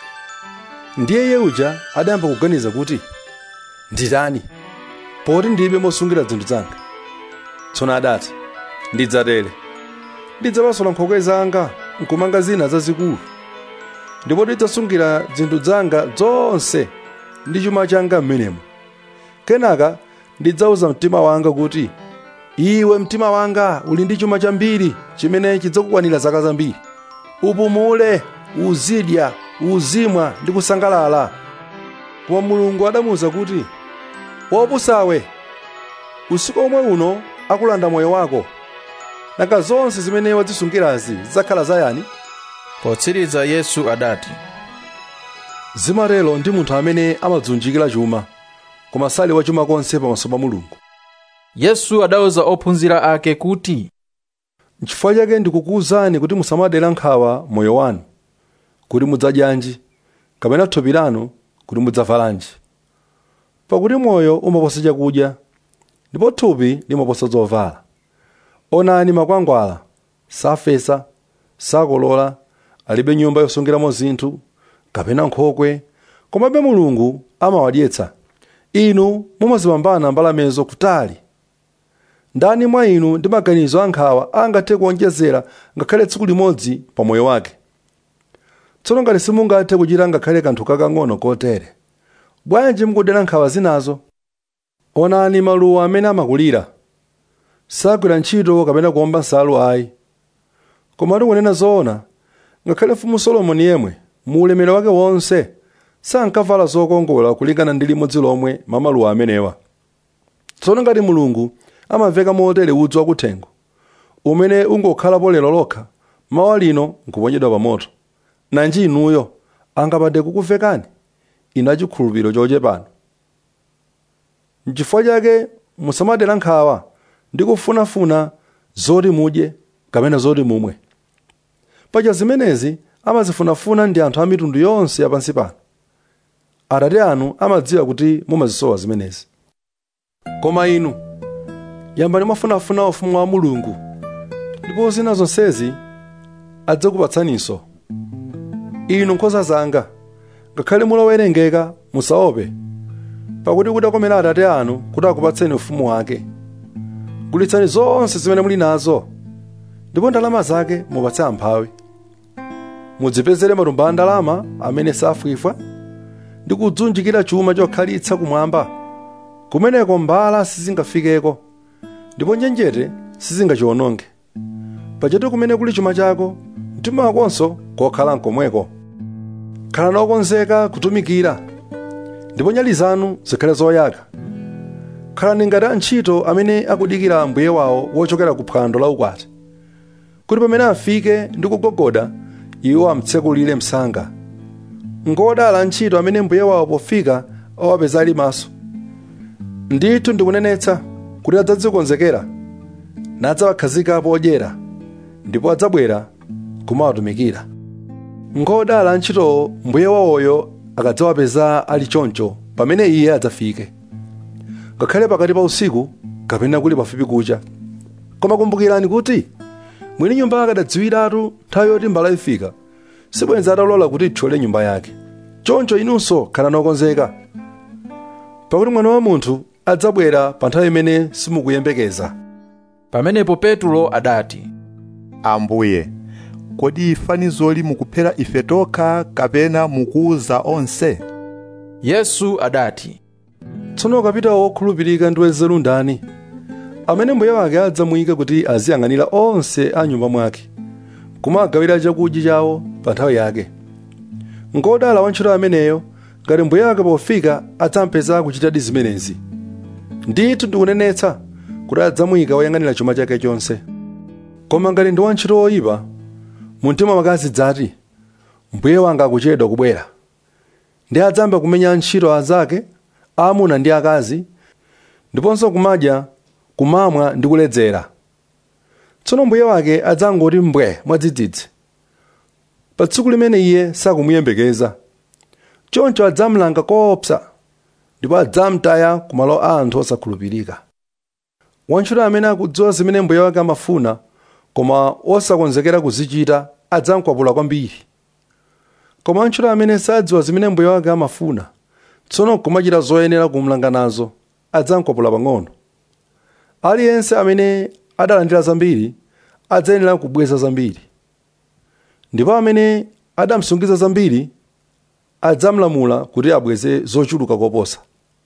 ndiye iye uja adayamba kuganiza kuti nditani poti ndilibe mosungira zinthu zanga tsono adati ndidzatere ndidzapasula nkhokwe zanga nkumanga zina zazikulu ndipo ndidzasungira zinthu zanga zonse ndi chuma changa m'menemo kenaka ndidzauza mtima wanga kuti iwe mtima wanga uli ndi chuma chambiri chimene chidzakukwanira zaka zambiri upumule uzidya uzimwa ndi kusangalala koma mulungu adamuwuza kuti wopusawe usiku omwe uno akulanda moyo wako nanga zonse zimene wazisungirazi zidzakhala zayani potsiriza yesu adati zimatero ndi munthu amene amadzunjikira chuma koma sali wachuma konse pamaso pa mulungu yesu adauza ophunzira ake kuti nchifukwa chake ndikukuwuzani kuti musamadera nkhawa moyo wanu kuti mudzadyanji kapena thupi lanu kuti mudzavalanji pakuti moyo umaposa chakudya ndipo thupi limaposa zovala onani makwangwala safesa sakolola alibe nyumba yosungiramo zinthu kapena nkhokwe komabe mulungu amawadyetsa inu mumazipambana mbalamezo kutali ndani mwa inu ndi maganizo ankhawa angathe kuonjezera ngakhale tsiku limodzi pa moyo wake tsono ngati simungathe kuchita ngakhale kanthu kakang'ono kotere bwanji mukudera nkhawa zinazo onani maluwa amene amakulira sagwira ntchito kapena kuomba nsalu ayi koma tikunena zoona ngakhale mfumu solomoni yemwe mu ulemerero wake wonse sankavala zokongola kulingana ndi limodzi lomwe mamaluwa amenewa tsono ngati mulungu amaveka motere udzu wakuthengo umene ungokhalapo lero lokha mawa lino nkuponyedwa pa moto nanji inuyo angapande kukuvekani inu achikhulupiriro chochepano n'chifukwa chake musamadera nkhawa ndi kufunafuna zoti mudye kapena zoti mumwe paja zimenezi amazifunafuna ndi anthu a mitundu yonse yapansi pano atate anu amadziwa kuti mumazisowa zimenezi koma inu yambani mwafunafuna ufumu wa mulungu ndipo zina zonsezi adzakupatsaninso inu nkhosa zanga ngakhale mulowerengeka musaope pakuti kudakomera atate anu kuti akupatseni ufumu wake gulitsani zonse zimene muli nazo ndipo ndalama zake mupatse amphawi mudzipezere matumba a ndalama amene safwifwa ndi kudzunjikira chuma chokhalitsa kumwamba kumeneko mbala sizingafikeko ndipo njenjete sizingachiwononge pajatu kumene kuli chuma chako mtima wakonso kokhala nkomweko khalani okonzeka kutumikira ndipo nyali zanu zikhale zoyaka khalani ngati antchito amene akudikira mbuye wawo wochokera ku phwando la ukwati kuti pamene afike ndi kugogoda iwo amtsekulire msanga ngodala antchito amene mbuye wawo pofika awapeza ali maso ndithu ndikunenetsa kuti adzadzikonzekera nadzawakhazika podyera ndipo adzabwera kumawatumikira ngodala antchitowo mbuye wawoyo akadzawapeza ali choncho pamene iye adzafike ngakhale pakati pa usiku kapena kuli pafupi kucha koma kumbukirani kuti mwini nyumba akadadziwiratu nthawi yoti mbala ifika sibwenza atalola kuti ithyole nyumba yake choncho inunso khalani okonzeka pakuti mwana wa munthu adzabwera pa nthawi imene simukuyembekeza pamenepo petulo adati ambuye kodi fanizoli mukuphera ife tokha kapena mukuwuza onse yesu adati tsono kapitawo wokhulupirika ndi wanzeru ndani amene mbuye wake adzamuyika kuti aziyang'anira onse a nyumba mwake kumagawira chakudya chawo pa nthawi yake ngodala wantchito ameneyo ngati mbuye wake pofika adzampeza kuchitadi zimenezi ndithu ndikunenetsa kuti adzamuyika woyang'anira chuma chake chonse koma ngati ndi wantchito woyipa mumtima mwake azidzati mbuye wanga akuchedwa kubwera ndi adzamba kumenya antchito azake aamuna ndi akazi ndiponso kumadya kumamwa ndi kuledzera tsono mbuye wake adzangoti mbwe mwadzidzidzi pa tsiku limene iye sakumuyembekeza choncho adzamlanga koopsa ndipo adzamtaya ku malo a anthu osakhulupirika wantchito amene akudziwa zimene mbuye wake amafuna koma osakonzekera kuzichita adzamkwapula kwambiri koma wantchito amene sadziwa zimene mbuye wake amafuna tsono kumachita zoyenera kumlanga nazo adzamkwapula pang'ono aliyense amene adalandira zambiri adzayenera kubweza zambiri ndipo amene adamsungiza zambiri adzamlamula kuti abweze zochuluka koposa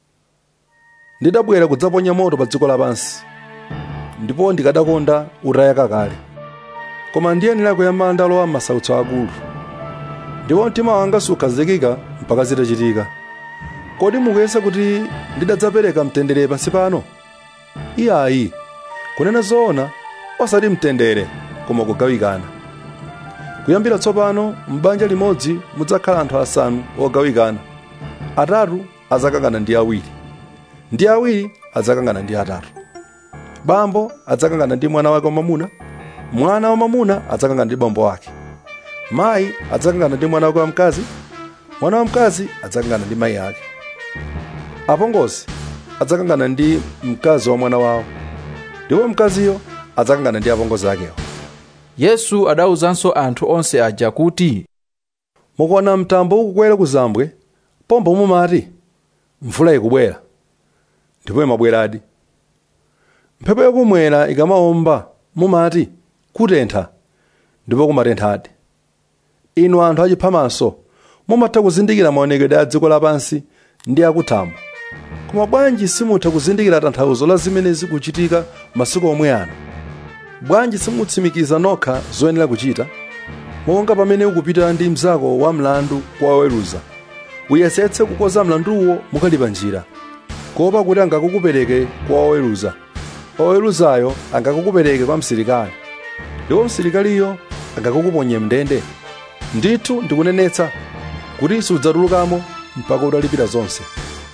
ndidabwera kudzaponya moto pa dziko lapansi ndipo ndikadakonda utayaka kale koma ndiyenera kuyamba ndalowa m'masautso akulu ndipo mtima wanga sukhazikika mpaka zitachitika kodi mukuyesa kuti ndidadzapereka mtendere pansi pano iyayi kunena zoona osati mtendere koma kugawikana kuyambira tsopano m'banja limodzi mudzakhala anthu asanu ogawikana atatu adzakangana ndi awiri ndi awiri adzakangana ndi atatu bambo adzakangana ndi mwana wake wamamuna mwana wamamuna adzakangana ndi bambo wake mayi adzakangana ndi mwana wake wamkazi mwana wamkazi adzakangana ndi mayi ake apongozi adzakangana ndi mkazi wa mwana wawo ndipo mkaziyo adzakangana ndi apongozi akewo yesu adawuzanso anthu onse aja kuti mukuona mtambo ukukwera ku zambwe pombo mumati mvula ikubwera ndipo imabweradi mphepo yakumwera ikamawomba mumati kutentha ndipo kumatenthadi inu anthu achiphamaso mumatha kuzindikira maonekedwe a dziko lapansi ndi akuthambo koma bwanji simutha kuzindikira tanthauzo la zimene zikuchitika masiku omwe ano bwanji simutsimikiza nokha zoyenera kuchita monga pamene ukupita ndi mnzako wa mlandu kwa oweruza uyesetse kukonza mlanduwo mukali pa njira kuopa kuti angakukupereke kwa oweruza oweruzayo angakukupereke kwa msilikali ndipo msilikaliyo angakukuponye mndende ndithu ndikunenetsa kuti sudzatulukamo mpaka utalipira zonse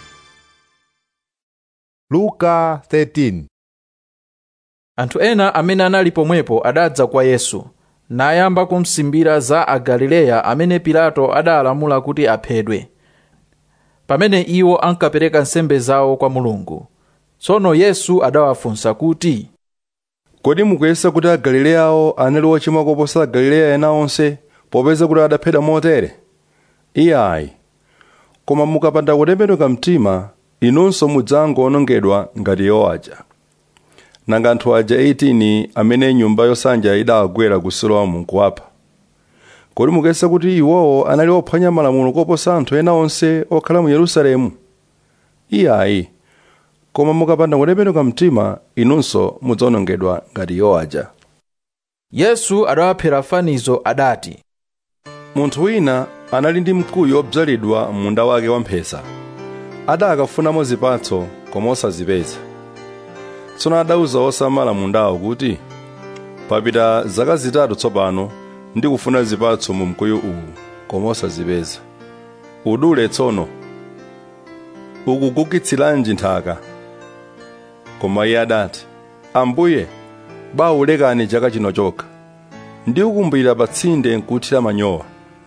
luka 13 anthu ena amene anali pomwepo adadza kwa yesu nayamba kumsimbira za agalileya amene pilato adalamula kuti aphedwe pamene iwo ankapereka nsembe zawo kwa mulungu tsono yesu adawafunsa kuti kodi mukuyesa kuti agalileyawo anali ochimwa koposa agalileya ena onse popeza kuti adaphedwa motere iyayi koma mukapanda kutembenuka mtima inunso mudzangowonongedwa ngati iwo aja nanga anthu aja 18 amene nyumba yosanja idawagwera ku siloamu nkuwapha kodi mukuyesa kuti iwowo anali ophwanya malamulo koposa anthu ena onse okhala mu yerusalemu iyayi koma mukapanda kutembenuka mtima inunso mudzawonongedwa ngati iwo aja yesu adawaphera fanizo adati munthu wina anali ndi mkuyu obzalidwa munda wake wamphesa adakafunamo zipatso koma osazipeza tsono adauza osamala mundawo kuti papita zaka zitatu tsopano ndikufuna zipatso mu mkuyu uwu koma osazipeza udule tsono ukukukitsiranji nthaka koma iye adati ambuye bawulekani chaka chino chokha ndikukumbira pa tsinde nkuthira manyowa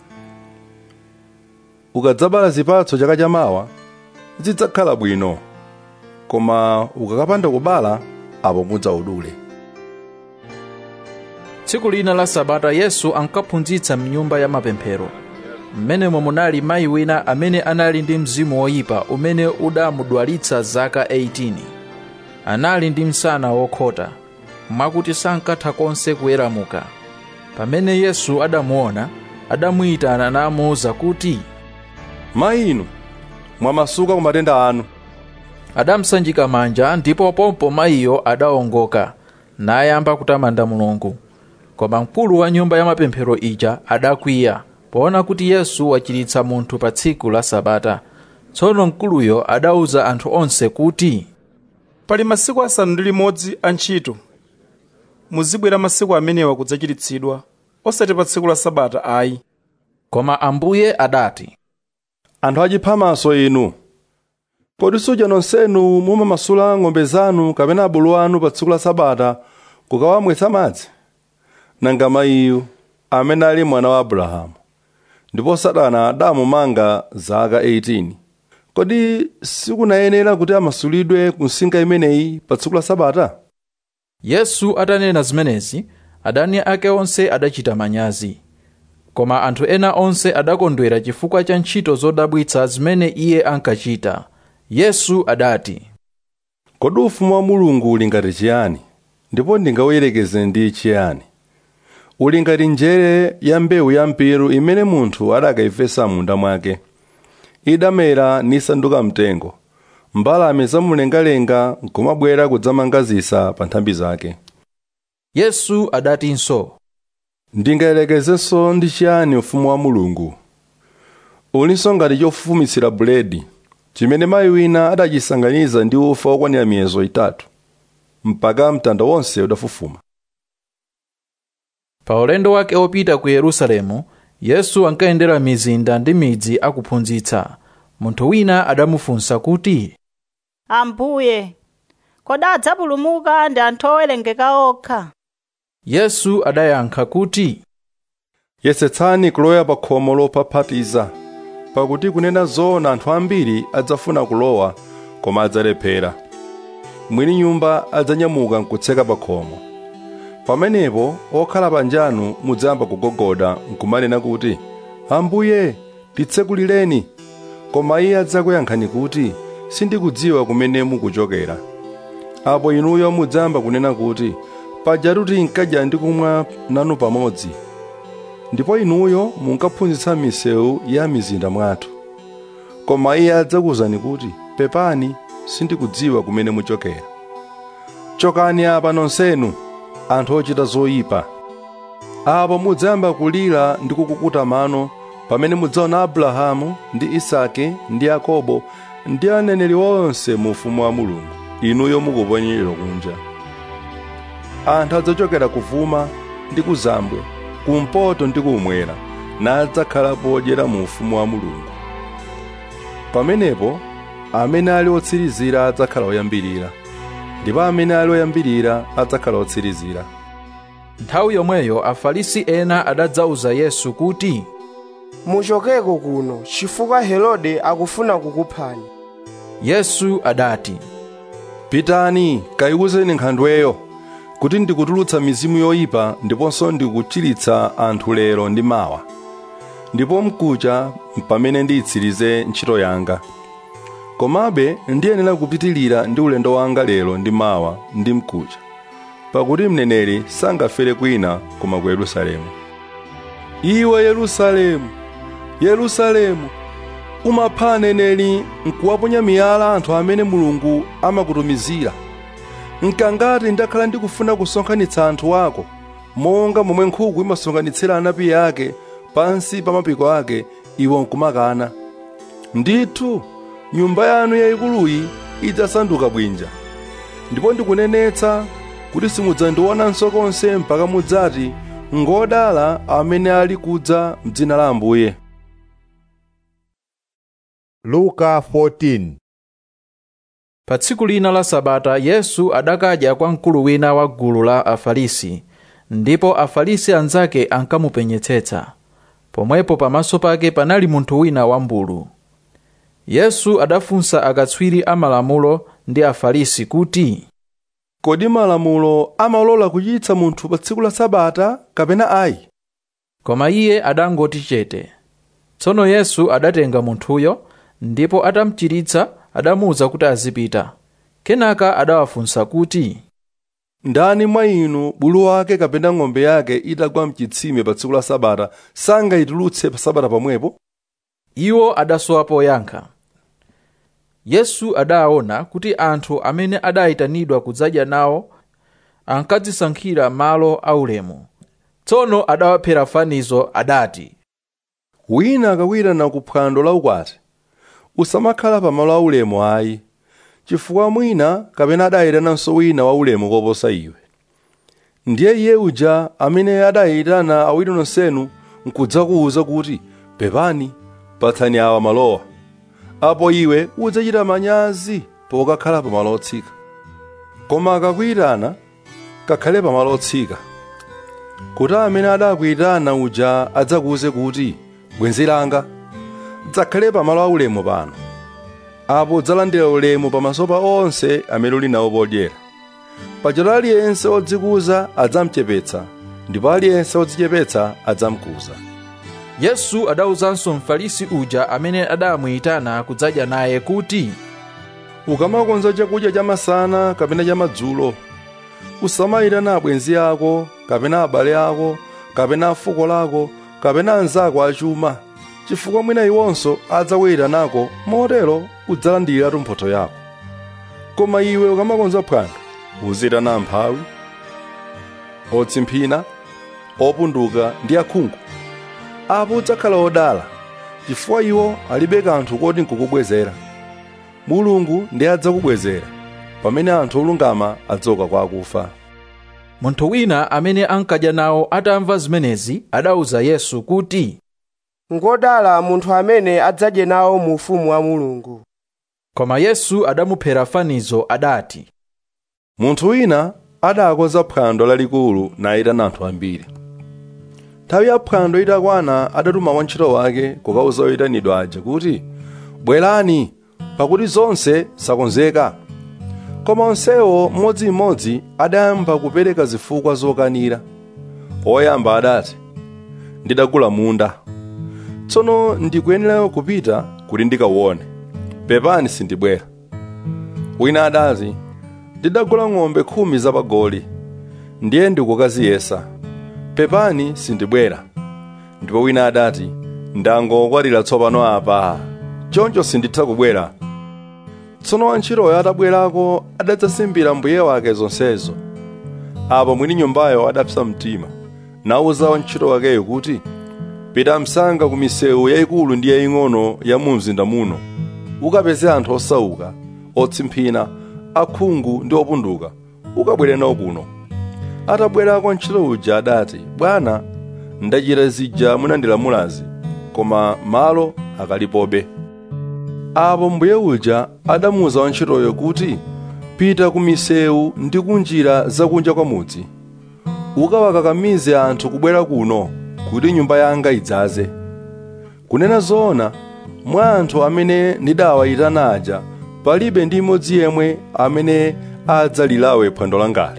ukadzabala zipatso chaka chamawa zidzakhala bwino koma ukakapanda kubala apo mudzaudule tsiku lina la sabata yesu ankaphunzitsa mnyumba ya mapemphero mmenemo munali mayi wina amene anali ndi mzimu woyipa umene udamudwalitsa zaka 18 anali ndi msana wokhota mwakuti sankatha konse kuweramuka pamene yesu adamuona adamuyitana namuwuza kuti mayi inu mwamasuka ku matenda anu adamsanjika manja ndipo pompo mayiyo adawongoka nayamba kutamanda mulungu koma mkulu wa nyumba ya mapemphero ija adakwiya poona kuti yesu wachiritsa munthu pa tsiku la sabata tsono mkuluyo adawuza anthu onse kuti pali masiku asanu ndi limodzi a ntchito muzibwera masiku amenewa kudzachiritsidwa osati pa tsiku la sabata ayi koma ambuye adati anthu achiphamaso inu kodi suja nonsenu mumamasula ng'ombe zanu kapena abulu anu pa tsiku la sabata kukawamwetsa madzi nanga mayiyu amene ali mwana wa abrahamu ndipo satana adamumanga zaka 18 kodi sikunayenera kuti amasulidwe ku nsinga imeneyi pa tsiku la sabata yesu atanena zimenezi adani ake onse adachita manyazi koma anthu ena onse adakondwera chifukwa cha ntchito zodabwitsa zimene iye ankachita yesu adati kodi ufumu wa mulungu uli ngati chiyani ndipo ndingawuyerekeze ndi chiyani uli ngati njere ya mbewu ya mpiru imene munthu adakayifesa munda mwake idamera nisanduka mtengo mbalame zamumlengalenga nkumabwera kudzamanga zisa pa nthambi zake yesu adatinso ndingayerekezenso ndi chiyani ufumu wa mulungu ulinso ngati chofufumitsira buledi chimene mayi wina adachisanganiza ndi ufa wokwanira miyezo itatu mpaka mtanda wonse udafufuma pa ulendo wake opita ku yerusalemu yesu ankayendera mizinda ndi midzi akuphunzitsa munthu wina adamufunsa kuti ambuye kodi adzapulumuka ndi anthu owerengeka okha yesu adayankha kuti yesetsani kulowa pa khomo lophaphatiza pakuti kunena zoona anthu ambiri adzafuna kulowa koma adzalephera mwini nyumba adzanyamuka nkutseka pa khomo pamenepo okhala panjanu mudzayamba kugogoda nkumanena kuti ambuye titsekulireni koma iye adzakuyankhani kuti sindikudziwa kumene mukuchokera apo inuyo mudzayamba kunena kuti pajatu tinkadya ndi kumwa nanu pamodzi ndipo inuyo munkaphunzitsa misewu ya mizinda mwathu koma iye adzakuwuzani kuti pepani sindikudziwa kumene muchokera chokani apa nonsenu anthu ochita zoyipa apo mudzayamba kulira ndi kukukuta mano pamene mudzaona abrahamu ndi isake ndi yakobo ndi aneneri onse mu ufumu wa mulungu inuyo mukuponyedwa kunja anthu adzachokera kuvuma ndi kuzambwe kumpoto ndi kumwera nadzakhala podyera mu ufumu wa mulungu pamenepo amene ali otsirizira adzakhala oyambirira ndipo amene ali oyambirira adzakhala otsirizira nthawi yomweyo afarisi ena adadzauza yesu kuti muchokeko kuno chifukwa herode akufuna kukuphani yesu adati pitani kayiwuzeni nkhandweyo kuti ndikutulutsa mizimu yoyipa ndiponso ndikuchiritsa anthu lero ndi mawa ndipo mkucha pamene ndiyitsirize ntchito yanga komabe ndiyenera kupitilira ndi ulendo wanga lero ndi mawa ndi mkucha pakuti mneneri sangafere kwina koma ku yerusalemu iwe yerusalemu yerusalemu umapha aneneri nkuwaponya miyala anthu amene mulungu amakutumizira nkangati ndakhala ndikufuna kusonkhanitsa anthu ako monga momwe nkhuku imasonkhanitsira anapi ake pansi pa mapiko ake iwe nkumakana ndithu nyumba yanu yayikuluyi idzasanduka bwinja ndipo ndikunenetsa kuti simudzandionanso konse mpaka mudzati ngodala amene ali kudza m'dzina la ambuye luka 14 pa tsiku lina la sabata yesu adakadya kwa mkulu wina wa gulu la afarisi ndipo afarisi anzake ankamupenyetsetsa pomwepo pamaso pake panali munthu wina wambulu yesu adafunsa akatswiri amalamulo ndi afarisi kuti kodi malamulo amalola kuchititsa munthu pa tsiku la sabata kapena ayi koma iye adangoti chete tsono yesu adatenga munthuyo ndipo atamuchiritsa adamuwuza kuti azipita kenaka adawafunsa kuti ndani mwa inu bulu wake kapena ng'ombe yake itagwa mchitsime pa tsiku la sabata sangayitulutse pa sabata pomwepo iwo adasowa poyankha yesu adaona kuti anthu amene adayitanidwa kudzadya nawo ankadzisankhira malo aulemu tsono adawaphera fanizo adati wina akawirana ku phwando la ukwati usamakhala pa malo aulemu ayi chifukwa mwina kapena adayitananso wina waulemu koposa iwe ndiye iye uja amene adayitana awiri nonsenu nkudzakuwuza kuti pepani patsani awa malowa apo iwe udzachita manyazi pokakhala pa malo otsika koma akakuyitana kakhale pa malo otsika kuti amene adakuyitana uja adzakuwuze kuti bwenzi langa dzakhale pa malo aulemu pano apo udzalandira ulemu pamaso pa onse amene uli nawo podyera pajatu aliyense odzikuza adzamuchepetsa ndipo aliyense odzichepetsa adzamukuza yesu adawuzanso mfarisi uja amene adamuyitana kudzadya naye kuti ukamakonza chakudya chamasana kapena chamadzulo usamayitana abwenzi ako kapena abale ako kapena afuko lako kapena anzako achuma chifukwa mwina iwonso adzakuyitanako motero udzalandiratu mphotho yako koma iwe ukamakonza phwando uzitana amphawi otsimphina opunduka ndi akhungu apo udzakhala odala chifukwa iwo alibe kanthu koti nkukubwezera mulungu ndiye adzakubwezera pamene anthu olungama adzauka kwa akufa munthu wina amene ankadya nawo atamva zimenezi adawuza yesu kuti ngodala munthu amene adzadye nawo mu ufumu wa mulungu koma yesu adamuphera fanizo adati munthu wina adakonza phwando lalikulu nayitana anthu ambiri nthawi ya phwando itakwana adatuma wantchito wake kukauza oyitanidwa aja kuti bwerani pakuti zonse zakonzeka koma onsewo mmodzimmodzi adayamba kupereka zifukwa zokanira oyamba adati ndidagula munda tsono ndikuyenera kupita kuti ndikauone pepani sindibwera wina adati ndidagula ng'ombe khumi zapagoli ndiye ndikukaziyesa pepani sindibwera ndipo wina adati ndangokwatira tsopano apa choncho sinditha kubwera tsono wantchitoyo atabwerako adadzasimbira mbuye wake zonsezo apo mwini nyumbayo adapsa mtima nawuza wantchito wakeyo kuti pita msanga ku misewu yayikulu ndi yaying'ono ya mu mzinda muno ukapeze anthu osauka otsimphina akhungu ndi opunduka ukabwere nawo kuno atabwerako ntchito uja adati bwana ndachita zija munandilamulazi koma malo akalipobe apo mbuye uja adamuwuza wantchitoyo kuti pita ku misewu ndi kunjira zakunja kwa mudzi ukawakakamize anthu kubwera kuno kuti nyumba yanga idzaze kunena zoona mwa anthu amene ndidawayitana aja palibe ndi imodzi yemwe amene adzalilawe phwando langali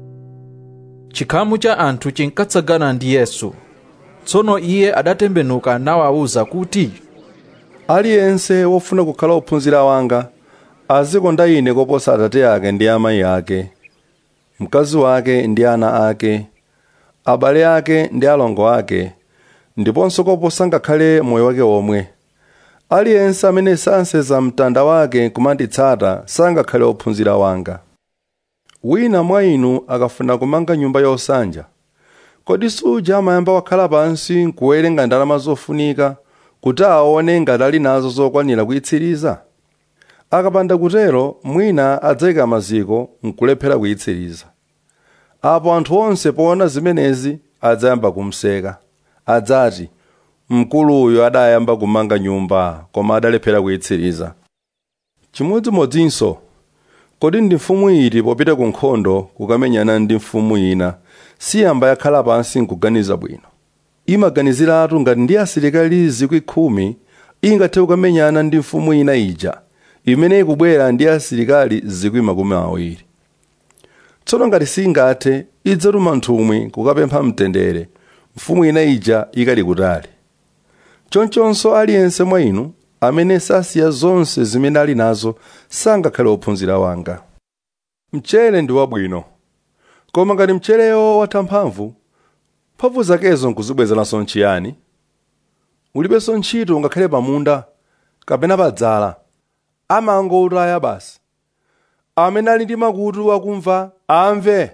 chikhamu cha anthu chinkatsagana ndi yesu tsono iye adatembenuka nawawuza kuti aliyense wofuna kukhala ophunzira wanga azikonda ine koposa atate ake ndi amayi ake mkazi wake ndi ana ake abale ake ndi alongo ake ndiponso koposa ngakhale moyo wake omwe aliyense amene sanseza mtanda wake kumanditsata sangakhale ophunzira wanga wina mwa inu akafuna kumanga nyumba yosanja kodi suja amayamba wakhala pansi nkuwerenga ndalama zofunika kuti aone ngati ali nazo zokwanira kuyitsiriza akapanda kutero mwina adzayika maziko nkulephera kuyitsiriza apo anthu onse poona zimenezi adzayamba kumseka adzati mkuluyo adayamba kumanga nyumba koma adalephera kuyitsiriza chimodzimodzinso kodi ndi mfumu iti popita ku nkhondo kukamenyana ndi mfumu ina siyamba yakhala pansi nkuganiza bwino imaganiziratu ngati ndi asilikali zikwi khumi ingathe kukamenyana ndi mfumu ina ija imene ikubwera ndi asilikali zikwi makumi awiri tsono ngati singathe idzatuma nthumwi kukapempha mtendere mfumu ina ija ikali kutali chonchonso aliyense mwa inu amene sasiya zonse zimene ali nazo sangakhale ophunzira wanga mchere ndi wabwino koma ngati mchereyo watha mphamvu mphamvu zakezo nkuzibwezeranso nchiyani ulibenso ntchito ngakhale pamunda kapena padzala amangotaya basi amene ali ndi makutu akumva amve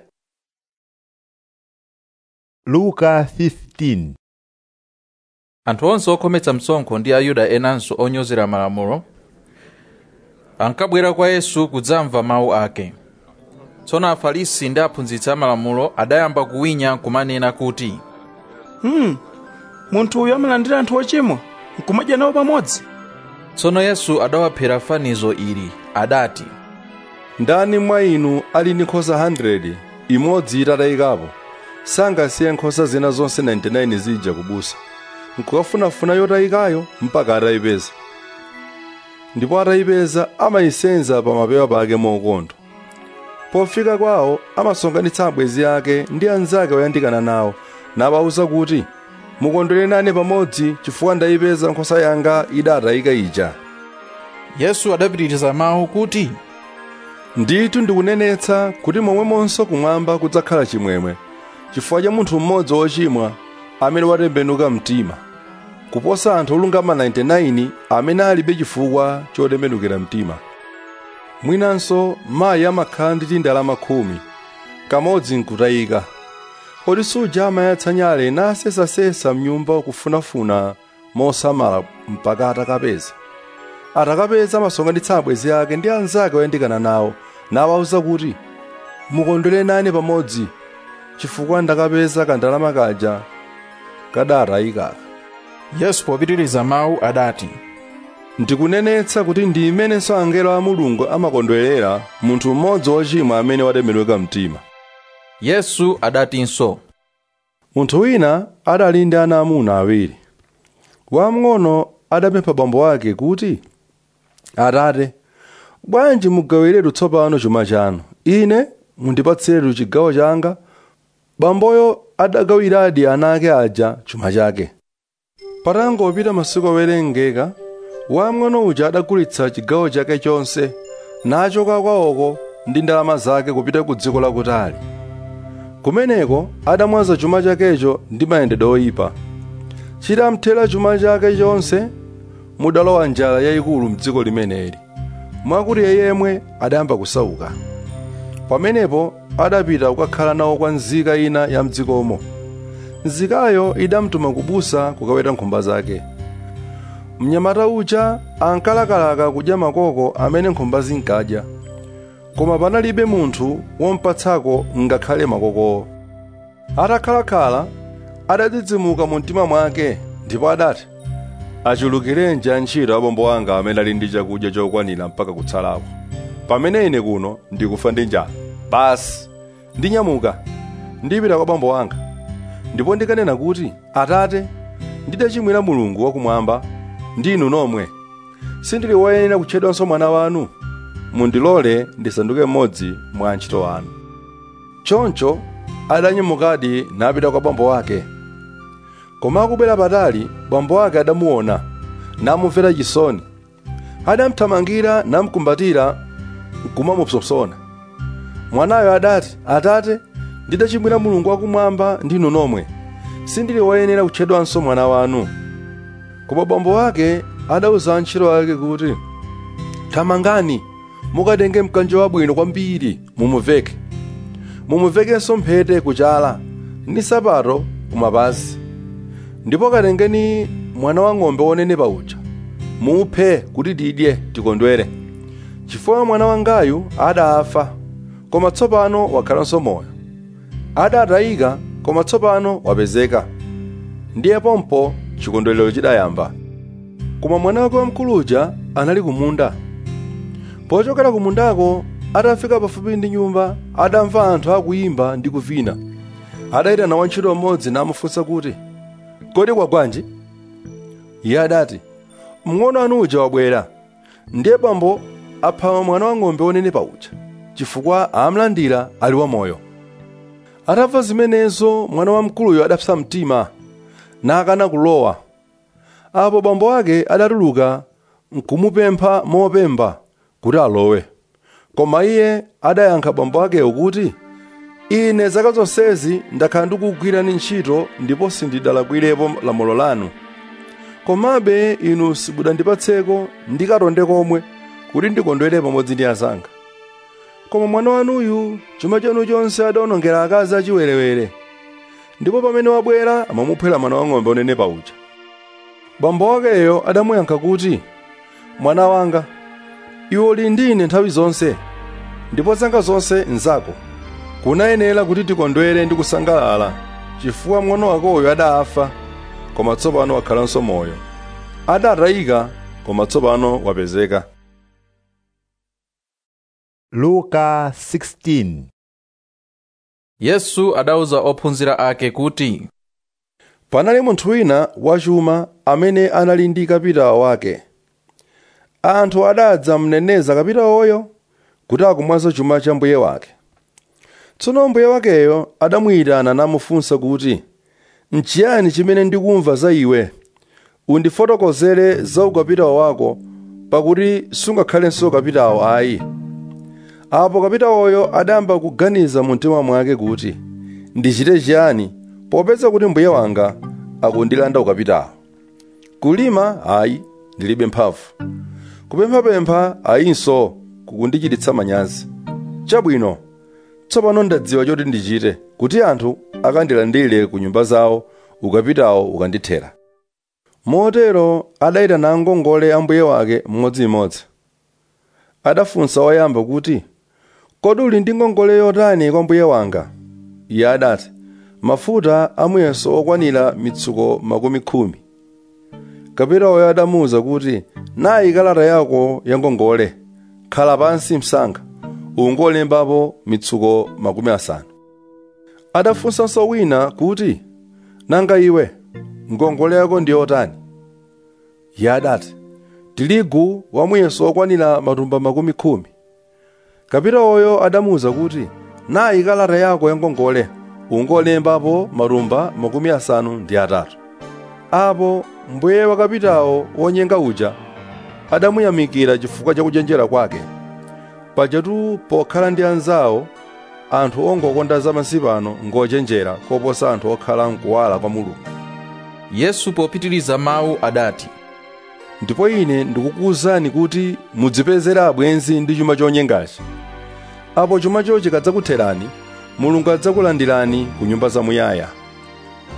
luka 15 anthu onse okhometsa msonkho ndi ayuda enanso onyozera malamulo ankabwera kwa yesu kudzamva mawu ake tsono afarisi ndi aphunzitsi amalamulo adayamba kuwinya kumanena kuti hmm. munthu uyu amalandira anthu ochimwa nkumadya nawo pamodzi tsono yesu adawaphera fanizo ili adati ndani mwa inu ali ndi nkhosa 100 imodzi itatayikapo sangasiye nkhosa zina zonse 99 zija kubusa nkukafunafuna yotayikayo mpaka atayipeza ndipo atayipeza amayisenza pa mapewa pake mokondwa pofika kwawo amasonkhanitsa abwenzi ake ndi anzake oyandikana nawo nawawuza kuti mukondwere nane pamodzi chifukwa ndayipeza nkhosa yanga idatayika ija yesu adapitiriza mawu kuti ndithu ndikunenetsa kuti momwemonso kumwamba kudzakhala chimwemwe chifukwa cha munthu mmodzi wochimwa amene watembenuka mtima kuposa anthu olungama 99 amene alibe chifukwa chotembenukira mtima mwinanso mayi amakhala ndi tindalama khumi kamodzi nkutayika kodi suja amayatsa nyale nasesasesa mnyumba kufunafuna mosamala mpaka atakapeza atakapeza amasonkhanitsa abwenzi ake ndi anzake oyandikana nawo nawawuza kuti mukondwere nane pamodzi chifukwa ndakapeza kandalama kaja kadatayikaka yesu popitiriza mawu adati ndikunenetsa kuti ndi imenenso angelo a mulungu amakondwerera munthu mmodzi wochimwa amene watembenuka mtima yesu adatinso munthu wina adali ndi ana amuna awiri wamng'ono adapempha bambo ake kuti atate bwanji mugawiretu tsopano chuma chanu ine mundipatsiretu chigawo changa bamboyo adagawiradi ana ake aja chuma chake patangopita masiku owerengeka wamng'ono uja adagulitsa chigawo chake chonse nachoka kwawoko ndi ndalama zake kupita ku dziko lakutali kumeneko adamwaza chuma chakecho ndi mayendedwe oyipa chitamthera chuma chake chonse mudalowa njala yayikulu mdziko limeneli mwakuti yemwe adayamba kusauka pamenepo adapita kukakhala nawo kwa nzika ina ya mdzikomo nzikayo idamtuma kubusa kukaweta nkhumba zake mnyamata uja ankalakalaka kudya makoko amene nkhumba zinkadya koma panalibe munthu wompatsako ngakhale makokowo atakhalakhala adadzidzimuka mu mtima mwake ndipo adati achulukirenji antchito abambo anga amene ali ndi chakudya chokwanira mpaka kutsalako pamene ine kuno ndikufa ndi njala basi ndinyamuka ndipita kwa bambo anga ndipo ndikanena kuti atate ndidachimwira mulungu wakumwamba ndi inu nomwe sindili woyenera kutchedwanso mwana wanu mundilole ndisanduke mmodzi mwa antchito anu choncho adanyamukadi napita kwa bambo wake koma akubwera patali bambo wake adamuona namumvera chisoni adamthamangira namkumbatira nkumamupsompsona mwanayo adati atate ndidachimwira mulungu wakumwamba ndi inu nomwe sindili woyenera kutchedwanso mwana wanu koma bambo wake adauza antchito ake kuti thamangani mukatenge mkanjo wabwino kwambiri mumuveke mumuvekenso mphete kuchala ndi sapato kumapazi ndipo katengeni mwana wa ng'ombe wonenepa uja muphe kuti tidye tikondwere chifukwa mwana wangayu adafa koma tsopano wakhalanso moyo adatayika koma tsopano wapezeka ndiye pompo chikondwerero chidayamba koma mwana wake wamkuluja anali kumunda pochokera kumundako atafika pafupi ndi nyumba adamva anthu akuyimba ndi kuvina adayitana wantchito mmodzi namufunsa kuti kodi kwagwanji iye adati mng'ono anu uja wabwera ndiye bambo apha mwana wa ng'ombe wonenepa uja chifukwa amlandira ali wamoyo atamva zimenezo mwana wamkuluyo adapsa mtima nakana kulowa apo bambo ake adatuluka nkumupempha mopemba kuti alowe koma iye adayankha bambo akeyo kuti ine zaka zonsezi ndakhala ndikugwirani ntchito ndipo sindidalakwirepo lamulo lanu komabe inu simudandipatseko ndikatonde komwe kuti ndikondwere pamodzi ndi azanga koma mwana wanuyu chuma chanu chonse adawonongera akazi achiwerewere ndipo pamene wabwera amamuphera mwana wang'ombe onenepa uja bambo wakeyo adamuyankha kuti mwana wanga iwe uli ndi ine nthawi zonse ndipo zanga zonse nzako kunayenera kuti tikondwere ndi kusangalala chifukwa mng'ono wakoyo adafa koma tsopano wakhalanso moyo adatayika koma tsopano wapezeka luka 16 yesu adauza ophunzira ake kuti panali munthu wina wachuma amene anali ndi kapitawo wake anthu adadza mneneza kapitawoyo kuti akumwaza chuma cha mbuye wake tsono mbuye wakeyo adamuyitana namufunsa kuti nchiyani chimene ndikumva za iwe undifotokozere za ukapitawo wako pakuti sungakhalenso kapitawo ayi apo kapitawoyo adayamba kuganiza mu mtima mwake kuti ndichite chiyani popeza kuti mbuye wanga akundilanda ukapitawo kulima ayi ndilibe mphamvu kupemphapempha ayinso kukundichititsa manyazi chabwino tsopano ndadziwa choti ndichite kuti anthu akandilandire ku nyumba zawo ukapitawo ukandithera motero adayitana angongole a mbuye wake mmodzimmodzi adafunsa woyamba kuti kodi uli ndi ngongole yotani kwa mbuye wanga iye adati mafuta amuyeso okwanira mitsuko makumi khumi kapitawoyo adamuwuza kuti nayi kalata yako ya ngongole khala pansi msanga ungolembapo mitsuko makumi asanu adafunsanso wina kuti nanga iwe ngongole yako ndi yotani iye adati tiligu wamuyeso okwanira matumba makumi khumi kapitawoyo adamuwuza kuti nayi kalata yako ya ngongole ungolembapo matumba makumi asanu ndi atatu apo mbuye wa kapitawo wonyenga uja adamuyamikira chifukwa cha kuchenjera kwake pajatu pokhala ndi anzawo anthu ongokonda zamasiye ano ngochenjera koposa anthu okhala mkuwala kwa mulungu yesu popitiliza mawu adati ndipo ine ndikukuwuzani kuti mudzipezere abwenzi ndi chuma chonyengachi apo chumacho chikadzakutherani mulungu adzakulandirani ku nyumba zamuyaya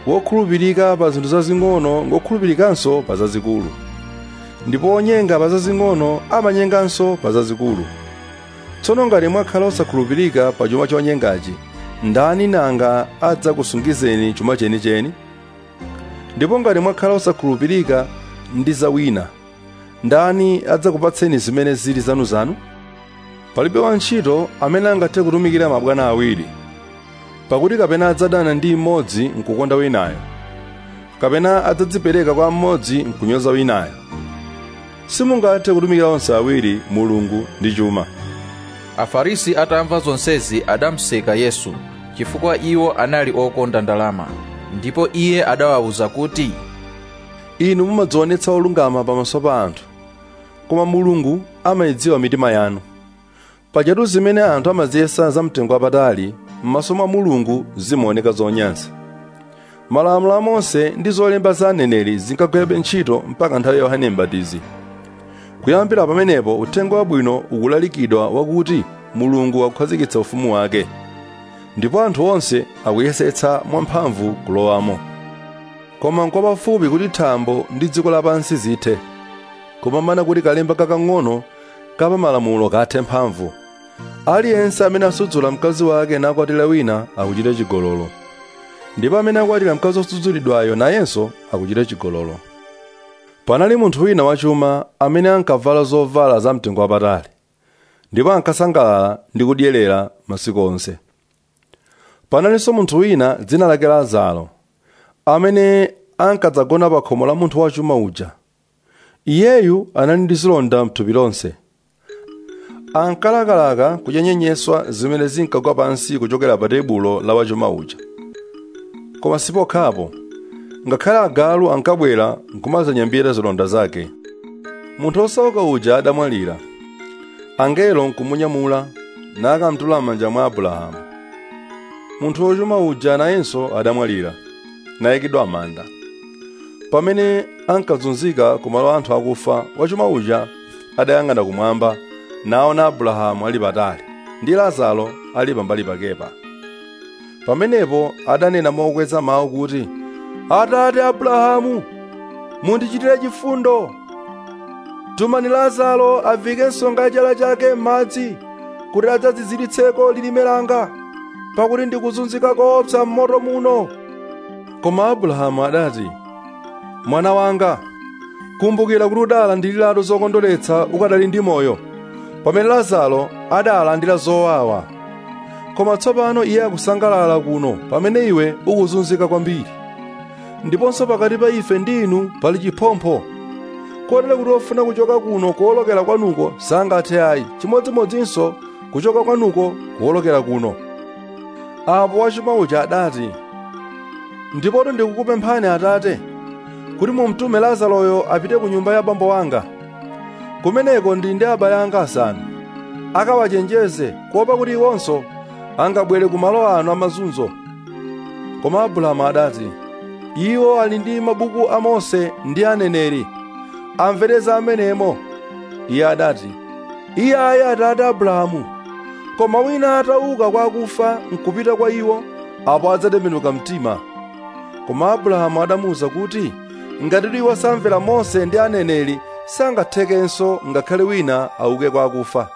wokhulupirika pa zinthu zazing'ono ngokhulupirikanso pa zazikulu ndipo onyenga pa zazing'ono amanyenganso pa zazikulu tsono ngati mwakhala osakhulupirika pa chuma chonyengachi ndani nanga adzakusungizeni chuma chenicheni ndipo ngati mwakhala osakhulupirika ndi za wina ndani adzakupatseni zimene zili zanuzanu palibe wantchito amene angathe kutumikira mabwana awiri pakuti kapena adzadana ndi mmodzi nkukonda winayo kapena adzadzipereka kwa mmodzi nkunyoza winayo simungathe kutumikira onse awiri mulungu ndi chuma afarisi atamva zonsezi adamuseka yesu chifukwa iwo anali okonda ndalama ndipo iye adawawuza kuti inu mumadzionetsa olungama pamaso pa anthu koma mulungu amayidziwa mitima yanu pajatu zimene anthu amaziyesa zamtengo wapatali m'maso mwa mulungu zimaoneka zonyansa malamulo a mose ndi zolemba za aneneri zinkagwirabe ntchito mpaka nthawi ya yohane m'batizi kuyambira pamenepo uthenga wabwino ukulalikidwa wakuti mulungu akukhazikitsa ufumu wake ndipo anthu onse akuyesetsa mwamphamvu kulowamo koma nkwapafupi kuti thambo ndi dziko lapansi zithe kupambana kuti kalemba kakang'ono kapa malamulo kathe mphamvu aliyense amene asudzula mkazi wake nakwatira wina akuchita chigololo ndipo amene akwatira mkazi osudzulidwayo nayenso akuchita chigololo panali munthu wina wachuma amene ankavala zovala zamtengo wapatali ndipo ankasangalala ndi kudyerera masiku onse panalinso munthu wina dzina lake lazaro amene ankadzagona pa khomo la munthu wachuma uja iyeyu anali ndi zilonda mthupi lonse ankalakalaka kuchenyenyeswa zimene zinkagwa pansi kuchokera pa tebulo la wachuma uja koma sipokhapo ngakhale agalu ankabwera nkumazanyambira zilonda zake munthu osauka uja adamwalira angelo nkumunyamula nakamtula m'manja mwa abrahamu munthu wochuma uja nayenso adamwalira nayikidwa manda pamene ankazunzika ku malo anthu akufa wachuma uja adayang'ana kumwamba naona abrahamu ali patali ndi lazaro ali pambali pakepa pamenepo adanena mokweza mawu kuti atate abrahamu mundichitire chifundo tumani lazaro avike nsonga ya chala chake m'madzi kuti adzadziziritseko lilime langa pakuti ndikuzunzika koopsa m'moto muno koma abrahamu adati mwana wanga kumbukira kuti udala ndi lilato zokondoletsa ukadali ndi moyo pamene lazaro adalandira zowawa koma tsopano iye akusangalala kuno pamene iwe ukuzunzika kwambiri ndiponso pakati pa ife ndi inu pali chiphompho kotero kuti ofuna kuchoka kuno kuwolokera kwanuko sangathe ayi chimodzimodzinso kuchoka kwanuko kuwolokera kuno apo wachuma uja adati ndipoto ndikukupemphani atate kuti mumtume lazaroyo apite ku nyumba ya bambo wanga kumeneko ndi ndi abale anga asanu akawachenjeze kuopa kuti iwonso angabwere ku malo ano amazunzo koma abrahamu adati iwo ali ndi mabuku a mose ndi aneneri amvereza amenemo iye adati iye ayi atate abrahamu koma wina atauka kwa akufa nkupita kwa iwo apo adzatembenuka mtima koma abrahamu adamuwuza kuti ngati iwo samvera mose ndi aneneri sangathekenso ngakhale wina auke kwa akufa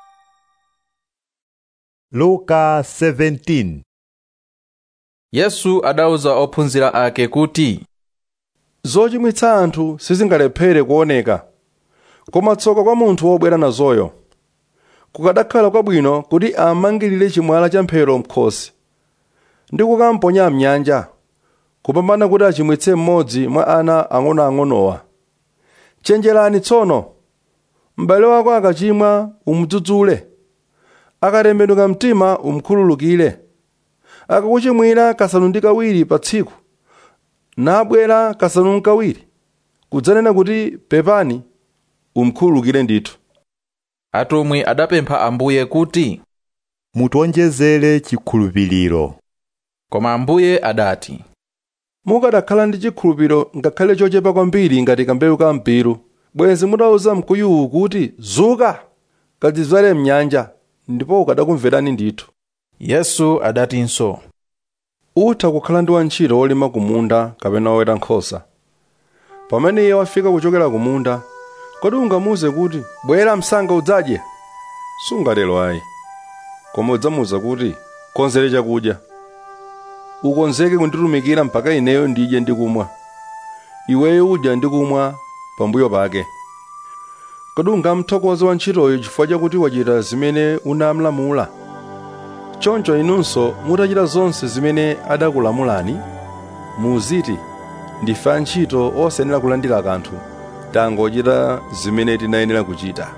luka 17 yesu adawuza ophunzira ake kuti zochimwitsa anthu sizingalephere kuoneka koma tsoka kwa munthu wobwera nazoyo kukadakhala kwabwino kuti amangirire chimwala cha mphero mkhosi ndi kukamponya mnyanja kupambana kuti achimwitse mmodzi mwa ana ang'onoang'onowa chenjerani tsono m'bale wako akachimwa umudzudzule akatembenuka mtima umkhululukire akakuchimwira kasanu ndi kawiri pa tsiku nabwera kasanu nkawiri kudzanena kuti pepani umkhululukire ndithu atumwi adapempha ambuye kuti mutionjezere chikhulupiriro koma ambuye adati mukadakhala ndi chikhulupiriro ngakhale chochepa kwambiri ngati kambewu ka mpiru bwenzi mutawuza mkuyuwu kuti zuka kadzizwale mnyanja ndipo ukadakumverani ndithu yesu adatinso utha kukhala ndi wantchito wolima kumunda kapena woweta nkhosa pamene iye wafika kuchokera kumunda kodi ungamuwuze kuti bwera msanga udzadye sungatero ayi koma udzamuwuza kuti konzere chakudya ukonzeke kunditumikira mpaka ineyo ndidye ndi kumwa iweyo udya ndi kumwa pambuyo pake kodi ungamthokoze wantchitoyo chifukwa chakuti wachita zimene unamlamula choncho inunso mutachita zonse zimene adakulamulani muziti ndife antchito osayenera kulandira kanthu tangochita zimene tinayenera kuchita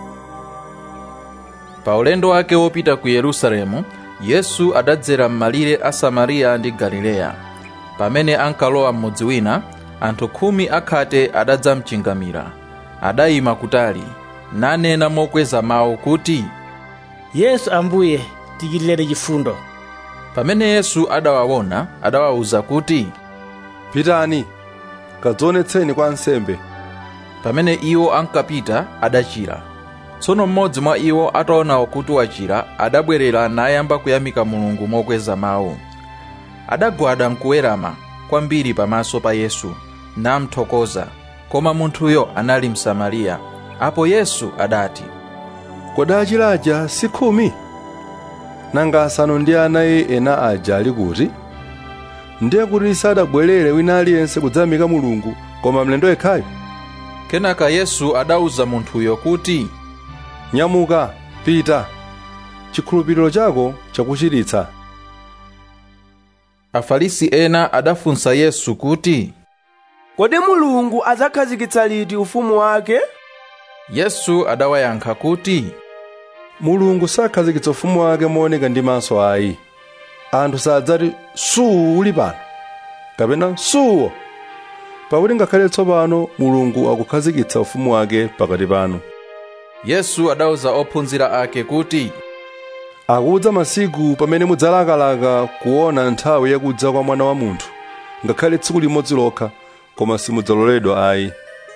pa ulendo wake wopita ku yerusalemu yesu adadzera m'malire a samariya ndi galileya pamene ankalowa m'mudzi wina anthu khumi akhate adadzamchingamira adayima kutali nanena mokweza mawu kuti yesu ambuye tichitireni chifundo pamene yesu adawaona adawawuza kuti pitani kadzionetseni kwa ansembe pamene iwo ankapita adachira tsono mmodzi mwa iwo ataona kuti wachira adabwerera nayamba kuyamika mulungu mokweza mawu adagwada nkuwerama kwambiri pamaso pa yesu namthokoza koma munthuyo anali msamariya apo yesu adati kodi achira aja si khumi nanga asanu ndi anayi ena aja ali kuti ndiye kuti sadabwerere wina aliyense kudzayamika mulungu koma mlendo yekhayo kenaka yesu adawuza munthuyo kuti nyamuka pita chikhulupiriro chako chakuchiritsa afarisi ena adafunsa yesu kuti kodi mulungu adzakhazikitsa liti ufumu wake yesu adawayankha kuti mulungu sakhazikitsa ufumu wake mooneka ndi maso ayi anthu sadzati suwu uli pano kapena suwo pakuti ngakhale tsopano mulungu akukhazikitsa ufumu wake pakati panu yesu adawuza ophunzira ake kuti akudza masiku pamene mudzalakalaka kuona nthawi yakudza kwa mwana wa munthu ngakhale tsiku limodzi lokha koma simudzaloledwa ayi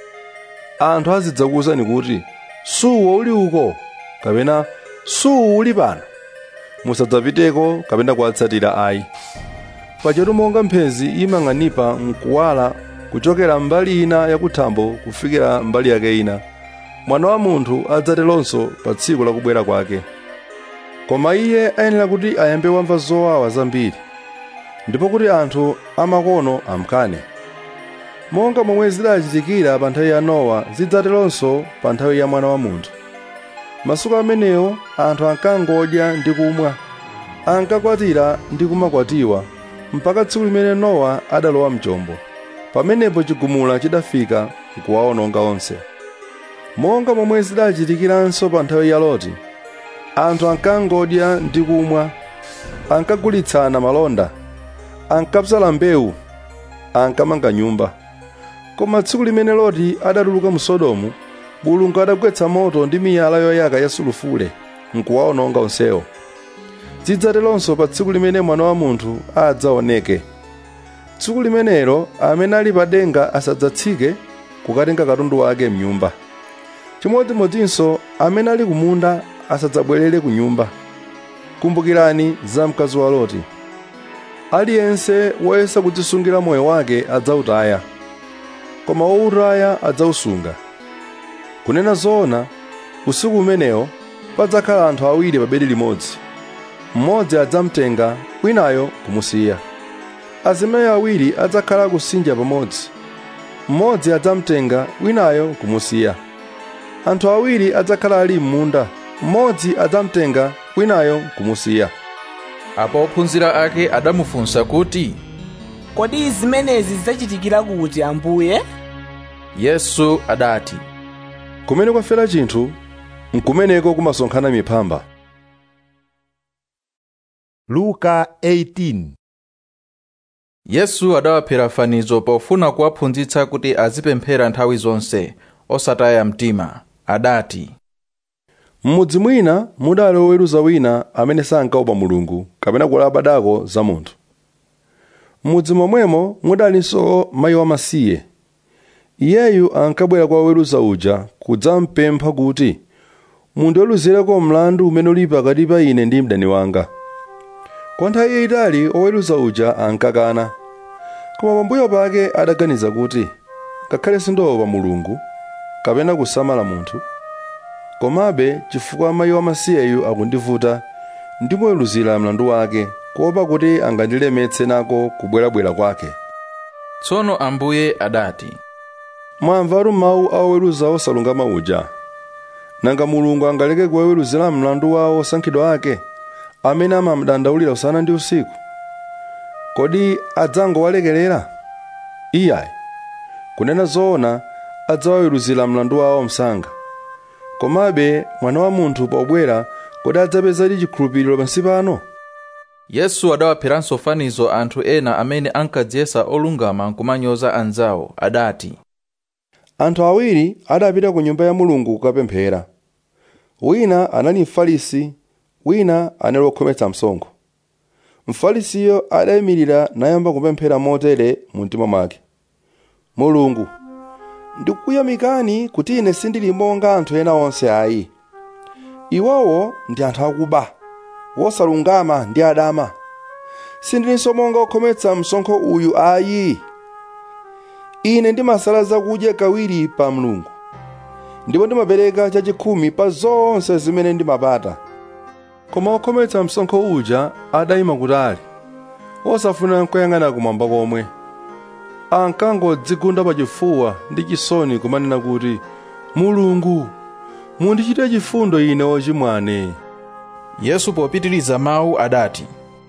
anthu azidzakuwuzani kuti suwo uli uko kapena suwu uli pano musadzapiteko kapena kuwatsatira ayi pachetu monga mphezi imang'anipa mkuwala kuchokera mbali ina yakuthambo kufikira mbali yake ina mwana wa munthu adzateronso pa tsiku lakubwera kwake koma iye ayenera kuti ayambe wamva zowawa zambiri ndipo kuti anthu amakono amkane monga momwe zidachitikira pa nthawi ya nowa zidzateronso pa nthawi ya mwana wa munthu masiku amenewo anthu ankangodya ndi kumwa ankakwatira ndi kumakwatiwa mpaka tsiku limene nowa adalowa mchombo pamenepo chigumula chidafika nkuwaononga onse monga momwe zidachitikiranso pa nthawi ya loti anthu ankangodya ndi kumwa ankagulitsana malonda ankapsala mbewu ankamanga nyumba koma tsiku limene loti adatuluka mu sodomu mulungu adagwetsa moto ndi miyala yoyaka ya sulufule nkuwaononga onsewo zidzateronso pa tsiku limene mwana wa munthu adzaoneke tsiku limenelo amene ali pa denga asadzatsike kukatenga katundu wake mnyumba chimodzimodzinso amene ali kumunda asadzabwerere ku nyumba kumbukirani za mkazi wa loti aliyense woyesa kudzisungira moyo wake adzawutaya koma wowutaya adzawusunga kunena zoona usiku umenewo padzakhala anthu awiri pa bedi limodzi mmodzi adzamtenga winayo kumusiya azimayi awiri adzakhala kusinja pamodzi mmodzi adzamtenga winayo kumusiya anthu awiri adzakhala ali m'munda mmodzi adzamtenga winayo kumusiya apo ophunzira ake adamufunsa kuti kodi zimenezi zidzachitikira kuti ambuye yesu adati kumene kwafera chinthu nkumeneko kumasonkhana miphamba luka 18 yesu adawaphera fanizo pofuna kuwaphunzitsa kuti azipemphera nthawi zonse osataya mtima adati m'mudzi mwina mudali woweruza wina amene sankaopa mulungu kapena kulabadako za munthu m'mudzi momwemo mudalinso mayi wamasiye iyeyu ankabwera kwa woweruza uja kudzampempha kuti mundiweruzireko mlandu umene uli pakati pa ine ndi mdani wanga kwa nthawi yayitali oweruza uja ankakana koma pambuyo pake adaganiza kuti ngakhale sindiopa mulungu kapena kusamala munthu komabe chifukwa mayi wamasiyeyu akundivuta ndimuweruzira mlandu wake kuopa kuti angandilemetse nako kubwerabwera kwake tsono ambuye adati mwamvatu mawu a oweruza osalungama uja nanga mulungu angaleke kuwaweruzira mlandu wawo osankhidwa ake amene amamdandaulira usana ndi usiku kodi adzangowalekerera iyayi kunena zoona adzawaweruzira mlandu wawo msanga komabe mwana wa munthu pobwera kodi adzapezadi chikhulupiriro pansi pano yesu adawapheranso fanizo anthu ena amene ankadziyesa olungama nkumanyoza anzawo adati anthu awiri adapita ku nyumba ya mulungu kukapemphera wina anali mfarisi wina anali wokhometsa msonkho mfarisiyo adayimirira nayamba kupemphera motere mu mtima mwake mulungu ndikukuyamikani kuti ine sindili monga anthu ena onse ayi iwowo ndi anthu akuba wosalungama ndi adama sindilinso monga okhometsa msonkho uyu ayi ine ndimasala zakudya kawiri pa mlungu ndipo ndimapereka chachikhumi pa zonse zimene ndimapata koma okhometsa msonkho uja adayima kutali osafuna nkuyang'ana kumwamba komwe ankangodzigunda pachifuwa ndi chisoni kumanena kuti mulungu mundichite chifundo ine wochimwane yesu popitiriza mawu adati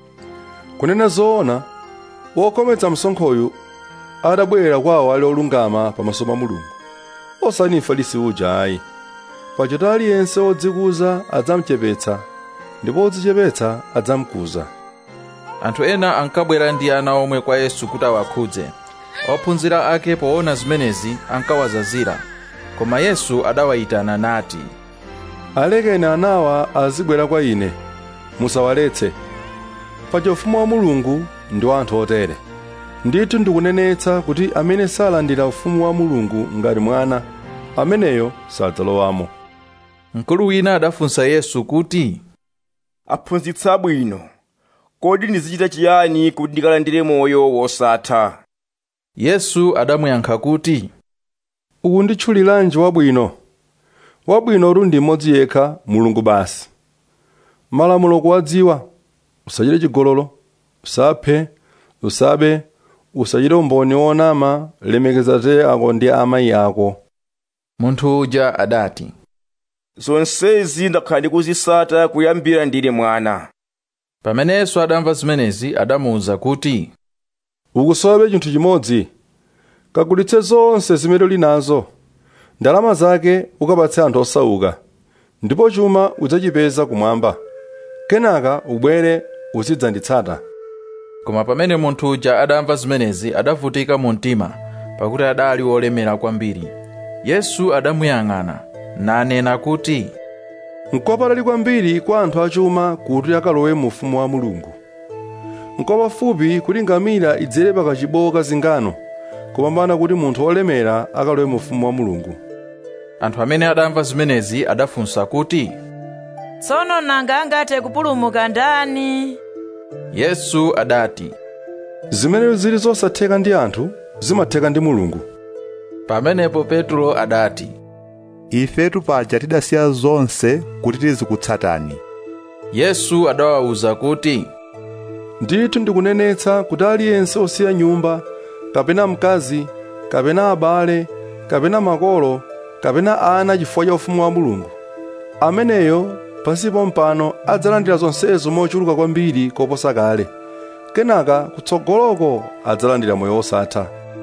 kunena zoona wokhometsa msonkhoyu adabwerera kwawo ali olungama pamaso pa mulungu osati mfarisi uja ayi pakuti aliyense wodzikuza adzamuchepetsa ndipo wodzichepetsa adzamukuza anthu ena ankabwera ndi ana omwe kwa yesu kuti awakhudze ophunzira ake poona zimenezi ankawazazira koma yesu adawayitana nati alekeni anawa azibwera kwa ine musawaletse paja ufumu wa mulungu ndi wa anthu otere ndithu ndikunenetsa kuti amene salandira ufumu wa mulungu ngati mwana ameneyo sadzalowamo mkulu wina adafunsa yesu kuti aphunzitsi abwino kodi ndizichita chiyani kuti ndikalandire moyo wosatha yesu adamuyankha kuti ukunditchuliranji wabwino wabwino uli ndi mmodzi yekha mulungu basi malamulo kuwadziwa usachite chigololo usaphe usabe usachite umboni wonama lemekeza te ako ndi amayi ako munthu uja adati zonsezi ndakhala ndikuzisata kuyambira ndili mwana pamene yesu adamva zimenezi adamuwuza kuti ukusowabe chinthu chimodzi kagulitse zonse zimene uli nazo ndalama zake ukapatse anthu osauka ndipo chuma udzachipeza kumwamba kenaka ubwere uzidzanditsata koma pamene munthu uja adamva zimenezi adavutika mu mtima pakuti adali wolemera kwambiri yesu adamuyang'ana nanena kuti nkopatali kwambiri kwa anthu achuma kuti akalowe mu ufumu wa mulungu nkopafupi kuti ngamira idzere pakachibowo ka zingano kupambana kuti munthu wolemera akalowe mu ufumu wa mulungu anthu amene adamva zimenezi adafunsa kuti tsono nanga angathe kupulumuka ndani yesu adati zimene zili zosatheka ndi anthu zimatheka ndi mulungu pamenepo petro adati ifetu paja tidasiya zonse kuti tizikutsatani yesu adawawuza kuti ndithu ndikunenetsa kuti aliyense osiya nyumba kapena mkazi kapena abale kapena makolo kapena ana chifukwa cha ufumu wa mulungu ameneyo pansipo mpano adzalandira zonsezo mochuluka kwambiri koposa kale kenaka kutsogoloko adzalandira moyo wosatha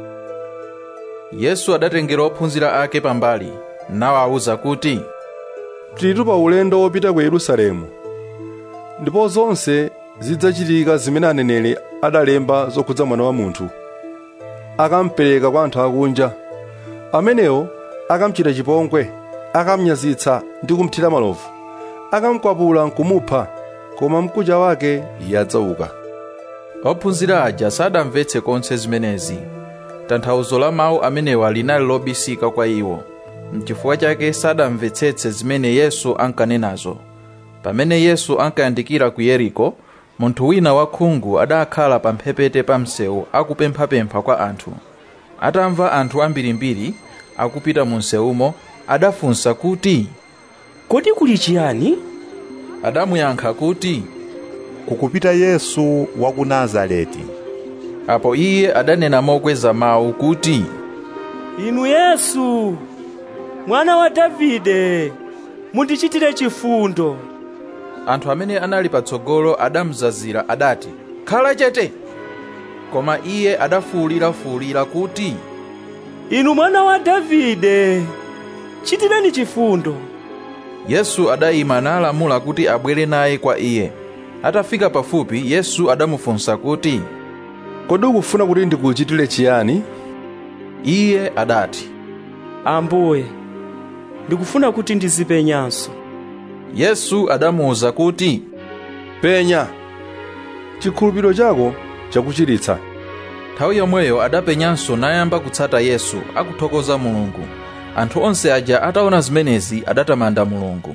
yesu adatengera ophunzira ake pambali nawawuza kuti tilitu pa ulendo wopita ku yerusalemu ndipo zonse zidzachitika zimene aneneri adalemba zokhudza mwana wa munthu akampereka kwa anthu akunja amenewo akamchita chipongwe akamnyazitsa ndi kumthira malovu akamkwapula nkumupha koma mkucha wake iye adzauka ophunzira aja sadamvetse konse zimenezi tanthauzo la mawu amenewa linali lobisika kwa iwo mchifukwa chake sadamvetsetse zimene yesu ankanenazo pamene yesu ankayandikira ku yeriko munthu wina wakhungu adakhala pa mphepete pa msewu akupemphapempha kwa anthu atamva anthu ambirimbiri akupita mu msewumo adafunsa kuti kodi kuli chiyani adamuyankha kuti kukupita yesu wa ku nazareti apo iye adanena mokweza mawu kuti inu yesu mwana wa davide mundichitire chifundo anthu amene anali patsogolo adamzazira adati khala chete koma iye adafuwulirafuwulira kuti inu mwana wa davide chitireni chifundo yesu adayima nalamula kuti abwere naye kwa iye atafika pafupi yesu adamufunsa kuti kodi ukufuna kuti ndikuchitire chiyani iye adati ambuye ndikufuna kuti ndizipenyanso yesu adamuwuza kuti penya chikhulupiriro chako chakuchiritsa nthawi yomweyo adapenyanso nayamba kutsata yesu akuthokoza mulungu anthu onse aja ataona zimenezi adatamanda mulungu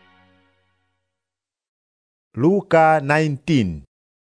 luka 19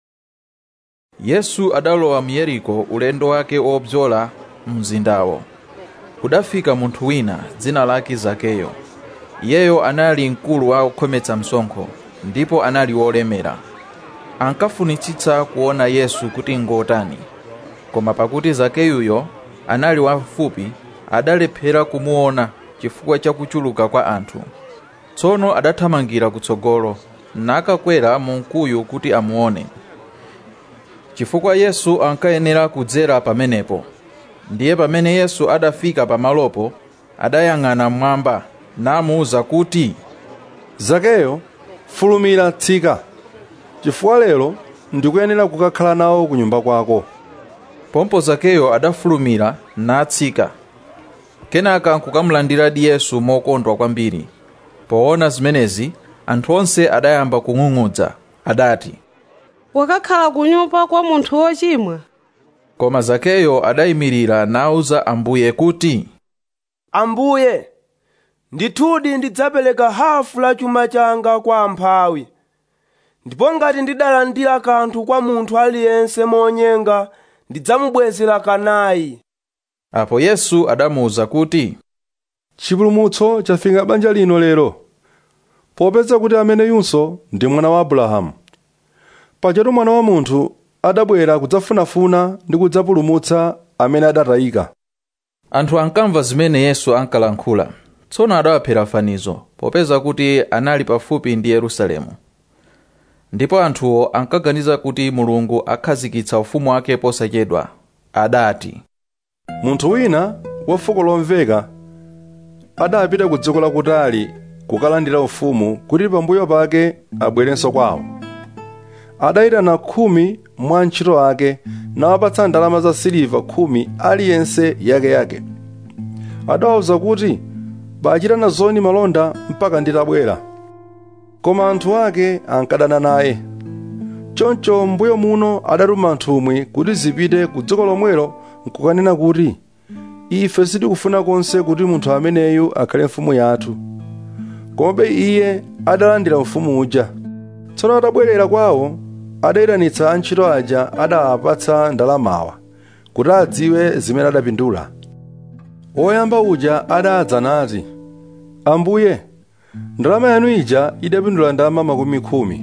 yesu adalowa mu yeriko ulendo wake wobzola mzindawo kudafika munthu wina dzina lake zakeyo iyeyo anali mkulu wa okhometsa msonkho ndipo anali wolemera ankafunitsitsa kuona yesu kuti ngotani koma pakuti zakeyuyo anali wafupi adalephera kumuona chifukwa cha kuchuluka kwa anthu tsono adathamangira kutsogolo nakakwera mu mkuyu kuti amuone chifukwa yesu ankayenera kudzera pamenepo ndiye pamene yesu adafika pamalopo adayang'ana mmwamba namuwuza kuti zakeyo fulumira tsika chifukwa lero ndikuyenera kukakhala nawo ku nyumba kwako pompo zakeyo adafulumira natsika kenaka nkukamulandiradi yesu mokondwa kwambiri poona zimenezi anthu onse adayamba kung'ung'udza adati wakakhala ku nyumba kwa munthu wochimwa koma zakeyo adayimirira nawuza ambuye kuti ambuye ndithudi ndidzapereka hafu la chuma changa kwa amphawi ndipo ngati ndidalandira kanthu kwa munthu aliyense monyenga ndidzamubwezera kanayi apo yesu adamuwuza kuti chipulumutso chafika banja lino lero popeza kuti amene yunso ndi mwana wa abrahamu pajatu mwana wa munthu adabwera kudzafunafuna ndi kudzapulumutsa amene adatayika anthu ankamva zimene yesu ankalankhula tsono adawaphera fanizo popeza kuti anali pafupi ndi yerusalemu ndipo anthuwo ankaganiza kuti mulungu akhazikitsa ufumu wake posachedwa adati munthu wina wa fuko lomveka adapita ku dziko lakutali kukalandira ufumu kuti pambuyo pake abwerenso kwawo adayitana khumi mwa antchito ake nawapatsa ndalama za siliva khumi aliyense yakeyake adawawuza kuti bachitana zoni malonda mpaka nditabwera koma anthu ake ankadana naye choncho mbuyo muno adatuma nthumwi kuti zipite ku dziko lomwelo nkukanena kuti ife sitikufuna konse kuti munthu ameneyu akhale mfumu yathu komabe iye adalandira ufumu uja tsono atabwerera kwawo adayitanitsa antchito aja adawapatsa ndalamawa kuti adziwe zimene adapindula woyamba uja adadza nati ambuye ndalama yanu ija idapindula ndalama makumi khumi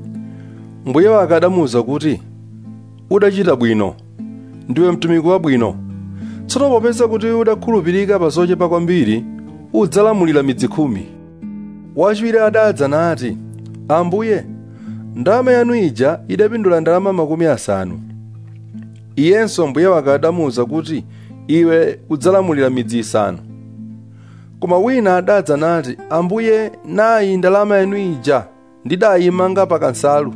mbuye wake adamuwuza kuti udachita bwino ndiwe mtumiki wabwino tsono popeza kuti udakhulupirika pa zochepa kwambiri udzalamulira midzi khumi wachiwiri adadza nati ambuye ndalama yanu ija idapindula ndalama makumi asanu iyenso mbuye wake adamuwuza kuti iwe udzalamulira midzi isanu koma wina adadza nati ambuye nayi ndalama yanu ija ndidayimanga pa kansalu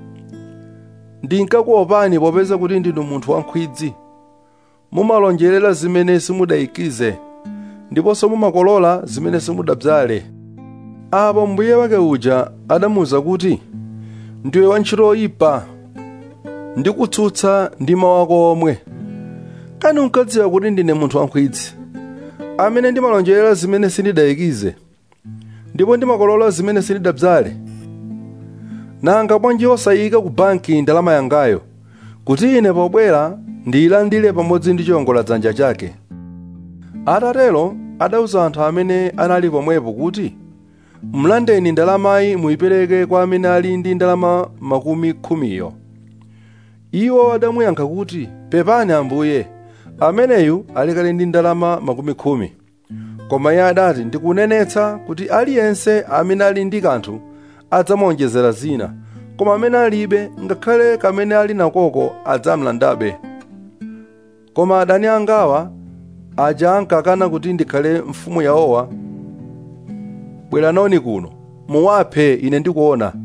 ndinkakuopani popeza kuti ndinu munthu wankhwidzi mumalonjerera zimene simudayikize ndiponso mumakolola zimene simudabzale apo mbuye wake uja adamuwuza kuti ndiwe wantchito oyipa ndikutsutsa ndi mawu ako omwe kani unkadziwa kuti ndine munthu wankhwidzi amene ndimalonjerera zimene sindidayikize ndipo ndimakolola zimene sindidabzale nanga bwanji osayika ku banki ndalama yangayo kuti ine pobwera ndiyilandire pamodzi ndi chiwongola dzanja chake atatero adauza anthu amene anali pomwepo kuti mlandeni ndalamayi muyipereke kwa amene ali ndi ndalama makumi khumiyo iwo adamuyankha kuti pepani ambuye ameneyu ali kale ndi ndalama makumi khumi koma iye adati ndikunenetsa kuti aliyense amene ali ndi kanthu adzamuonjezera zina koma amene alibe ngakhale kamene ali nakoko adzamlandabe koma adani angawa aja ankakana kuti ndikhale mfumu yawowa bweranoni kuno muwaphe ine ndikuona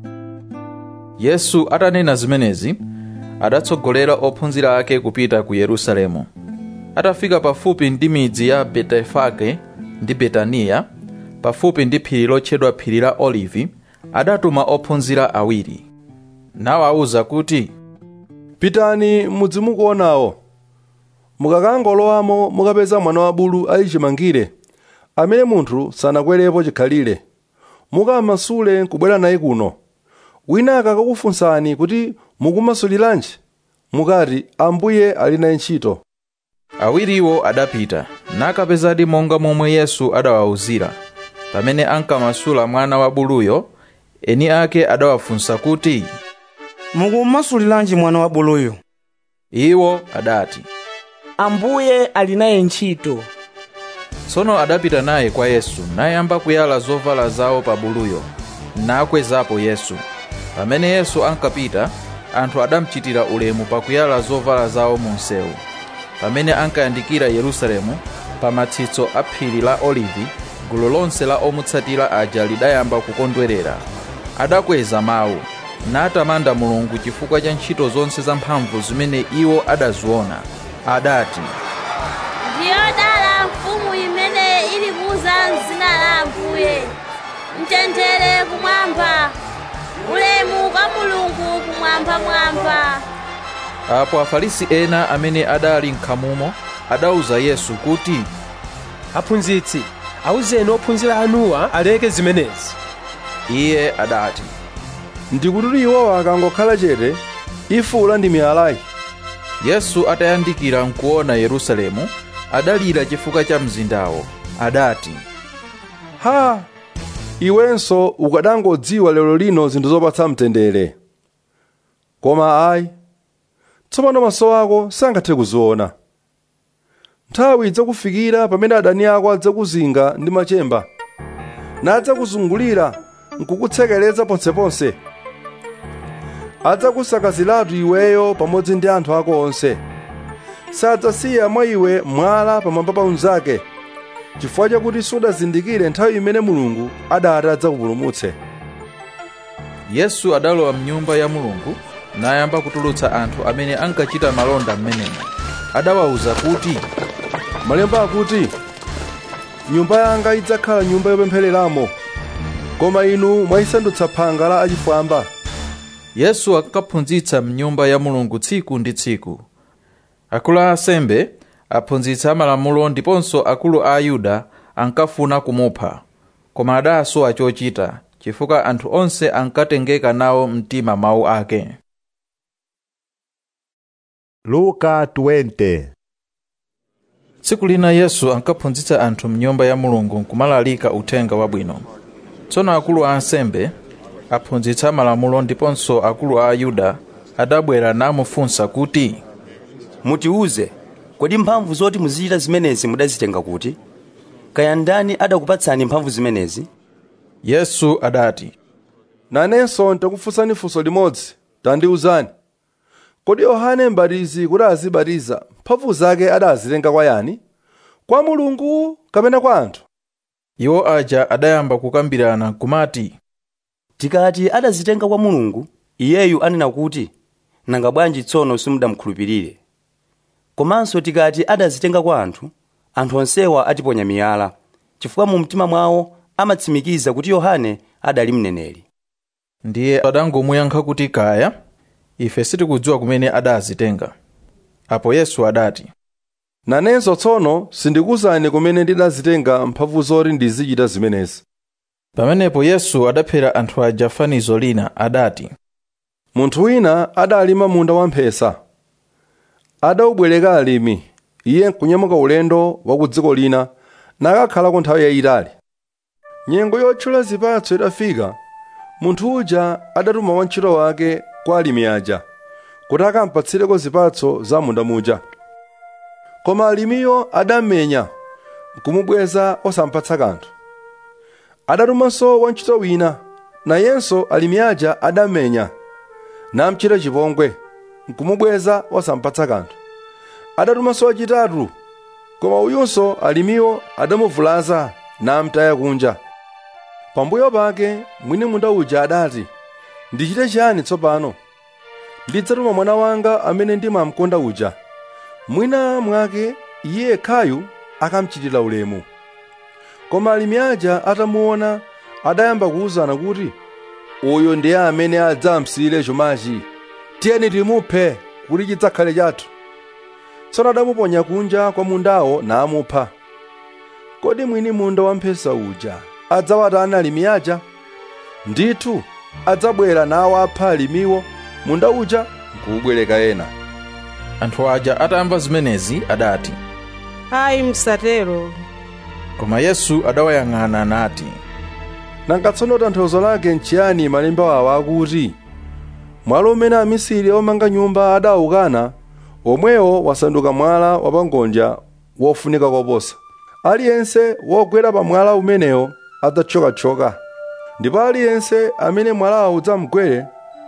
yesu atanena zimenezi adatsogolera ophunzira ake kupita ku yerusalemu atafika pafupi ndi midzi ya betefage ndi betaniya pafupi ndi phiri lotchedwa phiri la olivi adatuma ophunzira awiri nawawuza kuti pitani mudzi mukuonawo mukakangolowamo mukapeza mwana wa bulu ali chimangire amene munthu sanakwerepo chikhalire mukamasule kubwera naye kuno wina akakufunsani kuti mukumasuliranji mukati ambuye ali naye ntchito awiriwo adapita nakapezadi monga momwe yesu adawawuzira pamene ankamasula mwana wa buluyo eni ake adawafunsa kuti mukumasuliranji mwana wa buluyo iwo adati ambuye ali naye ntchito tsono adapita naye kwa yesu nayamba kuyala zovala zawo pa buluyo nakwezapo yesu pamene yesu ankapita anthu adamuchitira ulemu pakuyala zovala zawo mu msewu pamene ankayandikira yerusalemu pa matsitso a phiri la olivi gulu lonse la omutsatira aja lidayamba kukondwerera adakweza mawu natamanda mulungu chifukwa cha ntchito zonse zamphamvu zimene iwo adaziona adati ndiyodala mfumu imene ili kuza mzina la ambuye mtendere kumwamba ulemu kwa mulungu kumwambamwamba apo afarisi ena amene adali nkhamumo adawuza yesu kuti aphunzitsi awuzeni ophunzira anuwa aleke zimenezi iye adati ndikuti iwowa akangokhala chete ifula ndi miyalayi yesu atayandikira nkuona yerusalemu adalira chifukwa cha mzindawo adati ha iwenso ukadangodziwa lero lino zinthu zopatsa mtendere koma ayi tsopano maso ako sangathe kuziona nthawi idzakufikira pamene adani ako adzakuzinga ndi machemba nadzakuzungulira nkukutsekereza ponseponse adzakusakaziratu iweyo pamodzi ndi anthu ako onse sadzasiya mwa iwe mwala pamwamba pa unzake chifukwa chakuti sudazindikire nthawi imene mulungu adati adzakupulumutse yesu adalowa mnyumba ya mulungu nayamba kutulutsa anthu amene ankachita malonda m'menemo adawawuza kuti malemba akuti nyumba yanga idzakhala nyumba yopemphereramo koma inu mwayisandutsa phanga la achifwamba yesu ankaphunzitsa mnyumba ya mulungu tsiku ndi tsiku akulu a asembe aphunzitsi amalamulo ndiponso akulu a ayuda ankafuna kumupha koma adasowa chochita chifukwa anthu onse ankatengeka nawo mtima mawu ake luka 20 tsiku lina yesu ankaphunzitsa anthu mnyumba ya mulungu nkumalalika uthenga wabwino tsono akulu a ansembe aphunzitsi amalamulo ndiponso akulu a ayuda adabwera namufunsa kuti mutiuze kodi mphamvu zoti muzichita zimenezi mudazitenga kuti kaya ndani adakupatsani mphamvu zimenezi yesu adati nanenso ndakufunsani funso limodzi tandiwuzani kodi yohane m'batizi kuti azibatiza mphamvu zake adazitenga kwa yani kwa mulungu kapena kwa anthu iwo aja adayamba kukambirana kumati tikati adazitenga kwa mulungu iyeyu anena kuti nanga bwanji tsono simudamukhulupirire komanso tikati adazitenga kwa anthu anthu onsewa atiponya miyala chifukwa mu mtima mwawo amatsimikiza kuti yohane adali mneneri ndiye adangomuyankha kuti kaya ife sitikudziwa kumene adazitenga apo yesu adati nanenso tsono sindikuwuzani kumene ndidazitenga mphamvu zoti ndizichita zimenezi pamenepo yesu adaphera anthu aja fanizo lina adati munthu wina adalima munda wamphesa adawubwereka alimi iye nkunyamuka ulendo wa ku dziko lina nakakhalako nthawi yayitali nyengo yotchula zipatso idafika munthu uja adatuma wantchito wake kwa alimi aja kuti akampatsireko zipatso za munda muja koma alimiyo adammenya nkumubweza osampatsa kanthu adatumanso wantchito wina nayenso alimi aja adammenya namchita chipongwe nkumubweza osampatsa kanthu adatumanso wachitatu koma uyunso alimiwo adamuvulaza namtaya kunja pambuyo pake mwini munda uja adati ndichite chiyani tsopano ndidzatuma mwana wanga amene ndimamkonda uja mwina mwake iye yekhayu akamchitira ulemu koma alimi aja atamuona adayamba kuwuzana kuti uyu ndiye amene adzamsiyire chumachi tiyeni timuphe kuti chidzakhale chathu tsono adamuponya kunja kwa mundawo namupha kodi mwini munda wamphesa uja adzawatani alimi aja ndithu adzabwera nawapha alimiwo munda uja nkuwubwereka ena anthu aja atamva zimenezi adati ayi msatero koma yesu adawayang'ana nati nanga tsono tanthauzo lake nchiyani malemba awa akuti mwala umene amisiri omanga nyumba adawukana omwewo wasanduka mwala wapangonja wofunika koposa aliyense wogwera pa mwala umenewo adzathyokathyoka ndipo aliyense amene mwalawo udzamgwere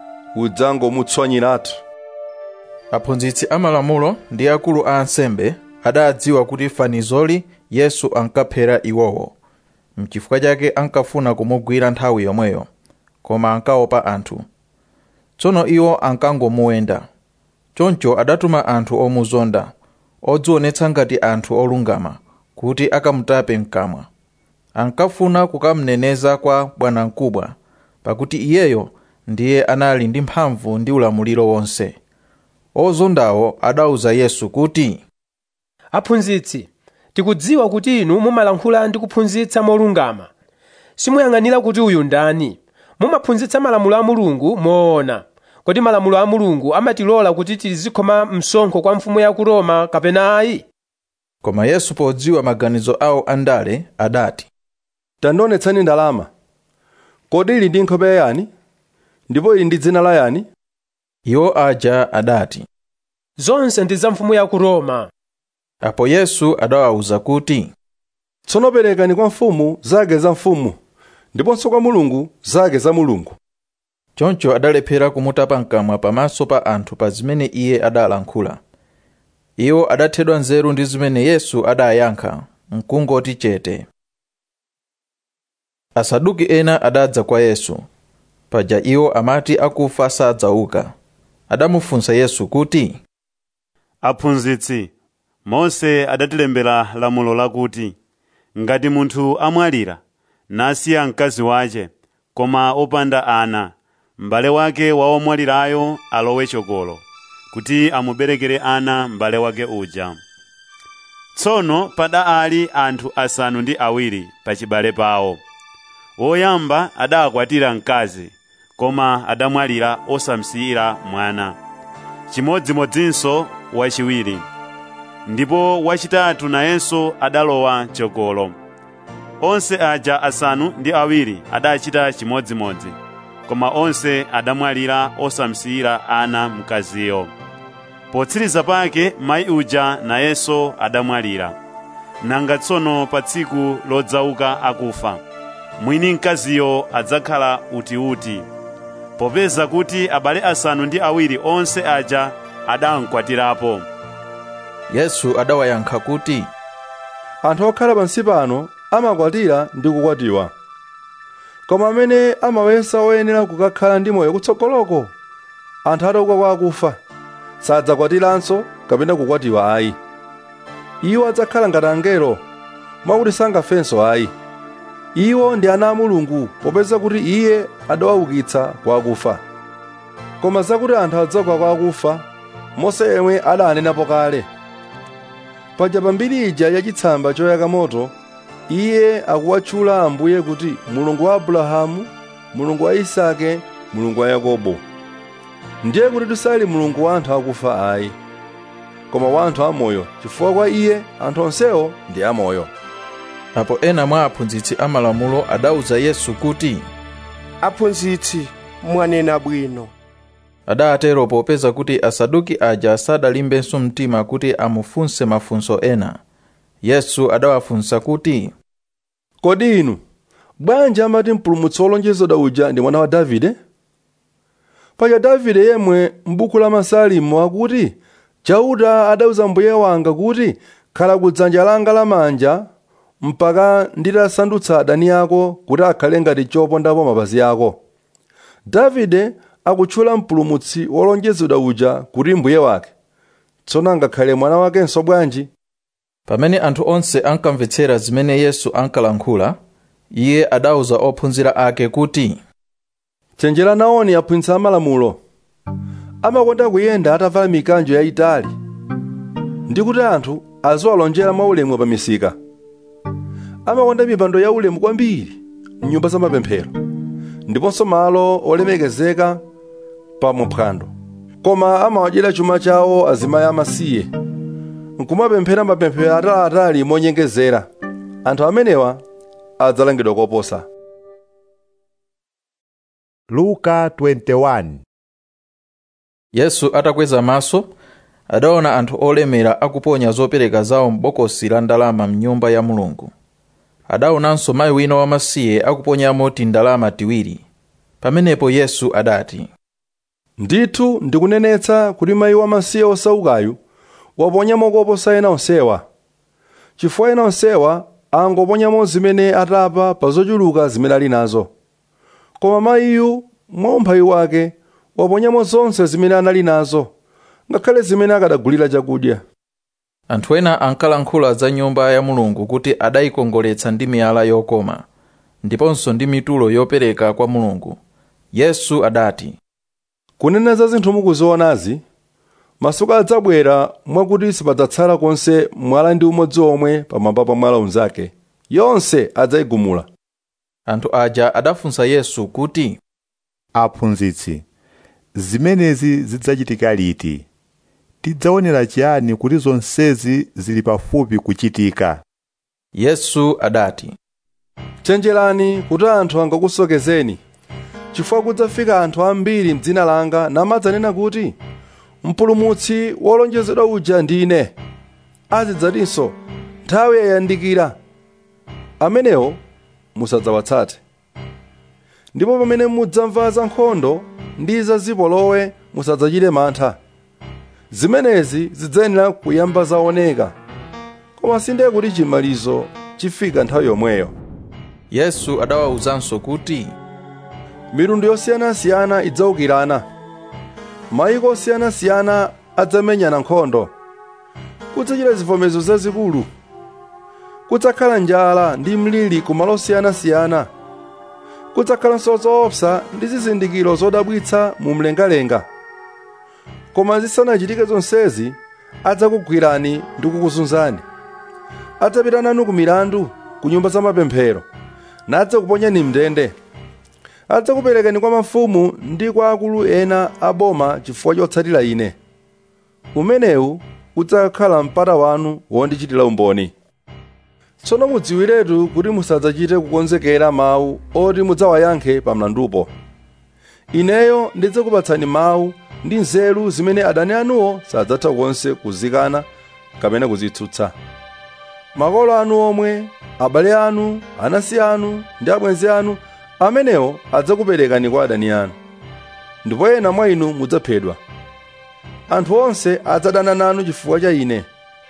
udzangomutswanyiratu aphunzitsi amalamulo ndi akulu a ansembe adadziwa kuti fanizoli yesu ankaphera iwowo mchifukwa chake ankafuna kumugwira nthawi yomweyo koma ankaopa anthu tsono iwo ankangomuwenda choncho adatuma anthu omuzonda odzionetsa ngati anthu olungama kuti akamutape mkamwa ankafuna kukamneneza kwa bwanamkubwa pakuti iyeyo ndiye anali ndi mphamvu ndi ulamuliro wonse ozondawo adauza yesu kuti aphunzitsi tikudziwa kuti inu mumalankhula ndi kuphunzitsa molungama simuyang'anira kuti uyu ndani mumaphunzitsa malamulo a mulungu moona kodi malamulo a mulungu amatilola kuti tizikhoma msonkho kwa mfumu ya ku roma kapena ayi koma yesu podziwa maganizo awo andale adati tandionetsani ndalama kodi ili ndi nkhope yani ndipo ili ndi dzina la yani iwo aja adati zonse ndi za mfumu ya ku roma apo yesu adawawuza kuti tsono perekani kwa mfumu zake za mfumu ndiponso kwa mulungu zake za mulungu choncho adalephera kumutapa mkamwa pamaso pa anthu pa zimene iye adalankhula iwo adathedwa nzeru ndi zimene yesu adayankha mkungoti chete asaduki ena adadza kwa yesu paja iwo amati akufa sadzauka adamufunsa yesu kuti aphunzitsi mose adatilembera lamulo lakuti ngati munthu amwalira nasiya mkazi wace koma opanda ana m'bale wake wa womwalirayo alowe chokolo kuti amuberekere ana m'bale wake uja tsono pada ali anthu asanu ndi awiri pachibale pawo woyamba adakwatira mkazi koma adamwalira osamsiyira mwana chimodzimodzinso wachiwiri ndipo wachitatu nayenso adalowa chokolo onse aja asanu ndi awiri adachita chimodzimodzi koma onse adamwalira osamsiyira ana mkaziyo potsiriza pake mayi uja nayenso adamwalira nanga tsono pa tsiku lodzauka akufa mwini mkaziyo adzakhala utiuti popeza kuti abale asanu ndi awiri onse aja adamkwatirapo yesu adawayankha kuti anthu okhala pansi pano amakwatira ndi kukwatiwa koma amene amawesa oyenera kukakhala ndi moyo kutsogoloko anthu atauka kwa akufa sadzakwatiranso kapena kukwatiwa ayi iwo adzakhala ngati angelo mwakuti sangafenso ayi iwo ndi ana a mulungu popeza kuti iye adawaukitsa kwa akufa koma zakuti anthu adzauka kwa akufa mose yemwe adanenapo kale paja pambiri ija yachitsamba choyaka moto iye akuwatchula ambuye kuti mulungu wa abrahamu mulungu wa isake mulungu wa yakobo ndiye kuti tisali mulungu wa anthu akufa ayi koma wa anthu amoyo chifukwa kwa iye anthu onsewo ndi amoyo apo ena mwa aphunzitsi amalamulo adauza yesu kuti aphunzitsi mwanena bwino adatero popeza kuti asaduki aja sadalimbenso mtima kuti amufunse mafunso ena yesu adawafunsa kuti kodi inu bwanji amati mpulumutsi wolonjezedwa uja ndi mwana wa davide paja davide yemwe m'buku la masalimo akuti chauta adauza mbuye wanga kuti khala kudzanja langa lamanja mpaka nditasandutsa adani ako kuti akhale ngati chopondapo mapazi ako davide akutchula mpulumutsi wolonjezedwa uja kuti mbuye wake tsono angakhale mwana wakenso bwanji pamene anthu onse ankamvetsera zimene yesu ankalankhula iye adauza ophunzira ake kuti chenjera naoni aphunzitsi amalamulo amakonda kuyenda atavala mikanjo yayitali ndi kuti anthu aziwalonjera mwaulemu pa misika amakonda mipando yaulemu kwambiri mnyumba za mapemphero ndiponso malo olemekezeka pa muphwando koma amawadyera chuma chawo azimayi amasiye nkumapemphera mapemphero ataliatali monyengezera anthu amenewa adzalangidwa koposa luka 21 yesu atakweza maso adaona anthu olemera akuponya zopereka zawo m'bokosi la ndalama mnyumba ya mulungu adaonanso mayi wina wamasiye akuponyamo tindalama tiwiri pamenepo yesu adati ndithu ndikunenetsa kuti mayi wamasiye osaukayu waponyamo koposa ena onsewa chifukwa ena onsewa angoponyamo zimene atapa pa zochuluka zimene ali nazo koma mayiyu mwa umphawi wake waponyamo zonse zimene anali nazo ngakhale zimene akadagulira chakudya anthu ena ankalankhula za nyumba ya mulungu kuti adayikongoletsa ndi miyala yokoma ndiponso ndi mitulo yopereka kwa mulungu yesu adati kunena za zinthu mukuzionazi masiku adzabwera mwakuti sipadzatsala konse mwala ndi umodzi omwe pamwamba pa mwala unzake yonse adzayigumula anthu aja adafunsa yesu kuti aphunzitsi zimenezi zidzachitika liti tidzaonera chiyani kuti zonsezi zili pafupi kuchitika yesu adati chenjerani kuti anthu angakusokezeni chifukwa kudzafika anthu ambiri mdzina langa namadzanena kuti mpulumutsi wolonjezedwa uja ndine azidzatinso nthawi yayandikira amenewo musadzawatsate ndipo pamene mudzamva za nkhondo ndi za zipolowe musadzachite mantha zimenezi zidzayenera kuyamba zaoneka koma sindiye kuti chimalizo chifika nthawi yomweyo yesu adawawuzanso kuti mitundu yosiyanasiyana idzaukirana mayiko osiyanasiyana adzamenyana nkhondo kudzachita zivomezo zazikulu kudzakhala njala ndi mliri ku malo osiyanasiyana kudzakhalanso zoopsa ndi zizindikiro zodabwitsa mu mlengalenga koma zisanachitike zonsezi adzakugwirani ndi kukuzunzani adzapita nanu ku milandu ku nyumba za mapemphero nadzakuponyani mndende adzakuperekani kwa mafumu ndi kwa akulu ena a boma chifukwa chotsatira ine umenewu udzakhala mpata wanu wondichitira umboni tsono mudziwiretu kuti musadzachite kukonzekera mawu oti mudzawayankhe pa mlandupo ineyo ndidzakupatsani mawu ndi nzeru zimene adani anuwo sadzatha konse kuzikana kapena kuzitsutsa makolo anu omwe abale anu anasi anu ndi abwenzi anu amenewo adzakuperekani kwa adani anu ndipo ena mwa inu mudzaphedwa anthu onse adzadana nanu chifukwa cha ine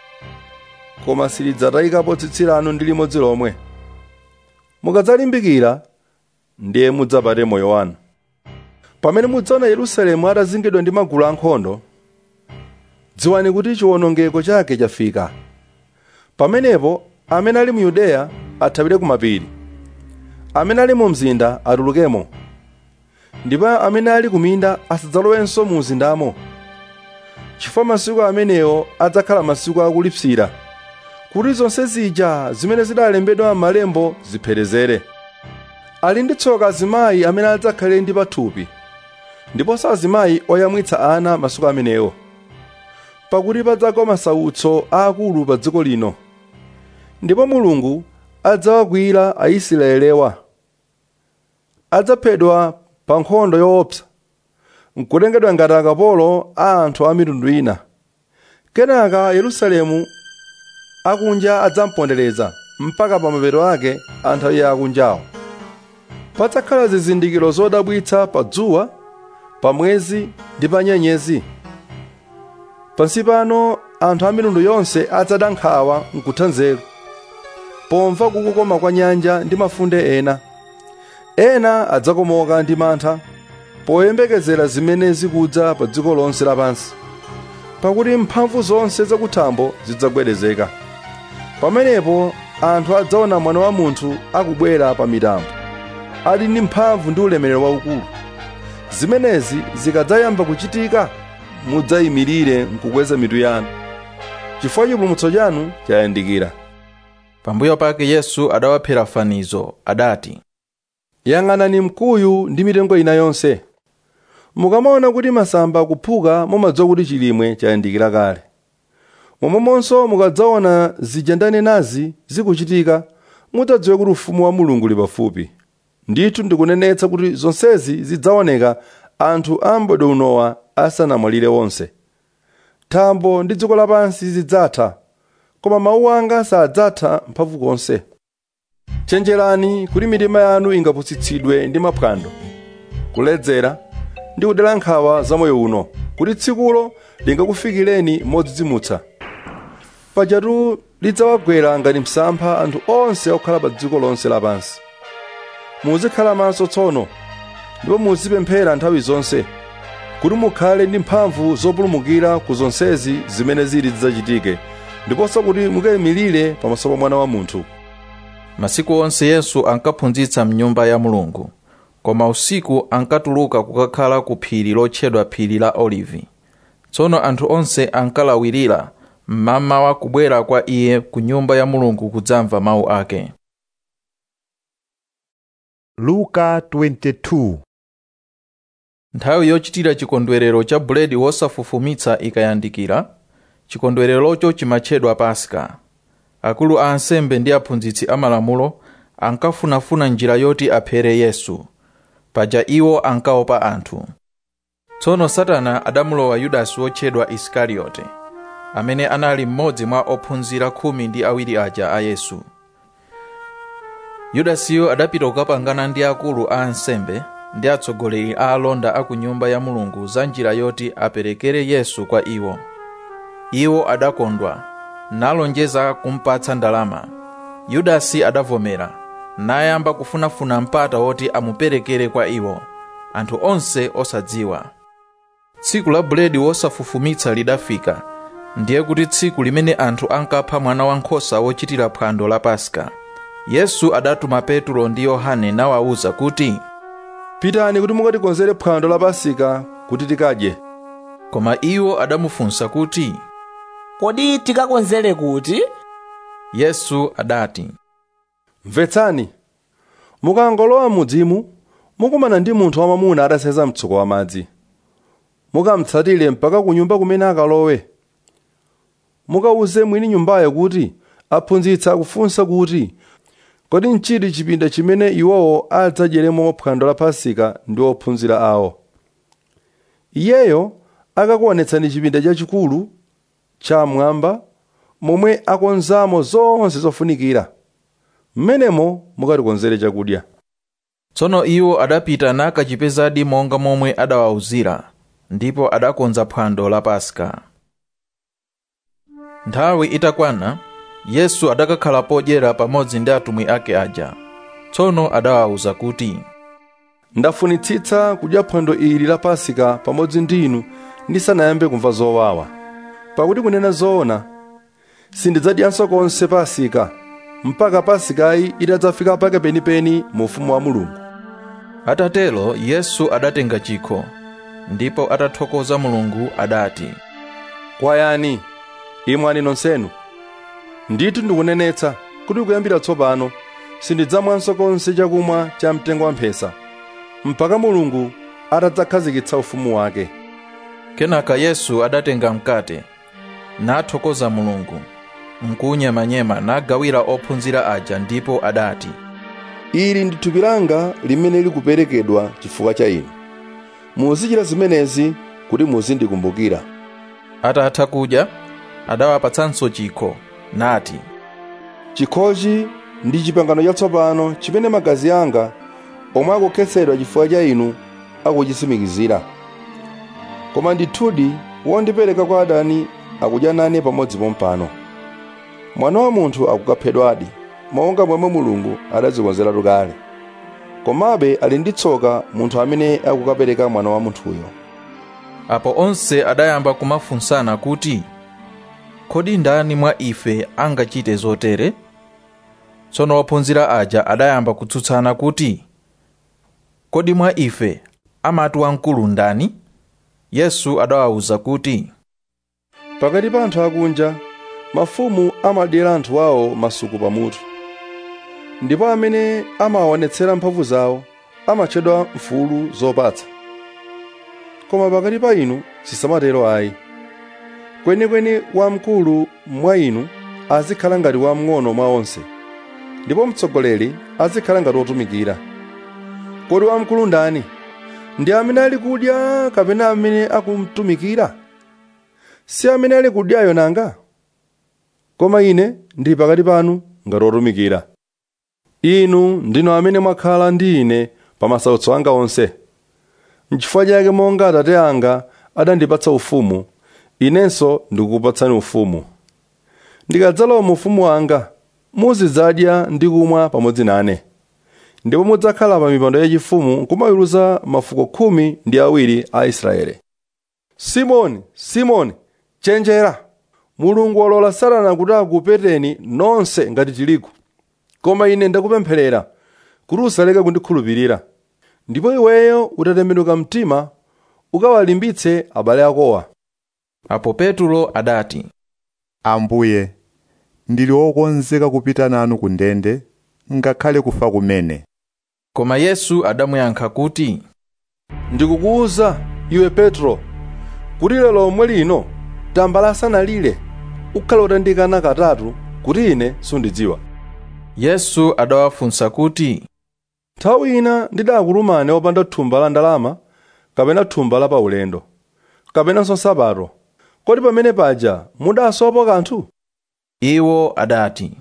koma silidzatayikapo tsitsi lanu ndi limodzi lomwe mukadzalimbikira ndiye mudzapate moyo wanu pamene mudzaona yerusalemu atazingidwa ndi magulu ankhondo dziwani kuti chiwonongeko chake chafika pamenepo amene ali mu yudeya athawire ku mapiri amene ali mu mzinda atulukemo ndipo amene ali ku minda asadzalowenso mu mzindamo chifukwa masiku amenewo adzakhala masiku akulipsira kuti zonse zija zimene zidalembedwa m'malembo zipherezere ali ndi tsoka azimayi amene adzakhale ndi pathupi ndiponso azimayi oyamwitsa ana masiku amenewo pakuti padzagwa masautso aakulu pa dziko lino ndipo mulungu adzawakwiyira aisraelewa adzaphedwa pa nkhondo yoopsa nkutengedwa ngati akapolo a anthu a mitundu ina kenaka yerusalemu akunja adzampondereza mpaka pa mapeto ake a nthawi ya akunjawo padzakhala zizindikiro zodabwitsa pa dzuwa pa mwezi ndi pa nyenyezi pansi pano anthu a mitundu yonse adzada nkhawa nkutha nzeru pomva kukokoma kwa nyanja ndi mafunde ena ena adzakomoka ndi mantha poyembekezera zimene zikudza pa dziko lonse lapansi pakuti mphamvu zonse zakuthambo zidzagwedezeka pamenepo anthu adzaona mwana wa munthu akubwera pa mitambo ali ndi mphamvu ndi ulemerero waukulu zimenezi zikadzayamba kuchitika mudzayimirire nkukweza mitu yanu chifukwa chipulumutso chanu chayandikira pambuyo pake yesu adawaphera fanizo adati yang'anani mkuyu ndi mitengo ina yonse mukamaona kuti masamba akuphuka mumadziwa kuti chilimwe chayandikira kale momwemonso mukadzaona zija ndanenazi zikuchitika mudzadziwe kuti ufumu wa mulungu uli pafupi ndithu ndikunenetsa kuti zonsezi zidzaoneka anthu a m'bado unowa asanamwalire wonse thambo ndi dziko lapansi zidzatha koma mawu anga sadzatha mphamvu konse chenjerani kuti mitima yanu ingapusitsidwe ndi maphwando kuledzera ndi kudera nkhawa za moyo uno kuti tsikulo lingakufikireni modzidzimutsa pajatu lidzawagwera ngati msampha anthu onse okhala pa dziko lonse lapansi muzikhala maso tsono ndipo muzipemphera nthawi zonse kuti mukhale ndi mphamvu zopulumukira ku zonsezi zimene zili zidzachitike ndiponso kuti mukayimirire pamaso pa mwana wa munthu masiku onse yesu ankaphunzitsa mnyumba ya mulungu koma usiku ankatuluka kukakhala ku phiri lotchedwa phiri la olivi tsono anthu onse ankalawirira mmamawa kubwera kwa iye ku nyumba ya mulungu kudzamva mawu ake luka 22 nthawi yochitira chikondwerero cha buledi wosafufumitsa ikayandikira chikondwererocho chimatchedwa paska akulu a ansembe ndi aphunzitsi amalamulo ankafunafuna njira yoti aphere yesu paja iwo ankaopa anthu tsono satana adamulowa yudasi wotchedwa isikariyote amene anali mmodzi mwa ophunzira khumi ndi awiri aja a yesu yudasiyo adapita kukapangana ndi akulu a ansembe ndi atsogoleri a alonda a ku nyumba ya mulungu za njira yoti aperekere yesu kwa iwo iwo adakondwa nalonjeza kumpatsa ndalama yudasi adavomera nayamba kufunafuna mpata woti amuperekere kwa iwo anthu onse osadziwa tsiku la buledi wosafufumitsa lidafika ndiye kuti tsiku limene anthu ankapha mwana wankhosa wochitira phwando la paska yesu adatuma petulo ndi yohane nawawuza kuti pitani kuti mukatikonzere phwando la pasika kuti tikadye koma iwo adamufunsa kuti kodi tikakonzere kuti yesu adati mvetsani mukangolowa mudzimu mukumana ndi munthu wamamuna atasenza mtsuko wa madzi mukamtsatire mpaka ku nyumba kumene akalowe mukawuze mwini nyumbayo kuti aphunzitsa akufunsa kuti kodi nchiti chipinda chimene iwowo adzadyeremo phwando la pasika ndi ophunzira awo iyeyo akakuonetsani chipinda chachikulu chamwamba momwe akonzamo zonse zofunikira mmenemo mukatikonzere chakudya tsono iwo adapita nakachipezadi monga momwe adawawuzira ndipo adakonza phwando la paska nthawi itakwana yesu adakakhala podyera pamodzi ndi atumwi ake aja tsono adawawuza kuti ndafunitsitsa kudya phwando ili la pasika pamodzi ndi inu ndisanayambe kumva zowawa pakuti kunena zoona sindidzadyanso konse pasika mpaka pasikayi itadzafika pake penipeni mu ufumu wa mulungu atatero yesu adatenga chikho ndipo atathokoza mulungu adati kwayani imwani nonsenu ndithu ndikunenetsa kuti kuyambira tsopano sindidzamwanso konse chakumwa cha mtengo wamphesa mpaka mulungu atadzakhazikitsa ufumu wake kenaka yesu adatenga mkate nathokoza mulungu nkunyemanyema nagawira ophunzira aja ndipo adati ili ndi thupi langa limene likuperekedwa chifukwa cha inu muzichita zimenezi kuti muzindikumbukira atatha kudya adawapatsanso chikho nati chikhochi ndi chipangano chatsopano chimene magazi anga omwe akukhetsedwa chifukwa cha inu akuchisimikizira koma ndithudi wondipereka kwa adani akudya nane pamodzi pompano mwana wa munthu akukaphedwadi monga momwe mulungu adadzikonzeratu kale komabe ali ndi tsoka munthu amene akukapereka mwana wa munthuyo apo onse adayamba kumafunsana kuti kodi ndani mwa ife angachite zotere tsono ophunzira aja adayamba kutsutsana kuti kodi mwa ife amati wamkulu ndani yesu adawawuza kuti pakati pa anthu akunja mafumu amadyera anthu awo masuku pamutu ndipo amene amawaonetsera mphamvu zawo amatchedwa mfulu zopatsa koma pakati pa inu sisamatero ayi kwenikweni wamkulu mwa inu azikhala ngati wamng'ono mwa onse ndipo mtsogoleri azikhala ngati wotumikira kodi wamkulu ndani ndi amene ali kudya kapena amene akumtumikira si amene ali kudyayo nanga koma ine ndili pakati panu ngati wotumikira inu ndinu amene mwakhala ndi ine pa masautso anga onse n'chifukwa chake monga atate anga adandipatsa ufumu inenso ndikukupatsani ufumu ndikadzalowa mu ufumu wanga muzidzadya ndi kumwa pamodzi nane ndipo mudzakhala pa mipando yachifumu kumaweruza mafuko khumi ndi awiri a israeli simoni simoni chenjera mulungu walola satana kuti akupeteni nonse ngati tirigu koma ine ndakupempherera kuti usaleke kundikhulupirira ndipo iweyo utatembenuka mtima ukawalimbitse abale akowa apo petulo adati ambuye ndili wokonzeka kupita nanu ku ndende ngakhale kufa kumene koma yesu adamuyankha kuti ndikukuwuza iwe petro kuti lero lomwe lino tambala asanalire ukhala utandikana katatu kuti ine sundidziwa yesu adawafunsa kuti nthawi ina ndidakutumani opanda thumba la ndalama kapena thumba la paulendo kapenanso nsapato kodi pamene paja mudasowa kanthu iwo adati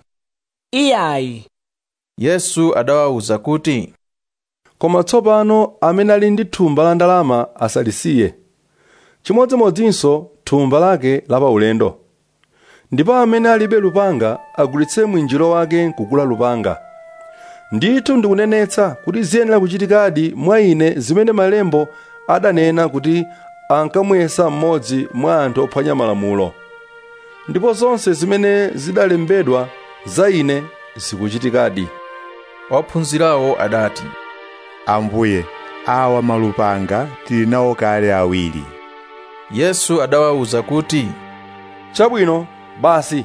iyayi yesu adawawuza kuti koma tsopano amene ali ndi thumba la ndalama asalisiye chimodzimodzinso thumba lake la paulendo ndipo amene alibe lupanga agulitse mwinjiro wake nkugula lupanga ndithu ndikunenetsa kuti ziyenera kuchitikadi mwa ine zimene malembo adanena kuti ankamuyesa mmodzi mwa anthu ophwanya malamulo ndipo zonse zimene zidalembedwa za ine zikuchitikadi ophunzirawo adati ambuye awa malupanga tili nawo kale awiri yesu adawawuza kuti chabwino basi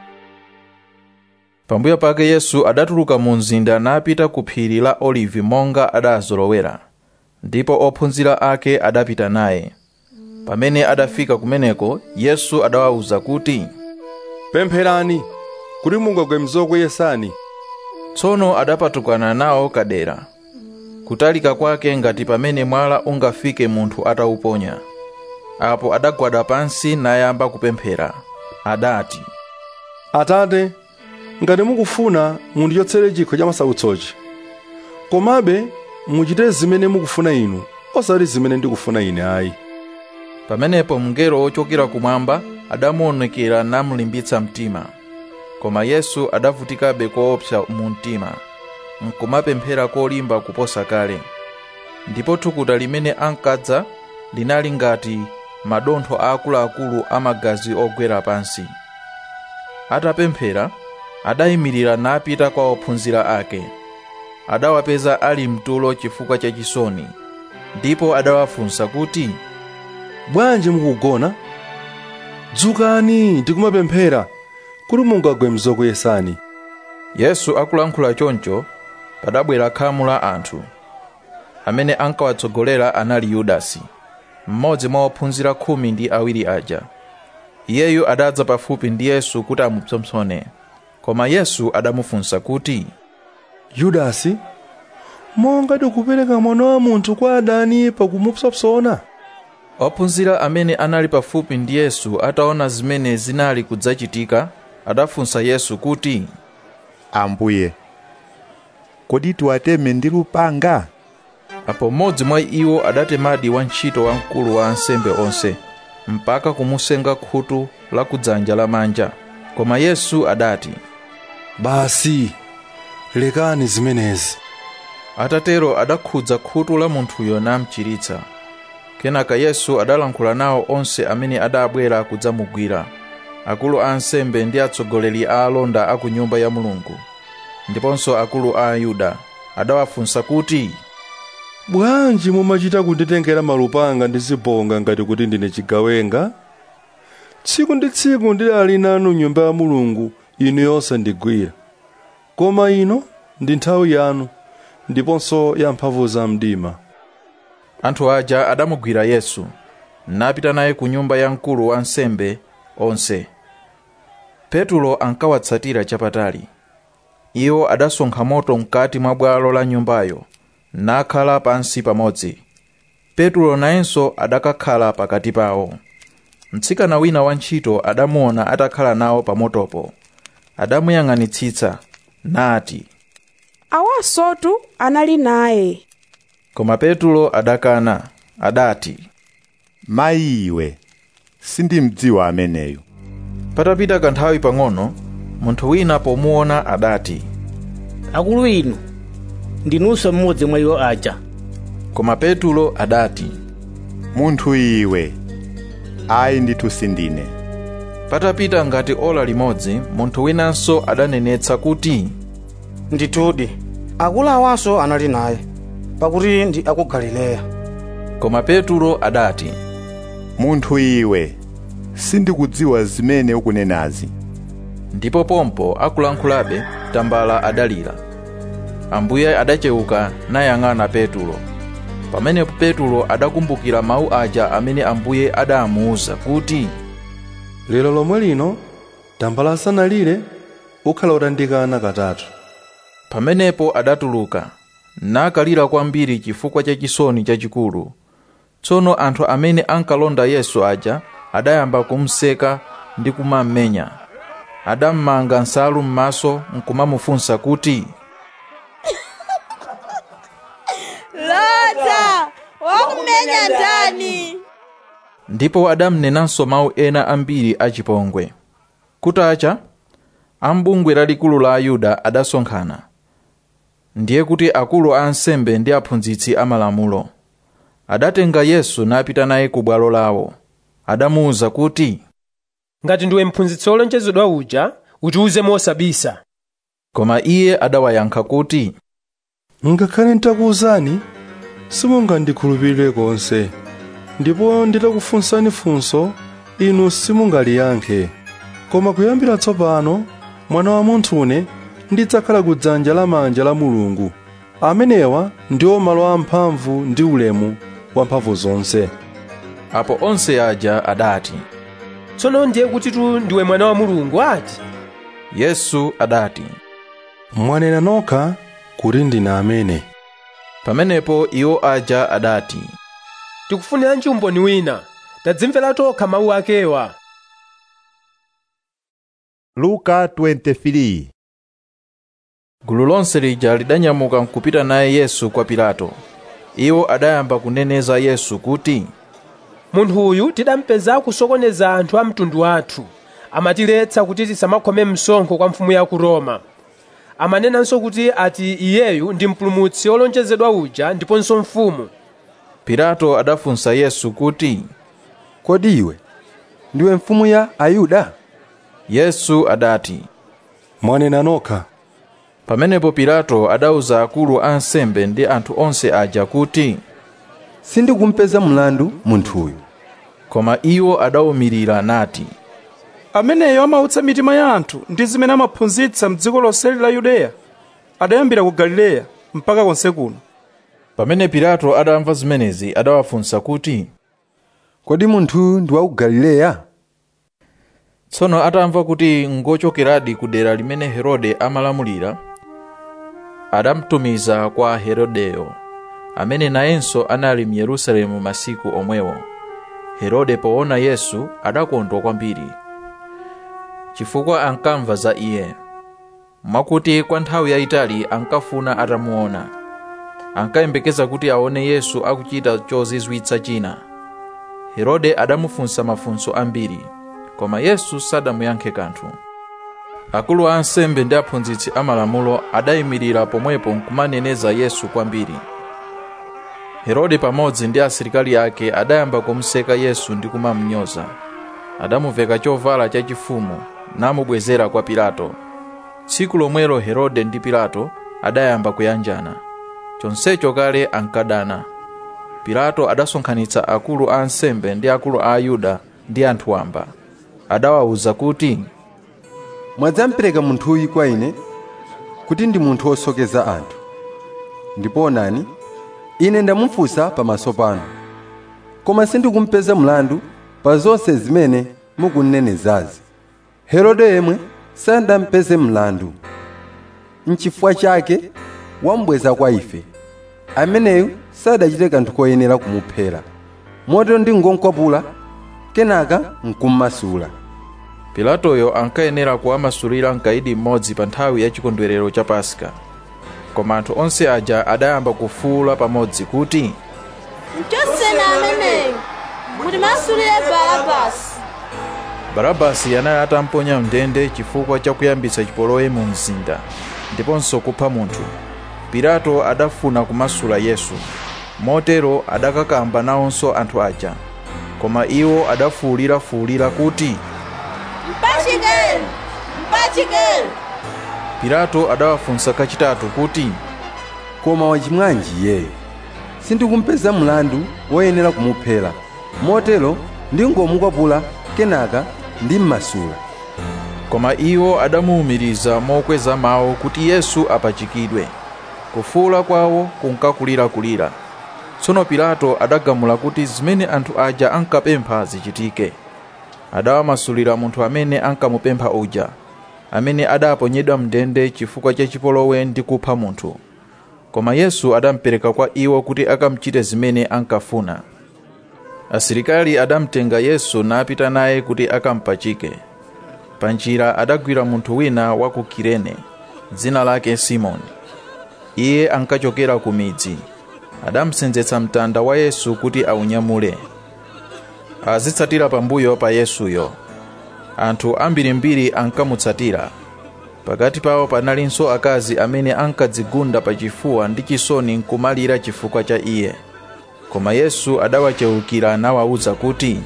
pambuyo pake yesu adatuluka mu mzinda napita ku phiri la olivi monga adazolowera ndipo ophunzira ake adapita naye pamene adafika kumeneko yesu adawawuza kuti pempherani kuti mungagwe mzokuyesani tsono adapatukana nawo kadera kutalika kwake ngati pamene mwala ungafike munthu atawuponya apo adagwada pansi nayamba kupemphera adati atate ngati mukufuna mundichotsere chikho cha masautsochi komabe muchite zimene mukufuna inu osati zimene ndikufuna ine ayi pamenepo mngelo wochokera kumwamba adamuonekera namulimbitsa mtima koma yesu adavutikabe koopsa mu mtima nkumapemphera kolimba kuposa kale ndipo thukuta limene ankadza linali ngati madontho aakuluakulu amagazi ogwera pansi atapemphera adayimirira napita kwa ophunzira ake adawapeza ali mtulo chifukwa cha chisoni ndipo adawafunsa kuti bwanji mukugona dzukani ndikumapemphera kuti mungagwe mzokuyesani yesu akulankhula choncho padabwera khamu la anthu amene ankawatsogolera anali yudasi mmodzi mwa ophunzira khumi ndi awiri aja iyeyu adadza pafupi ndi yesu kuti amupsompsone koma yesu adamufunsa kuti yudasi monga tikupereka mwana wa munthu kwa adani pakumupsompsona ophunzira amene anali pafupi ndi yesu ataona zimene zinali kudzachitika adafunsa yesu kuti ambuye kodi tiwateme ndi lupanga apo mmodzi mwa iwo adatemadi wantchito wamkulu wa ansembe onse mpaka kumusenga khutu la kudzanja lamanja koma yesu adati basi lekani zimenezi atatero adakhudza khutu la munthuyo namchiritsa kenaka yesu adalankhula nawo onse amene adabwera kudzamugwira akulu a ansembe ndi atsogoleri a alonda a ku nyumba ya mulungu ndiponso akulu a ayuda adawafunsa kuti bwanji mumachita kunditengera malupanga ndi zibonga ngati kuti ndine chigawenga tsiku ndi tsiku ndidali nanu nyumba ya mulungu inu yosandigwira koma ino ndi nthawi yanu ndiponso ya mphamvu za mdima anthu aja adamugwira yesu napita naye ku nyumba ya mkulu wa ansembe onse petulo ankawatsatira chapatali iwo adasonkha moto mkati mwa bwalo la nyumbayo nakhala pansi pamodzi petulo nayenso adakakhala pakati pawo mtsikana wina wantchito adamuona atakhala nawo pamotopo adamuyang'anitsitsa nati awasotu anali naye koma petulo adakana adati mayi iwe sindimdziwa ameneyo patapita kanthawi pang'ono munthu wina pomuona adati akulu inu ndinunso mmodzi mwa iwo aja koma petulo adati munthu iwe ayi ndithu sindine patapita ngati ola limodzi munthu winanso adanenetsa kuti ndithudi akulu awanso anali naye pakuti ndi aku galileya koma petulo adati munthu iwe sindikudziwa zimene ukunenazi ndipo pompo akulankhulabe tambala adalira ambuye adachewuka nayang'ana petulo pamenepo petulo adakumbukira mawu aja amene ambuye adamuwuza kuti lero lomwe lino tambala asanalire ukhala utandikana katatu pamenepo adatuluka nakalira kwambiri chifukwa cha chisoni chachikulu tsono anthu amene ankalonda yesu aja adayamba kumseka ndi kumammenya adammanga nsalu m'maso nkumamufunsa kuti lota wakumenya ndani ndipo adamnenanso mawu ena ambiri achipongwe kutacha ambungwe lalikulu la ayuda adasonkhana ndiye kuti akulu a ansembe ndi aphunzitsi amalamulo adatenga yesu napita naye ku bwalo lawo adamuwuza kuti ngati ndiwe mphunzitsi wolonjezedwa uja utiwuze mosabisa koma iye adawayankha kuti ngakhale nditakuwuzani simungandikhulupirire konse ndipo nditakufunsani funso inu simungaliyankhe koma kuyambira tsopano mwana wa munthune ndidzakhala ku dzanja lamanja la mulungu amenewa ndiwo malo amphamvu ndi ulemu wa mphamvu zonse apo onse aja adati tsono ndiye kuti tu ndiwe mwana wa mulungu ati yesu adati mwanena nokha kuti ndine amene pamenepo iwo aja adati tikufuniranji umboni wina tadzimvera tokha mawu akewa luka 23 gulu lonse lija lidanyamuka nkupita naye yesu kwa pilato iwo adayamba kuneneza yesu kuti munthu uyu tidampeza akusokoneza anthu a mtundu wathu amatiletsa kuti tisamakhome msonkho kwa mfumu ya ku roma amanenanso kuti ati iyeyu ndi mpulumutsi wolonjezedwa uja ndiponso mfumu pilato adafunsa yesu kuti kodi iwe ndiwe mfumu ya ayuda yesu adati mwanena nokha pamenepo pilato adauza akulu a ansembe ndi anthu onse aja kuti sindikumpeza mlandu munthuyu koma iwo adawumirira nati ameneyo amautsa mitima ya anthu ndi zimene amaphunzitsa mdziko lonseli la yudeya adayambira ku galileya mpaka konse kuno pamene pilato adamva zimenezi adawafunsa kuti kodi munthu ndi wa ku galileya tsono atamva kuti ngochokeradi ku dera limene herode amalamulira adamtumiza kwa herodeyo amene nayenso anali mu yerusalemu masiku omwewo herode poona yesu adakondwa kwambiri chifukwa ankamva za iye mwakuti kwa nthawi yayitali ankafuna atamuona ankayembekeza kuti aone yesu akuchita chozizwitsa china herode adamufunsa mafunso ambiri koma yesu sadamuyankhe kanthu akulu a ansembe ndi aphunzitsi amalamulo adayimirira pomwepo nkumaneneza yesu kwambiri herode pamodzi ndi asilikali ake adayamba kumuseka yesu ndi kumamnyoza adamuveka chovala chachifumu namubwezera kwa pilato tsiku lomwelo herode ndi pilato adayamba kuyanjana chonsecho kale ankadana pilato adasonkhanitsa akulu a ansembe ndi akulu a ayuda ndi anthu wamba adawawuza kuti mwadzampereka munthuyu kwa ine kuti ndi munthu wosokeza anthu ndipo onani ine ndamufunsa pamaso panu koma sindikumpeza mlandu pa zonse zimene mukunnenezazi herode yemwe sandampeze mlandu nchifukwa chake wambweza kwa ife ameneyu sadachite kanthu koyenera kumuphera motero ndingonkwapula kenaka nkummasula pilatoyo ankayenera kuwamasulira mkaidi mmodzi pa nthawi ya chikondwerero cha paska koma anthu onse aja adayamba kufuwula pamodzi kuti mchoseni ameneyu mutimasulire barabasi barabasi anali atamponya mndende chifukwa cha kuyambitsa chipolowe mu mzinda ndiponso kupha munthu pilato adafuna kumasula yesu motero adakakamba nawonso anthu aja koma iwo adafuwulirafuwulira kuti mpachikeni mpachikeni pilato adawafunsa kachitatu kuti koma wachimwanji iyeyo sindikumpeza mlandu woyenera kumuphera motero ndingomukwapula kenaka ndimmasula koma iwo adamuwumiriza mokweza mawu kuti yesu apachikidwe kufuwula kwawo kunkakulirakulira tsono pilato adagamula kuti zimene anthu aja ankapempha zichitike adawamasulira munthu amene ankamupempha uja amene adaponyedwa mndende chifukwa cha chipolowe ndi kupha munthu koma yesu adampereka kwa iwo kuti akamchite zimene ankafuna asilikali adamtenga yesu napita naye kuti akampachike pa njira adagwira munthu wina wa ku kirene dzina lake simoni iye ankachokera ku midzi adamsenzetsa mtanda wa yesu kuti aunyamule azitsatira pambuyo pa yesuyo anthu ambirimbiri ankamutsatira pakati pawo panalinso akazi amene ankadzigunda pachifuwa ndi chisoni nkumalira chifukwa cha iye koma yesu adawachewukira nawawuza kuti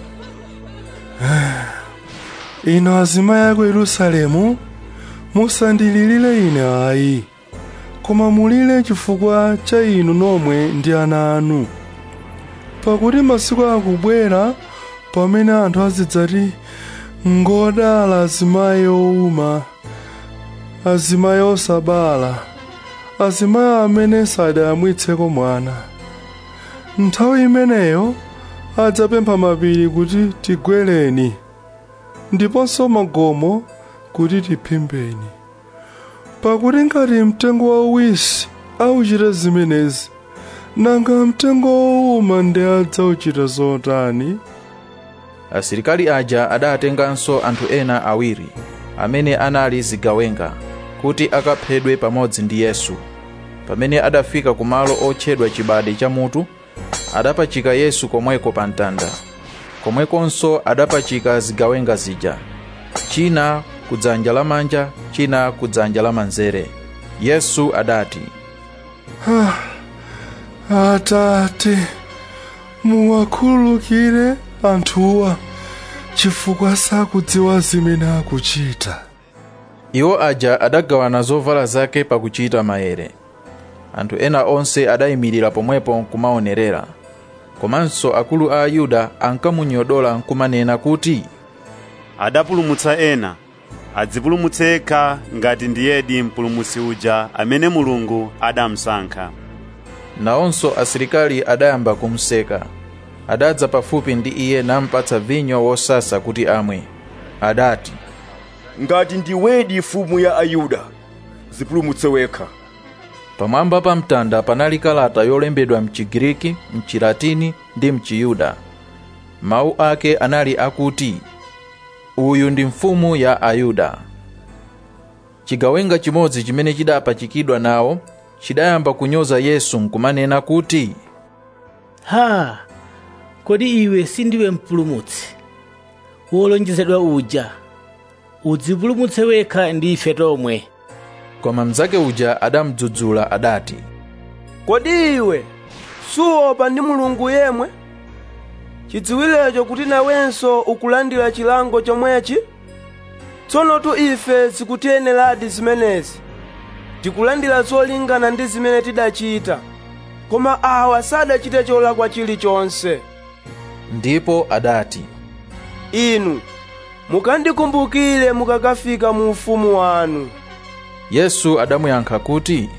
ino azimayi aku yerusalemu musandililire ine ayi koma mulire chifukwa cha inu nomwe ndi ana anu pakuti masiku akubwera pamene anthu azidzati ngodala azimayi owuma azimayi osabala azimayi amene sadayamwitseko mwana nthawi imeneyo adzapempha mapiri kuti tigwereni ndiponso magomo kuti tiphimbeni pakuti ngati mtengo wauwisi auchita zimenezi nanga mtengo wowuma ndi adzauchita zotani asilikali aja adatenganso anthu ena awiri amene anali zigawenga kuti akaphedwe pamodzi ndi yesu pamene adafika ku malo otchedwa chibade cha mutu adapachika yesu komweko pa mtanda komwekonso adapachika zigawenga zija china kudzanja lamanja china kudzanja lamanzere yesu adati atate muwakhululukire anthuwa chifukwa sakudziwa zimene akuchita iwo aja adagawana zovala zake pakuchita maere anthu ena onse adayimirira pomwepo nkumaonerera komanso akulu a ayuda ankamunyodola nkumanena kuti adapulumutsa ena adzipulumutse yekha ngati ndiyedi mpulumutsi uja amene mulungu adamusankha nawonso asilikali adayamba kumseka adadza pafupi ndi iye nampatsa vinyo wosasa kuti amwe adati ngati ndiwedi mfumu ya ayuda zipulumutse wekha pamwamba pa mtanda panali kalata yolembedwa mchigiriki mchilatini ndi mchiyuda mawu ake anali akuti uyu ndi mfumu ya ayuda chigawenga chimodzi chimene chidapachikidwa nawo chidayamba kunyoza yesu nkumanena kuti ha kodi iwe sindiwe mpulumutsi wolonjezedwa uja udzipulumutse wekha ndi ife tomwe koma mnzake uja adamdzudzula adati kodi iwe suopa ndi mulungu yemwe chidziwirecho kuti nawenso ukulandira chilango chomwechi tsono tu ife sikutiyeneradi zimenezi tikulandira zolingana ndi zimene tidachita koma awa sadachite cholakwa chilichonse ndipo adati inu mukandikumbukire mukakafika mu ufumu wanu yesu adamuyankha kuti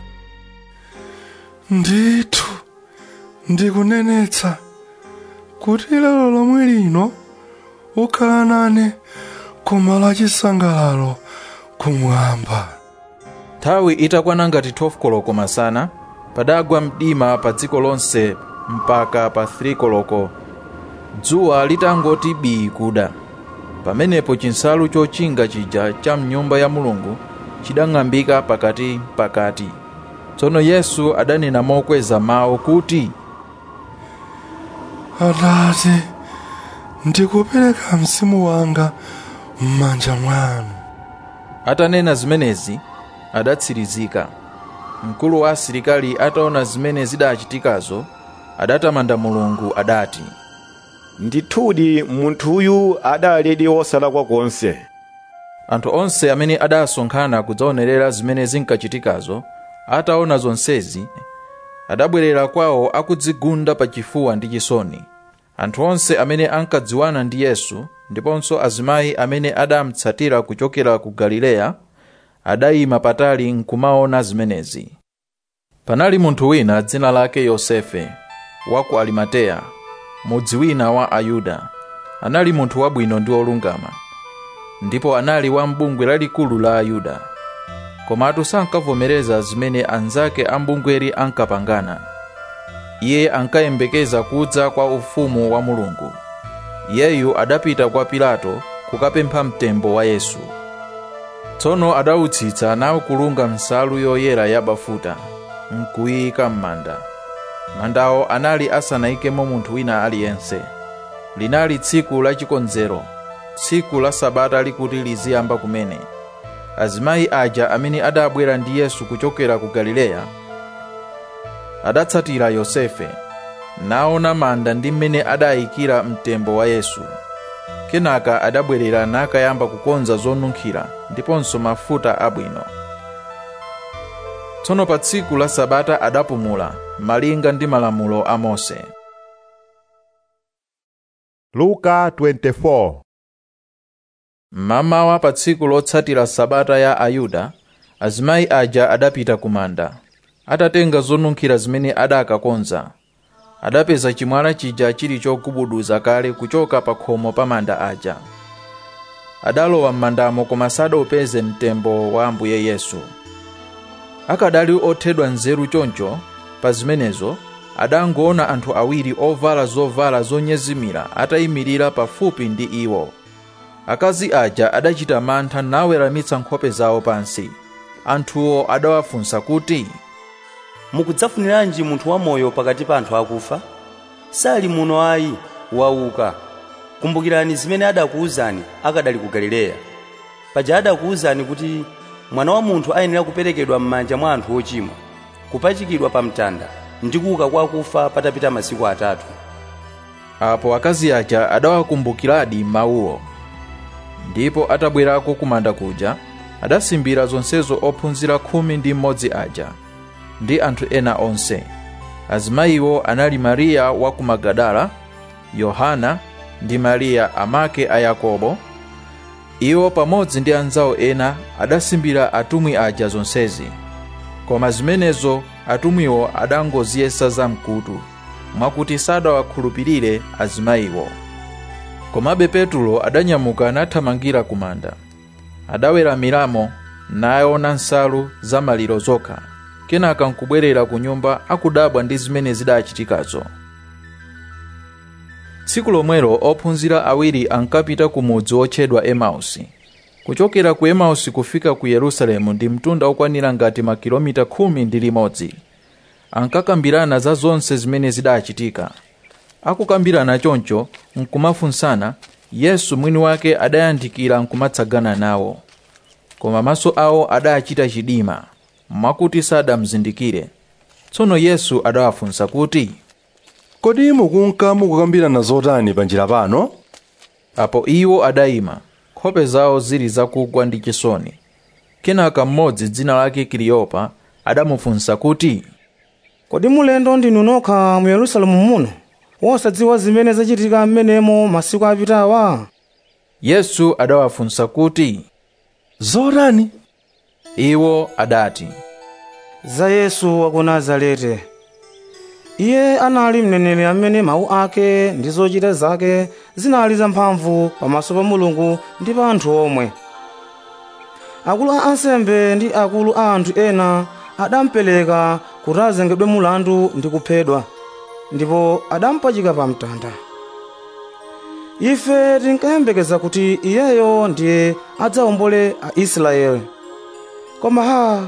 ndithu ndikunenetsa kuti lero lomwe lino ukhala nane koma la chisangalalo kumwamba nthawi itakwana ngati 12 koloko masana padagwa mdima pa dziko lonse mpaka pa 3 koloko dzuwa litangoti bii kuda pamenepo chinsalu chochinga chija cha mnyumba ya mulungu chidang'ambika pakati pakati tsono yesu adanena mokweza mawu kuti atate ndikupereka mzimu wanga m'manja mwanu atanena zimenezi adatsirizika mkulu wa asilikali ataona zimene zidachitikazo adatamanda mulungu adati ndithudi munthuyu adalidi wosalakwa konse anthu onse amene adasonkhana kudzaonerera zimene zinkachitikazo ataona zonsezi adabwerera kwawo akudzigunda pachifuwa ndi chisoni anthu onse amene ankadziwana ndi yesu ndiponso azimayi amene adamutsatira kuchokera ku galileya adayima patali nkumaona zimenezi panali munthu wina dzina lake yosefe wa ku alimateya mudzi wina wa ayuda anali munthu wabwino ndi wolungama ndipo anali wa mbungwe lalikulu la ayuda komatu sankavomereza zimene anzake a mbungweri ankapangana iye ankayembekeza kudza kwa ufumu wa mulungu iyeyu adapita kwa pilato kukapempha mtembo wa yesu tsono adautsitsa nawukulunga nsalu yoyera yabafuta nkuyika m'manda mandawo anali asanayikemo munthu wina aliyense linali tsiku la chikonzero tsiku la sabata likuti liziyamba kumene azimayi aja amene adabwera ndi yesu kuchokera ku galileya adatsatira yosefe naona manda ndi mmene adayikira mtembo wa yesu kenaka adabwerera nakayamba kukonza zonunkhira ndiponso mafuta abwino tsono pa tsiku la sabata adapumula malinga ndi malamulo a mose luka 24 mmamawa pa tsiku lotsatira sabata ya ayuda azimayi aja adapita ku manda atatenga zonunkhira zimene adakakonza adapeza chimwala chija chili chogubuduza kale kuchoka pa khomo pa manda aja adalowa m'mandamo koma sadaupeze mtembo wa ambuye yesu akadali othedwa nzeru choncho pa zimenezo adangoona anthu awiri ovala zovala zonyezimira atayimirira pafupi ndi iwo akazi aja adachita mantha naweramitsa nkhope zawo pansi anthuwo adawafunsa kuti mukudzafuniranji munthu wamoyo pakati pa anthu akufa sali muno ayi wauka kumbukirani zimene adakuwuzani akadali ku galileya paja adakuwuzani kuti mwana wa munthu ayenera kuperekedwa m'manja mwa anthu ochimwa kupachikidwa pa mtanda ndi kuuka kwa akufa patapita masiku atatu apo akazi aja adawakumbukiradi mawuwo ndipo atabwerako kumanda kuja adasimbira zonsezo ophunzira khumi ndi mmodzi aja ndi anthu ena onse azimayiwo anali mariya wa ku magadala yohana ndi mariya amake a yakobo iwo pamodzi ndi anzawo ena adasimbira atumwi aja zonsezi koma zimenezo atumwiwo adangoziyesa zamkutu mwakuti sadawakhulupirire azimayiwo komabe petulo adanyamuka nathamangira ku manda adaweramiramo naona nsalu za maliro zokha kenaka nkubwerera ku nyumba akudabwa ndi zimene zidachitikazo tsiku lomwelo ophunzira awiri ankapita ku mudzi wotchedwa emausi kuchokera ku emausi kufika ku yerusalemu ndi mtunda okwanira ngati makilomita khumi ndi limodzi ankakambirana za zonse zimene zidachitika akukambirana choncho nkumafunsana yesu mwini wake adayandikira nkumatsagana nawo koma maso awo adachita chidima mwakuti sadamzindikire tsono yesu adawafunsa kuti kodi mukunka mukukambirana zotani panjira pano apo iwo adayima nkhope zawo zili zakugwa ndi chisoni kenaka mmodzi dzina lake kiliyopa adamufunsa kuti kodi mulendo ndinu nokha mu yerusalemu muno wosadziwa zimene zachitika m'menemo masiku apitawa yesu adawafunsa kuti zotani iwo adati za yesu wa ku nazarete iye anali mneneri amene mawu ake ndi zochita zake zinali zamphamvu pamaso pa mulungu ndi pa anthu omwe akulu a ansembe ndi akulu a anthu ena adamupereka kuti azengedwe mulandu ndi kuphedwa ndipo adampachika pa mtanda ife tinkayembekeza kuti iyeyo ndiye adzawombole aisraeli koma ha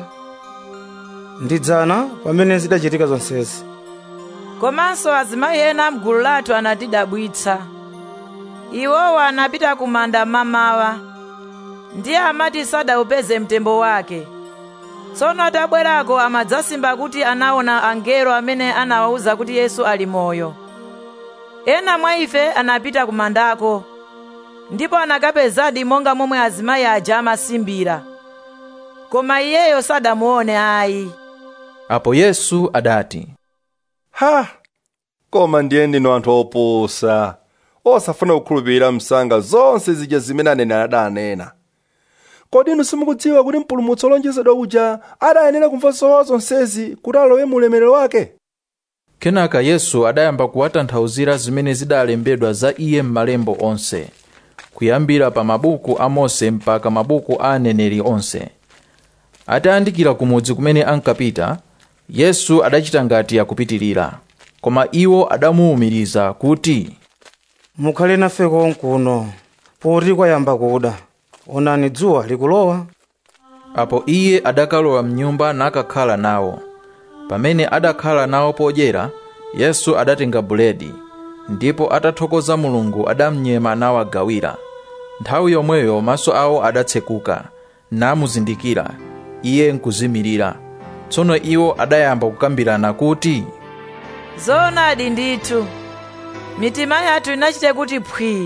ndidzana pamene zidachitika zonsezi komanso azimayi ena mgulu lathu anatidabwitsa iwowo anapita ku manda mamawa ndiye amati sadawupeze mtembo wake tsono atabwerako amadzasimba kuti anaona angelo amene anawawuza kuti yesu ali moyo ena mwa ife anapita ku mandako ndipo anakapezadi monga momwe azimayi aja amasimbira koma iyeyo sadamuone ayi apo yesu adati ha koma ndiye ndinu anthu opusa osafuna kukhulupirira msanga zonse zija zimene aneneri adanena kodi inu simukudziwa kuti mpulumutsi olonjezedwa uja adayenera kumva zowawa zonsezi kuti alowe mu ulemerero wake kenaka yesu adayamba kuwatanthauzira zimene zidalembedwa za iye m'malembo onse kuyambira pa mabuku a mose mpaka mabuku a aneneri onse atayandikira ku mudzi kumene ankapita yesu adachita ngati akupitirira koma iwo adamuwumiriza kuti mukhale nafe konkuno poti kwayamba kuda onani dzuwa likulowa apo iye adakalowa mnyumba nakakhala nawo pamene adakhala nawo podyera yesu adatenga buledi ndipo atathokoza mulungu adamnyema nawagawira nthawi yomweyo maso awo adatsekuka namuzindikira iye nkuzimirira tsono iwo adayamba kukambirana kuti zoonadi ndithu mitima yathu inachite kuti phwii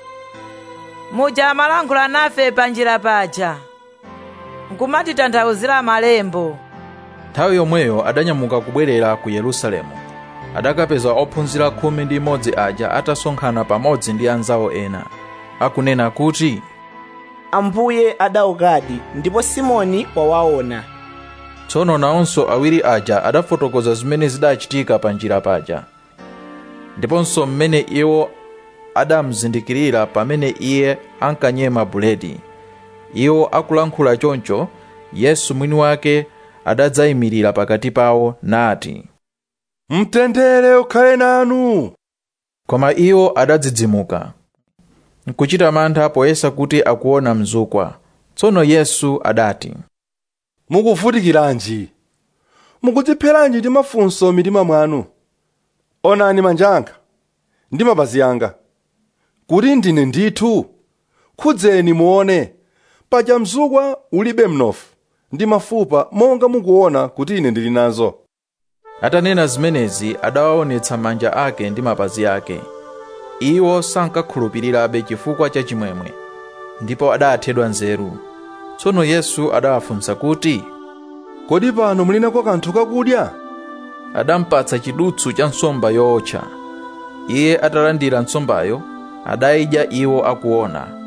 muja amalankhula nafe panjira paja nkumatitanthauzira malembo nthawi yomweyo adanyamuka kubwerera ku yerusalemu adakapeza ophunzira khumi ndi imodzi aja atasonkhana pamodzi ndi anzawo ena akunena kuti ambuye adaukadi ndipo simoni wawaona tsono nawonso awiri aja adafotokoza zimene zidachitika pa njira paja ndiponso mmene iwo adamuzindikirira pamene iye ankanyema buledi iwo akulankhula choncho yesu mwini wake adadzayimirira pakati pawo nati mtendere ukhale nanu koma iwo adadzidzimuka nkuchita mantha poyesa kuti akuona mzukwa tsono yesu adati mukuvutikiranji mukudzipheranji ndi mafunso mitima mwanu onani manja anga ndi mapazi anga kuti ndine ndithu khudzeni muone paja mzukwa ulibe mnofu ndi mafupa monga mukuona kuti ine ndili nazo atanena zimenezi adawaonetsa manja ake ndi mapazi ake iwo sankakhulupirirabe chifukwa cha chimwemwe ndipo adathedwa nzeru tsono yesu adawafunsa kuti kodi pano muli nako kanthu kakudya adampatsa chidutsu cha nsomba yootcha iye atalandira nsombayo adayidya iwo akuona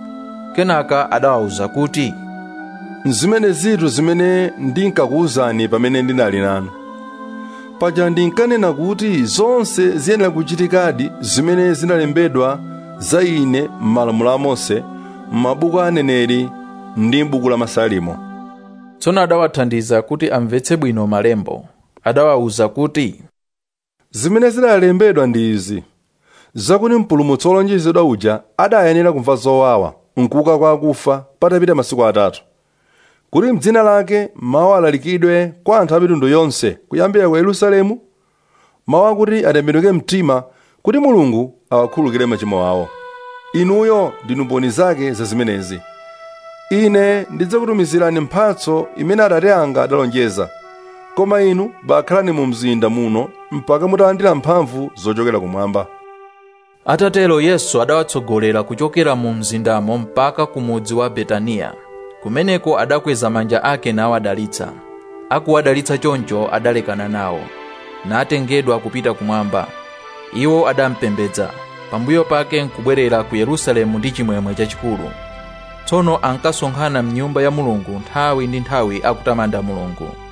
kenaka adawawuza kuti zimene zitu zimene ndinkakuwuzani pamene ndinali nanu paja ndinkanena kuti zonse ziyenera kuchitikadi zimene zinalembedwa za ine m'malamulo a mose m'mabuku a aneneri ndi m'buku la masalimo tsono adawathandiza kuti amvetse bwino malembo adawawuza kuti zimene zinalembedwa ndi izi zakuti mpulumutsi wolonjezedwa uja adayenera kumva zowawa nkuuka kwa akufa patapita masiku atatu kuti mdzina lake mawu alalikidwe kwa anthu a mitundu yonse kuyambira ku yerusalemu mawu akuti atembenuke mtima kuti mulungu awakhululukire machimo awo inuyo ndinu mboni zake za zimenezi ine ndidzakutumizirani mphatso imene atate anga adalonjeza koma inu bakhalani mu mzinda muno mpaka mutalandira mphamvu zochokera kumwamba atatero yesu adawatsogolera kuchokera mu mzindamo mpaka ku mudzi wa betaniya kumeneko adakweza manja ake nawadalitsa akuwadalitsa choncho adalekana nawo natengedwa kupita kumwamba iwo adampembedza pambuyo pake nkubwerera ku yerusalemu ndi chimwemwe chachikulu tsono ankasonkhana mnyumba ya mulungu nthawi ndi nthawi akutamanda mulungu